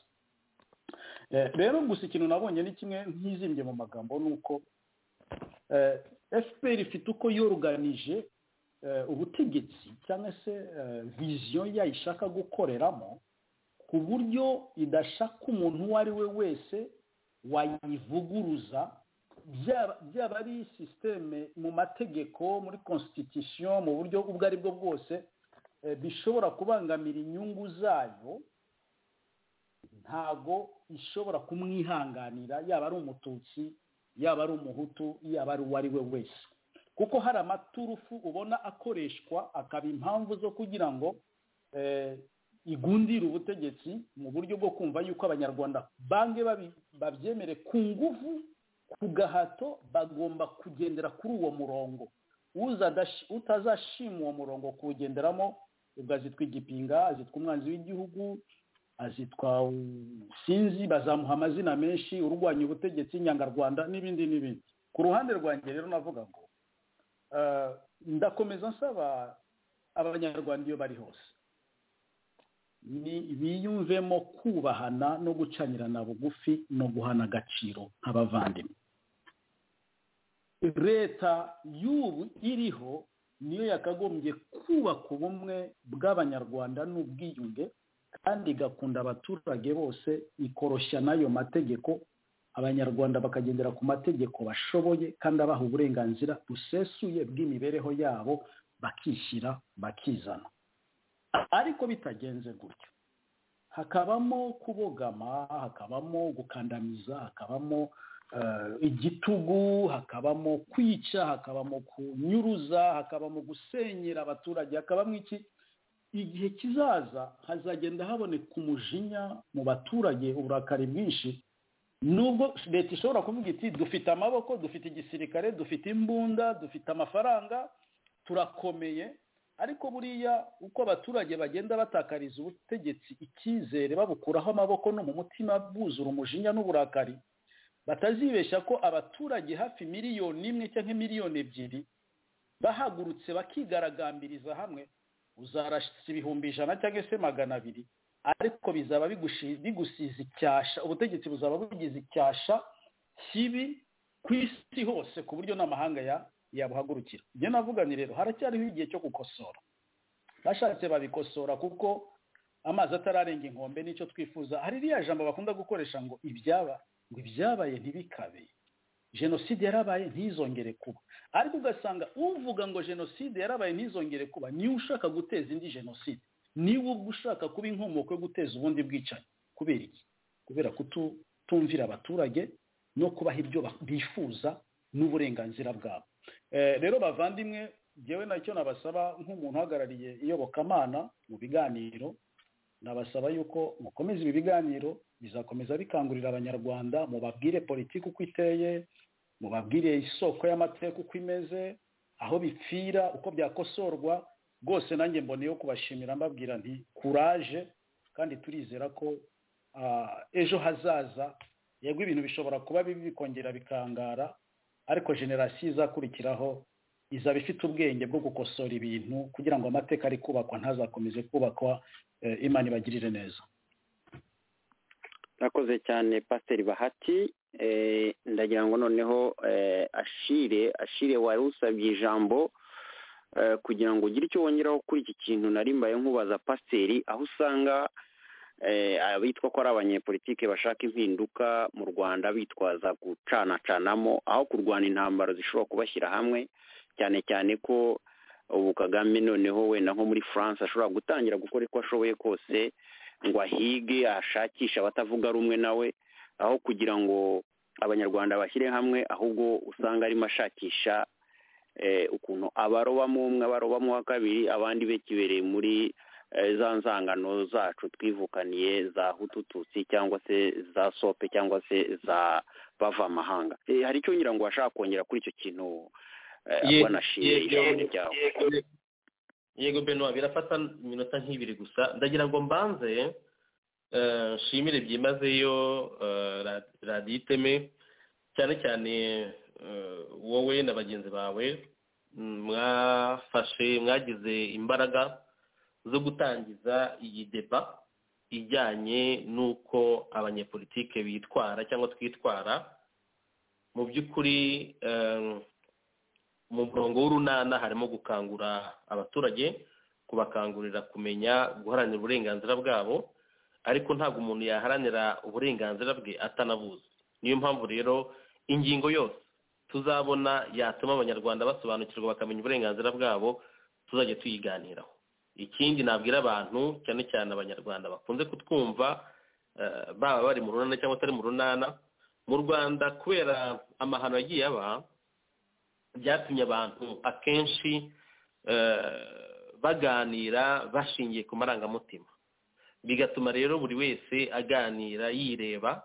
Speaker 6: rero gusa ikintu nabonye ni kimwe ntizimbye mu magambo ni uko fpr ifite uko yoruganije ubutegetsi cyangwa se viziyo yayo ishaka gukoreramo ku buryo idashaka umuntu uwo ari we wese wayivuguruza byaba ari sisiteme mu mategeko muri constitution mu buryo ubwo ari bwo bwose bishobora kubangamira inyungu zayo ntago ishobora kumwihanganira yaba ari umututsi yaba ari umuhutu yaba ari uwo ari we wese kuko hari amaturufu ubona akoreshwa akaba impamvu zo kugira ngo igundira ubutegetsi mu buryo bwo kumva yuko abanyarwanda bange babyemere ku nguvu ku gahato bagomba kugendera kuri uwo murongo utazashima uwo murongo kuwugenderamo ubwo azitwa igipinga azitwa umwanzi w'igihugu azitwa sinzi bazamuha amazina menshi urwanya ubutegetsi inyangarwanda n'ibindi n'ibindi ku ruhande rwanjye rero navuga ngo ndakomeza nsaba abanyarwanda iyo bari hose biyumvemo kubahana no gucanirana bugufi no guhana agaciro nk'abavandimwe leta y'ubu iriho niyo yakagombye kubaka ubumwe bw'abanyarwanda n'ubwiyunge kandi igakunda abaturage bose ikoroshya n'ayo mategeko abanyarwanda bakagendera ku mategeko bashoboye kandi abaha uburenganzira busesuye bw'imibereho yabo bakishyira bakizana ariko bitagenze gutyo hakabamo kubogama hakabamo gukandamiza hakabamo igitugu hakabamo kwica hakabamo kunyuruza hakabamo gusenyera abaturage hakabamo iki igihe kizaza hazagenda haboneka umujinya mu baturage uburakari bwinshi nubwo leta ishobora kuvuga iti dufite amaboko dufite igisirikare dufite imbunda dufite amafaranga turakomeye ariko buriya uko abaturage bagenda batakariza ubutegetsi icyizere babukuraho amaboko no mu mutima buzura umujinya n'uburakari batazibeshya ko abaturage hafi miliyoni imwe cyangwa miliyoni ebyiri bahagurutse bakigaragambiriza hamwe uzarashyitsa ibihumbi ijana cyangwa se magana abiri ariko bizaba bigusize icyasha ubutegetsi buzaba bugize icyasha kibi ku isi hose ku buryo n'amahanga ya yabuhagurukira ibyo navuganye rero haracyariho igihe cyo gukosora bashatse babikosora kuko amazi atararenga inkombe nicyo twifuza hari iriya jambo bakunda gukoresha ngo ibyaba ngo ibyabaye ntibikabe jenoside yarabaye ntizongere kuba ariko ugasanga uvuga ngo jenoside yarabaye ntizongere kuba niwe ushaka guteza indi jenoside niwe ubwo ushaka kuba inkomoko yo guteza ubundi bwicanyi kubera iki kubera kutumvira abaturage no kubaha ibyo bifuza n'uburenganzira bwabo rero bavandimwe ngewe nacyo nabasaba nk'umuntu uhagarariye iyobokamana mu biganiro nabasaba yuko mukomeza ibi biganiro bizakomeza bikangurira abanyarwanda mubabwire politiki uko iteye mubabwire isoko y'amateka uko imeze aho bipfira uko byakosorwa rwose nanjye mboneyeho kubashimira mbabwira nti kuraje kandi turizera ko ejo hazaza yego ibintu bishobora kuba bibi bikongera bikangara ariko generasiyo izakurikiraho izaba ifite ubwenge bwo gukosora ibintu kugira ngo amateka ari kubakwa ntazakomeze kubakwa imana ibagirire neza
Speaker 3: urakoze cyane pasiteri bahati ndagira ngo noneho ashire ashire wari usabye ijambo kugira ngo ugire icyo wongeraho kuri iki kintu narimbaye nkubaza pasiteri aho usanga bitwa ko ari abanyepolitike bashaka impinduka mu rwanda bitwaza gucanacanamo aho kurwana intambaro zishobora kubashyira hamwe cyane cyane ko ubu kagame noneho wenda nko muri france ashobora gutangira gukora uko ashoboye kose ngo ahige ashakishe abatavuga rumwe nawe aho kugira ngo abanyarwanda bashyire hamwe ahubwo usanga arimo ashakisha ukuntu abarobamo umwe abarobamo uwa kabiri abandi be kibereye muri za nzangano zacu twivukaniye za hutututsi cyangwa se za sope cyangwa se za bavamahanga hari icyo ngira ngo washaka kongera kuri icyo kintu banashimiye ishami ryawe
Speaker 5: yego benwa birafata iminota nk'ibiri gusa ndagira ngo mbanze nshimire byimazeyo radiyo iteme cyane cyane wowe na bagenzi bawe mwafashe mwagize imbaraga zo gutangiza iyi deba ijyanye n'uko abanyepolitike bitwara cyangwa twitwara mu by'ukuri mu murongo w'urunana harimo gukangura abaturage kubakangurira kumenya guharanira uburenganzira bwabo ariko ntabwo umuntu yaharanira uburenganzira bwe atanabuzi niyo mpamvu rero ingingo yose tuzabona yatuma abanyarwanda basobanukirwa bakamenya uburenganzira bwabo tuzajya tuyiganiraho ikindi nabwira abantu cyane cyane abanyarwanda bakunze kutwumva baba bari mu runana cyangwa atari mu runana mu rwanda kubera amahano yagiye aba byatumye abantu akenshi baganira bashingiye ku marangamutima bigatuma rero buri wese aganira yireba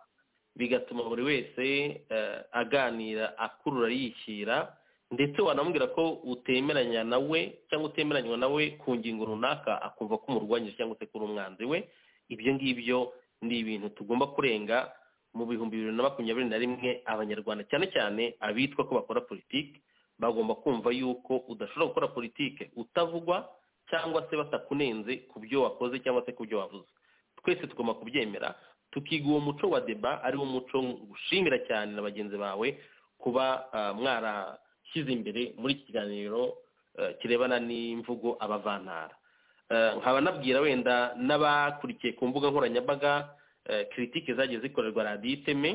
Speaker 5: bigatuma buri wese aganira akurura yishyira ndetse wanamubwira ko utemeranya nawe cyangwa utemeranywa nawe ku ngingo runaka akumva ko umurwanyije cyangwa se kuri umwanzi we ibyo ngibyo ni ibintu tugomba kurenga mu bihumbi bibiri na makumyabiri na rimwe abanyarwanda cyane cyane abitwa ko bakora politiki bagomba kumva yuko udashobora gukora politiki utavugwa cyangwa se batakunenze ku byo wakoze cyangwa se ku byo wavuze twese tugomba kubyemera tukiga uwo muco wa deba ari wo muco ushimira cyane na bagenzi bawe kuba mwarashyize imbere muri iki kiganiro kirebana n'imvugo abavantara nkaba nabwira wenda n'abakurikiye ku mbuga nkoranyambaga kiritike zagiye zikorerwa radiyo iteme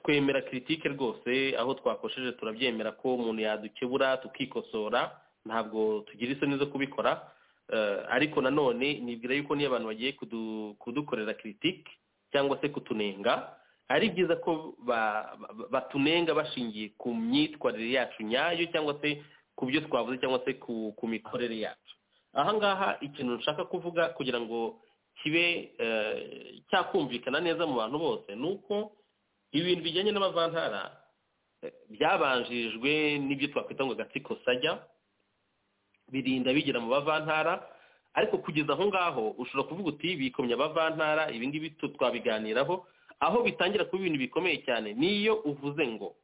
Speaker 5: twemera kiritike rwose aho twakosheje turabyemera ko umuntu yadukebura tukikosora ntabwo tugira isoni zo kubikora ariko nanone nibwira yuko niyo abantu bagiye kudukorera kiritike cyangwa se kutunenga ari byiza ko batunenga bashingiye ku myitwarire yacu nyayo cyangwa se ku byo twavuze cyangwa se ku mikorere yacu ahangaha ikintu nshaka kuvuga kugira ngo kibe cyakumvikana neza mu bantu bose ni uko ibintu bijyanye n'abavantara byabanjirijwe n'ibyo twakwita ngo agatsiko sajya birinda bigera mu bavantara ariko kugeza aho ngaho ushobora kuvuga uti bikomye abavantara ibi ngibi twabiganiraho aho bitangira kuba ibintu bikomeye cyane niyo uvuze ngo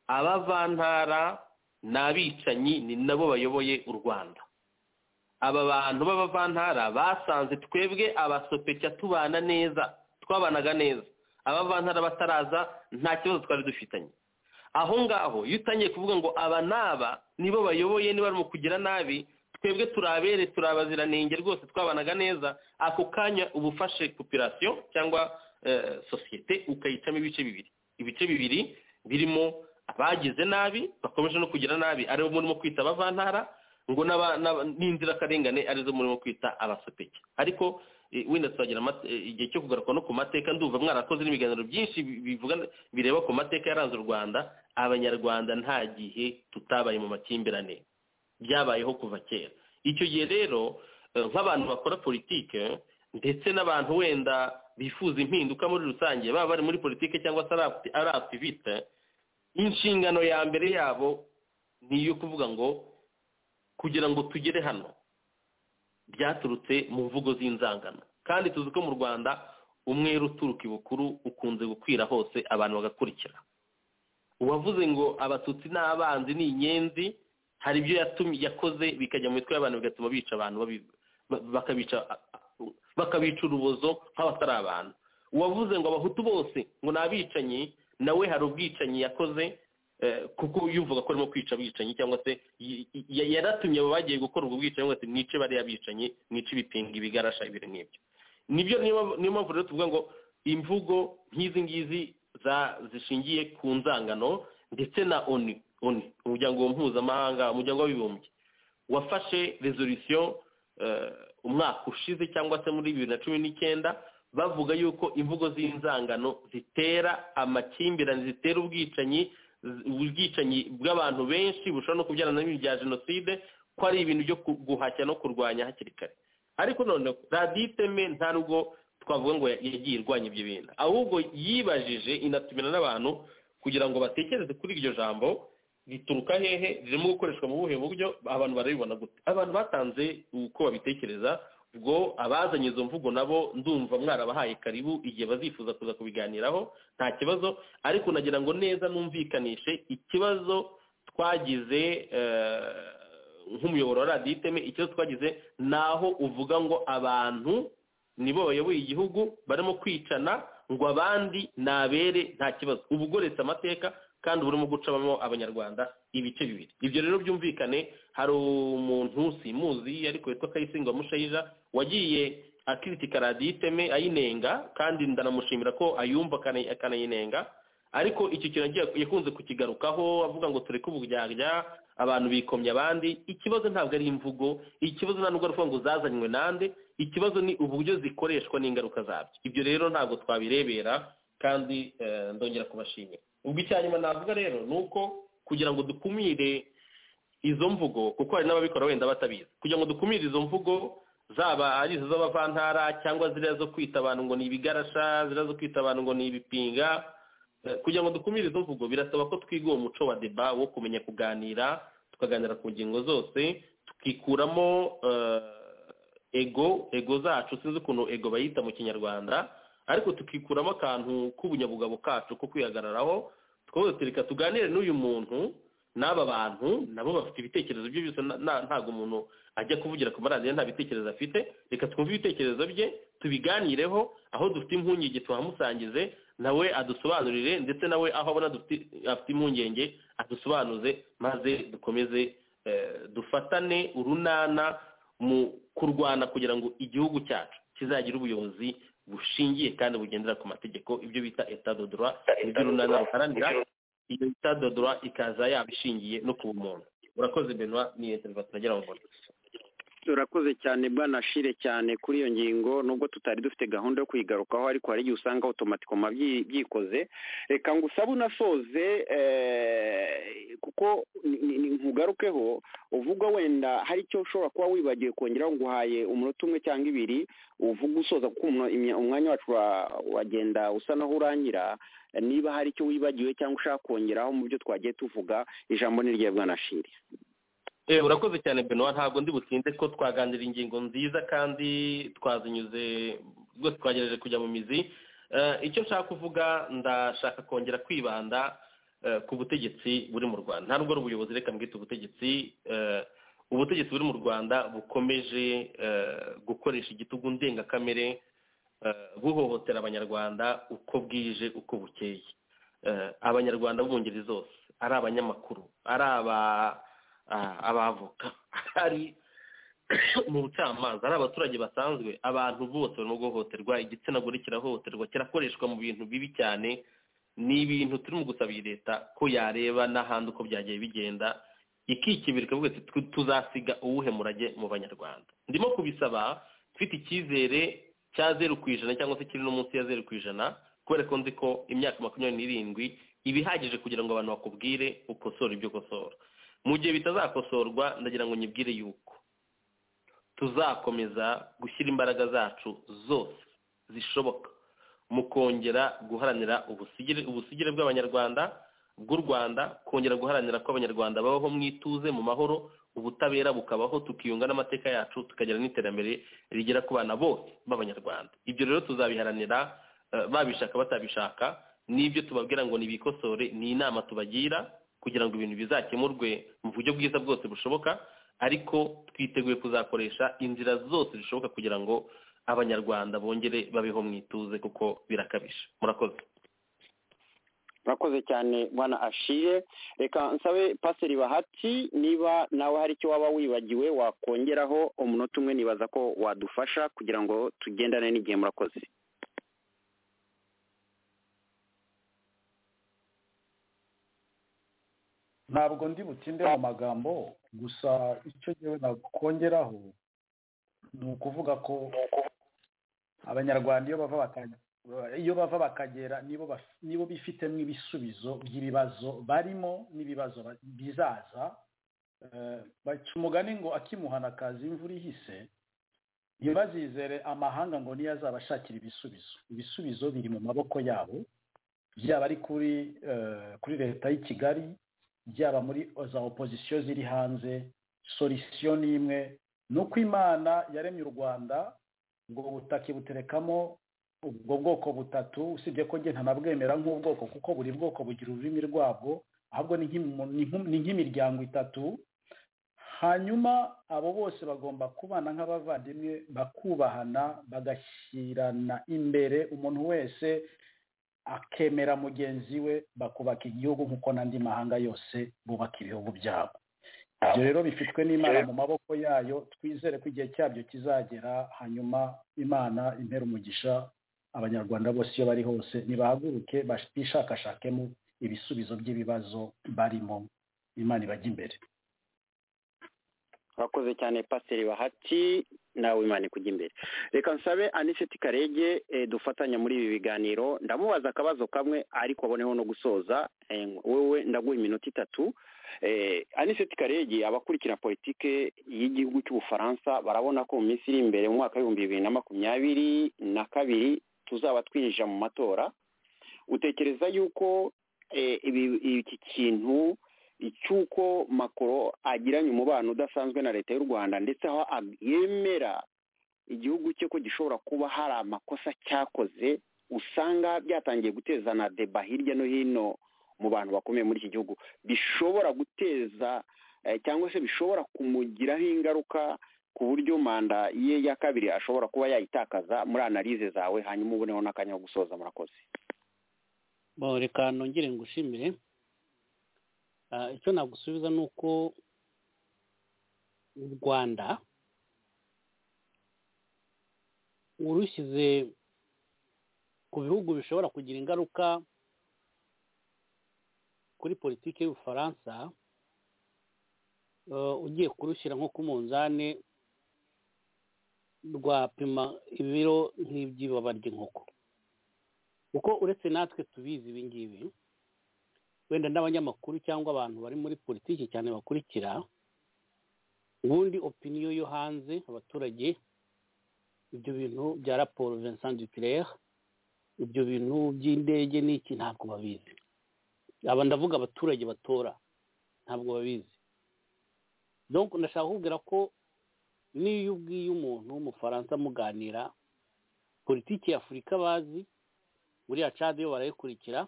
Speaker 5: abavantara ni abicanyi ni nabo bayoboye u rwanda aba bantu b'abavantara basanze twebwe abasopetya tubana neza twabanaga neza abavantara bataraza nta kibazo twari dufitanye aho ngaho iyo utangiye kuvuga ngo aba n'aba nibo bayoboye niba mu kugira nabi twebwe turabere turabaziranenge rwose twabanaga neza ako kanya uba ufashe popirasiyo cyangwa sosiyete ukayicamo ibice bibiri ibice bibiri birimo abagize nabi bakomeje no kugira nabi aribo murimo kwita abavantara ngo n'inzirakarengane arizo murimo kwita abasopeke ariko wenda tuzagira igihe cyo kugaruka no ku mateka ndumva mwarakoze n'ibiganiro byinshi bireba ku mateka yaranze u rwanda abanyarwanda nta gihe tutabaye mu makimbirane byabayeho kuva kera icyo gihe rero nk'abantu bakora politike ndetse n'abantu wenda bifuza impinduka muri rusange baba bari muri politike cyangwa se ari aktivite inshingano ya mbere yabo ni iyo kuvuga ngo kugira ngo tugere hano byaturutse mu mvugo z'inzangano kandi tuzi ko mu rwanda umwe uturuka ibukuru ukunze gukwira hose abantu bagakurikira uwavuze ngo abatutsi n'abanzi ni inyenzi hari ibyo yakoze bikajya mu mitwe y'abantu bigatuma bica abantu bakabica urubozo nk'abatari abantu uwavuze ngo abahutu bose ngo ni abicanyi nawe hari ubwicanyi yakoze kuko yumvaga ko arimo kwica abicanyi cyangwa se yaratumye abo bagiye gukora ubwo bwicanyi cyangwa se mwice bariya bicanyi mwice ibipinga ibigarasha ibintu nk'ibyo nibyo niyo mpamvu rero tuvuga ngo imvugo nk'izi ngizi zishingiye ku nzangano ndetse na oni oni umuryango mpuzamahanga umuryango w'abibumbye wafashe resolisiyo umwaka ushize cyangwa se muri bibiri na cumi n'icyenda bavuga yuko imvugo z'inzangano zitera amakimbirane zitera ubwicanyi ubwicanyi bw'abantu benshi bushobora no kubyarana n'ibintu bya jenoside ko ari ibintu byo guhashya no kurwanya hakiri kare ariko none radiyo iteme nta nubwo twavuga ngo yagiye irwanya ibyo bintu ahubwo yibajije inatumira n'abantu kugira ngo batekereze kuri iryo jambo rituruka hehe ririmo gukoreshwa mu buhe buryo abantu barabibona gute abantu batanze uko babitekereza ubwo abazanye izo mvugo nabo ndumva mwarabahaye karibu igihe bazifuza kuza kubiganiraho nta kibazo ariko nagira ngo neza numvikanishe ikibazo twagize nk'umuyoboro wa radiyo iteme ikibazo twagize ni aho uvuga ngo abantu nibo bayoboye igihugu barimo kwicana ngo abandi nabere nta kibazo uba ugoretse amateka kandi uba urimo gucamo abanyarwanda ibice bibiri ibyo rero byumvikane hari umuntu simuzi ariko witwa kayisingwa mushayija wagiye akiritika radiyo iteme ayinenga kandi ndanamushimira ko ayumva akanayinenga ariko icyo kintu yakunze kukigarukaho avuga ngo tureke uburyarya abantu bikomye abandi ikibazo ntabwo ari imvugo ikibazo nta nubwo ari ukuvuga ngo zazanywe nande ikibazo ni uburyo zikoreshwa n'ingaruka zabyo ibyo rero ntabwo twabirebera kandi ndongera kubashimira ubwo icya nyuma navuga rero ni uko kugira ngo dukumire izo mvugo kuko hari n'ababikora wenda batabizi kugira ngo dukumire izo mvugo zaba ari izo z'abavantara cyangwa ziriya zo kwita abantu ngo ni ibigarasha ziriya zo kwita abantu ngo ni ibipinga kugira ngo dukumire izo mvugo birasaba ko twiga uwo muco wa deba wo kumenya kuganira tukaganira ku ngingo zose tukikuramo ego ego zacu sinzi ukuntu ego bayita mu kinyarwanda ariko tukikuramo akantu k'ubunyabugabo kacu ko kwihagararaho twereka tuganire n'uyu muntu n'aba bantu nabo bafite ibitekerezo bye byose ntabwo umuntu ajya kuvugira ku maradiyo nta bitekerezo afite reka twumve ibitekerezo bye tubiganireho aho dufite impungenge tuhamusangize nawe adusobanurire ndetse nawe aho abona afite impungenge adusobanuze maze dukomeze dufatane urunana mu kurwana kugira ngo igihugu cyacu kizagire ubuyobozi bushingiye kandi bugendera ku mategeko ibyo bita etadodora nibyo urunana ruharanira iyo etadodora ikaza yaba ishingiye no ku bumuntu urakoze benwa ni eterwa turagira ngo
Speaker 3: turakoze cyane bwanashire cyane kuri iyo ngingo nubwo tutari dufite gahunda yo kuyigarukaho ariko hari igihe usanga otomatikoma byikoze reka ngo usabe unasoze kuko ntugarukeho uvuga wenda hari icyo ushobora kuba wibagiwe kongeraho ngo uhaye umunota umwe cyangwa ibiri uvuga usoza kuko umwanya wacu wagenda usa naho urangira niba hari icyo wibagiwe cyangwa ushaka kongeraho mu byo twagiye tuvuga ijambo ni rya bwanashire
Speaker 5: urakoze cyane benowa ntabwo ndi butinde ko twaganira ingingo nziza kandi twazinyuze rwose twagerageje kujya mu mizi icyo nshaka kuvuga ndashaka kongera kwibanda ku butegetsi buri mu rwanda nta nubwo ari ubuyobozi reka mbwite ubutegetsi ubutegetsi buri mu rwanda bukomeje gukoresha igitugu ndengakamere buhohotera abanyarwanda uko bwije uko bukeye abanyarwanda bo mu ngeri zose ari abanyamakuru ari aba abavoka ari mu bucamanza ari abaturage basanzwe abantu bose barimo guhohoterwa igitsina gore kirahohoterwa kirakoreshwa mu bintu bibi cyane ni ibintu turimo gusabira leta ko yareba n'ahandi uko byagiye bigenda ikikibira ikavuga ati tuzasiga uwuhe murage mu banyarwanda ndimo kubisaba mfite icyizere cya zeru ku ijana cyangwa se kiri no munsi ya zeru ku ijana kubera ko nzi ko imyaka makumyabiri n'irindwi iba ihagije kugira ngo abantu bakubwire ukosore ibyo ukosora mu gihe bitazakosorwa ndagira ngo nyibwire yuko tuzakomeza gushyira imbaraga zacu zose zishoboka mu kongera guharanira ubusigire bw'abanyarwanda bw'u rwanda kongera guharanira ko abanyarwanda babaho mu ituze mu mahoro ubutabera bukabaho tukiyunga n'amateka yacu tukagira n'iterambere rigera ku bana bose b'abanyarwanda ibyo rero tuzabiharanira babishaka batabishaka n'ibyo tubabwira ngo nibikosore ni inama tubagira kugira ngo ibintu bizakemurwe mu buryo bwiza bwose bushoboka ariko twiteguye kuzakoresha inzira zose zishoboka kugira ngo abanyarwanda bongere babeho mu ituze kuko birakabije murakoze
Speaker 3: murakoze cyane mwana ashire reka nsabe paseri bahati niba nawe hari icyo waba wibagiwe wakongeraho umunota umwe nibaza ko wadufasha kugira ngo tugendane n'igihe murakoze
Speaker 6: ntabwo ndi butinde mu magambo gusa icyo ngewe nakongeraho ni ukuvuga ko abanyarwanda iyo bava bakagera nibo bifitemo ibisubizo by'ibibazo barimo n'ibibazo bizaza baca umugani ngo akimuhana akazi imvura ihise ntibazizere amahanga ngo niyo azabashakira ibisubizo ibisubizo biri mu maboko yabo byaba ari kuri kuri leta y'i kigali byaba muri za opozisiyo ziri hanze solisiyo ni imwe ni uko imana yaremye u rwanda ubwo butaka ibuterekamo ubwo bwoko butatu usibye ko njye ntanabwemera nk'ubwoko kuko buri bwoko bugira ururimi rwabwo ahubwo ni nk'imu- ni nk'u- ni nk'imiryango itatu hanyuma abo bose bagomba kubana nk'abavandimwe bakubahana bagashyirana imbere umuntu wese akemera mugenzi we bakubaka igihugu nk'uko n'andi mahanga yose bubaka ibihugu byabo ibyo rero bifitwe n'imana mu maboko yayo twizere ko igihe cyabyo kizagera hanyuma imana impera umugisha abanyarwanda bose iyo bari hose nibahaguruke bishakashakemo ibisubizo by'ibibazo barimo imana ibajya imbere
Speaker 3: urakoze cyane pasiteri bahati nawe imana ikujya imbere reka nsabe aniseti karege eh, dufatanya muri ibi biganiro ndamubaza akabazo kamwe ariko aboneho no gusoza eh, wowe ndaguha iminota itatu Eh, aniseti karege abakurikira politike y'igihugu cy'ubufaransa barabona ko mu minsi iri imbere mu mwaka w'ibihumbi bibiri na makumyabiri na kabiri tuzaba twinjira mu matora utekereza yuko eh, ibi- iki kintu cy'uko makoro agiranye umubano udasanzwe na leta y'u rwanda ndetse aho ag- yemera igihugu cye ko gishobora kuba hari amakosa cyakoze usanga byatangiye guteza na deba hirya no hino mu bantu bakomeye muri iki gihugu bishobora guteza eh, cyangwa se bishobora kumugiraho ingaruka ku buryo manda ye ya kabiri ashobora kuba yayitakaza muri analize zawe hanyuma uboneho n'akanya ko gusoza murakoze
Speaker 4: Bon, reka nongere ngushimire Ah, icyo nagusubiza ni uko u rwanda urushyize ku bihugu bishobora kugira ingaruka kuri politiki y'ubufaransa eh, ugiye kurushyira nko ku munzani rwapima ibiro nk'iby'ibaba ry'inkoko kuko uretse natwe tubizi ibi ngibi wenda n'abanyamakuru cyangwa abantu bari muri politiki cyane bakurikira ubundi opiniyo yo hanze abaturage ibyo bintu bya raporo Vincent Duclerc ibyo bintu by'indege n'iki ntabwo babizi aba ndavuga abaturage batora ntabwo babizi donc ndashaka kukubwira ko n'iyo ubwiye umuntu w'umufaransa muganira politiki ya afurika bazi buriya cadi yo barayikurikira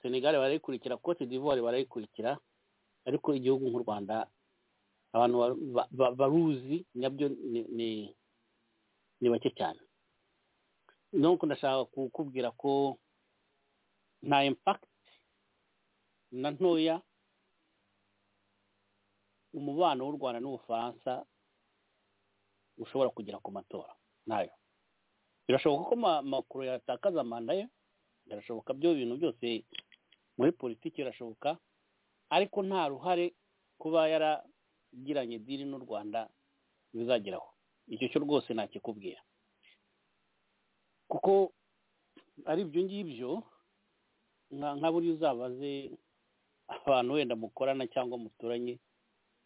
Speaker 4: senegali barayikurikira cote d'ivoire barayikurikira ariko igihugu nk'u rwanda abantu ba- ba- ba- baruzi nabyo ni- ni- ni bake cyane nuko ndashaka kukubwira ko nta impakiti na ntoya umubano w'u rwanda n'ubufaransa ushobora kugira ku matora ntayo birashoboka ko ma- macron yatakaza manda ye birashoboka byo bintu byose muri politiki birashoboka ariko nta ruhare kuba yaragiranye diri n'u rwanda bizageraho icyo cyo rwose ntakikubwira kuko ari ibyo ngibyo nka nka buriya uzabaze abantu wenda mukorana cyangwa muturanye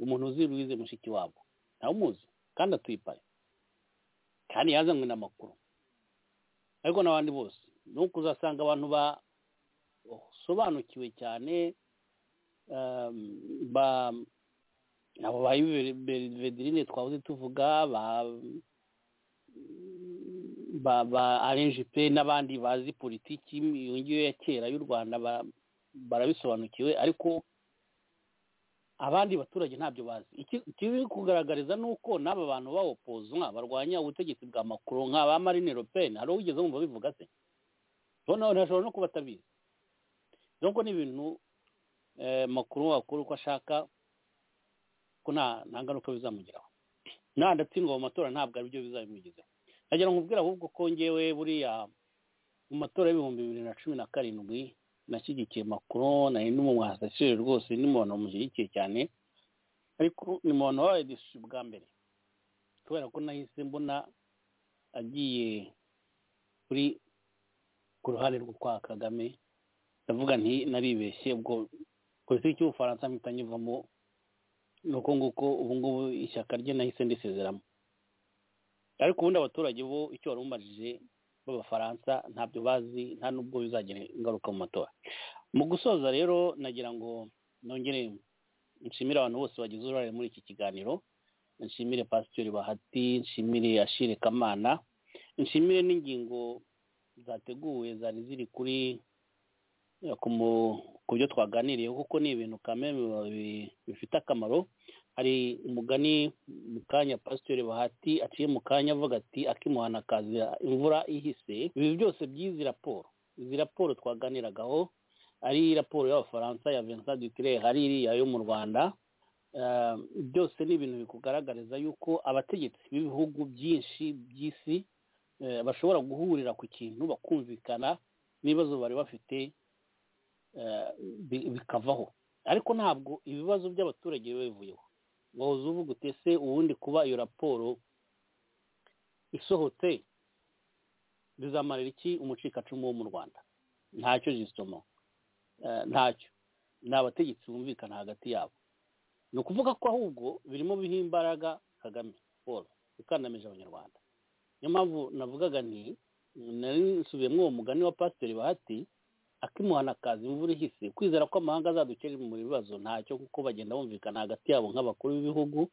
Speaker 4: umuntu uzi Louise mushiki wabo nawe umuzi kandi atuye i Paris kandi yazanywe n'amakuru ariko n'abandi bose nuko uzasanga abantu ba basobanukiwe cyane um, ba abo ba Vedrine twahoze tuvuga ba ba ba RNGP n'abandi bazi politiki iyo ngiyo ya kera y'u Rwanda ba- barabisobanukiwe ariko abandi baturage ntabyo bazi Iki- ikiri kugaragariza ni uko n'aba bantu bawopozwa barwanya ubutegetsi bwa Macron nk'aba Marine Le Pen hari uwigeze wumva bivuga se noneho ntashobora no kuba atabizi donc ni ibintu eh, Macron wakora uko ashaka ko nta nta ngaruka bizamugeraho nta ndatsindwa mu matora ntabwo ari byo bizabimugezeho nagira ngo nkubwire ahubwo ko ngewe buriya mu matora y'ibihumbi bibiri na cumi na karindwi nashyigikiye Macron nari n'umwasasire rwose n'umuntu wamushyigikiye cyane ariko ni umuntu wabaye disi bwa mbere kubera ko nahise mbona agiye kuri ku ruhande rwo kwa kagame ndavuga nti naribeshye ubwo politiki y'ubufaransa mpita nyivamo ni uko nguko ubu ngubu ishyaka rye nahise ndisezeramo ariko ubundi abaturage bo icyo wari umarije b'abafaransa ntabyo bazi nta n'ubwo bizagira ingaruka mu matora mu gusoza rero nagira ngo nongere nshimire abantu bose bagize uruhare muri iki kiganiro nshimire pasitori bahati nshimire ashire kamana nshimire n'ingingo zateguwe zari ziri kuri ku mu- ku byo twaganiriye kuko ni ibintu kamere bi- bifite akamaro hari umugani mu kanya pasitori bahati aciye mu kanya avuga ati akimuhana kazira imvura ihise ibi byose by'izi raporo izi raporo twaganiragaho ari raporo y'abafaransa ya Vincent Ducre hari iriya yo mu Rwanda Eh, byose ni ibintu bikugaragariza yuko abategetsi b'ibihugu byinshi by'isi eh, bashobora guhurira ku kintu bakumvikana n'ibibazo bari bafite eh, bi- bikavaho ariko ntabwo ibibazo by'abaturage biba bivuyeho wahoze uvuga utese ubundi kuba iyo raporo isohotse bizamarira iki umucikacumu wo mu rwanda ntacyo jisitoma ntacyo ni abategetsi bumvikana hagati yabo ni ukuvuga ko ahubwo birimo biha imbaraga kagame paul ikandamije abanyarwanda niyo mpamvu navugaga nti nari nsubiyemo uwo mugani wa pasiteri bahati akimuhana kazi imvura ihise kwizera ko amahanga azadukera mu bibazo ntacyo kuko bagenda bumvikana hagati yabo nk'abakuru b'ibihugu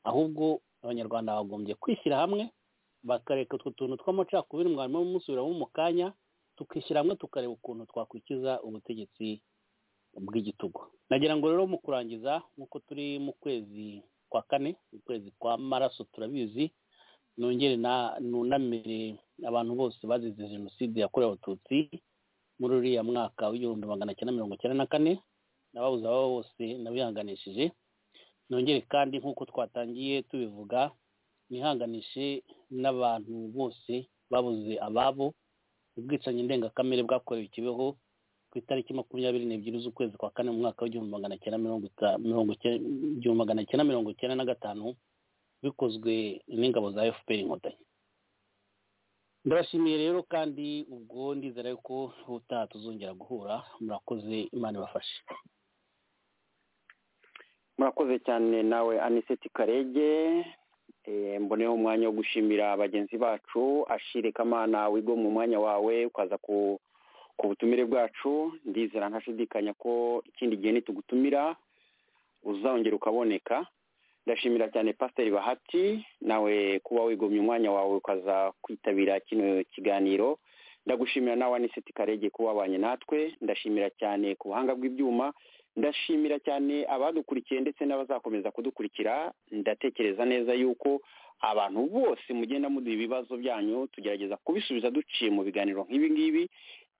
Speaker 4: ahubwo abanyarwanda bagombye kwishyira hamwe bakareka utwo tuntu tw'amacakubiri mwarimo musubiramo mu kanya tukishyira hamwe tukareba ukuntu twakwikiza ubutegetsi bw'igitugu nagira ngo rero mu kurangiza nk'uko turi mu kwezi kwa kane mu kwezi kwa maraso turabizi nongere na- nunamire abantu bose bazize jenoside yakorewe abatutsi muri uriya mwaka w'igihumbi magana cyenda mirongo cyenda na kane n'ababuze ababo bose nabihanganishije nongere kandi nk'uko twatangiye tubivuga nihanganishe n'abantu bose babuze ababo ubwicanyi ndengakamere bwakorewe i kibeho ku itariki makumyabiri n'ebyiri z'ukwezi kwa kane mu mwaka w'igihumbi magana cyenda mirongo ita- mirongo cyenda- igihumbi magana cyenda mirongo cyenda na gatanu bikozwe n'ingabo za fpr inkotanyi ndabashimiye rero kandi ubwo ndizera yuko ubutaha tuzongera guhura murakoze imana ibafashe
Speaker 3: murakoze cyane nawe aniseti karege Eh, mboneho umwanya wo gushimira bagenzi bacu ashire kamana wigo mu mwanya wawe ukaza ku ku butumire bwacu ndizera ntashidikanya ko ikindi gihe nitugutumira uzongera ukaboneka ndashimira cyane pasiteri bahati nawe kuba wigomye umwanya wawe ukaza kwitabira kino kiganiro ndagushimira nawe aniseti karege kuba wabanye natwe ndashimira cyane ku buhanga bw'ibyuma ndashimira cyane abadukurikiye ndetse n'abazakomeza kudukurikira ndatekereza neza yuko abantu bose mugenda muduha ibibazo byanyu tugerageza kubisubiza duciye mu biganiro nk'ibi ngibi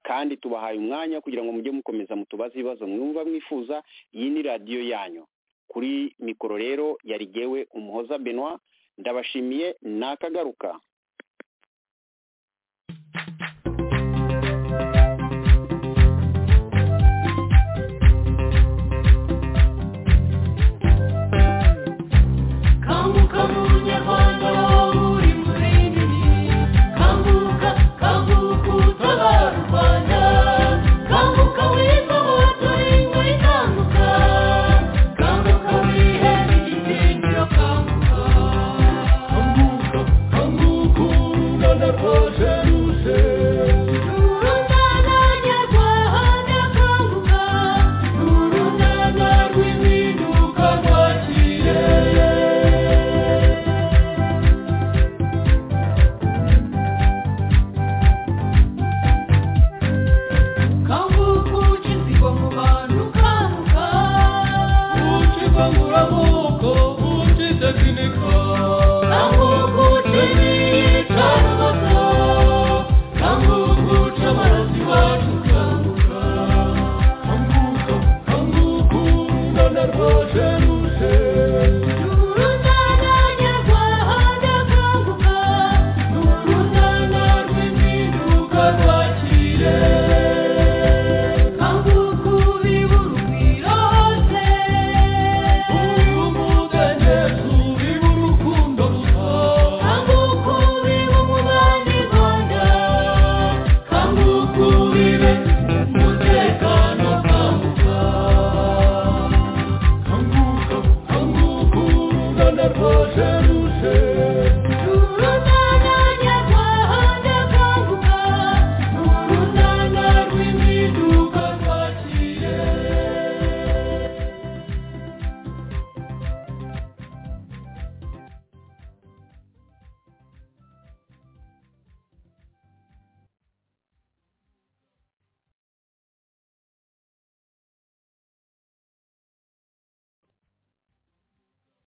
Speaker 3: kandi tubahaye umwanya kugira ngo mujye mukomeza mutubaze ibibazo mwumva mwifuza iyi ni radiyo yanyu kuri mikoro rero yarigewe umuhoza benoit ndabashimiye nakagaruka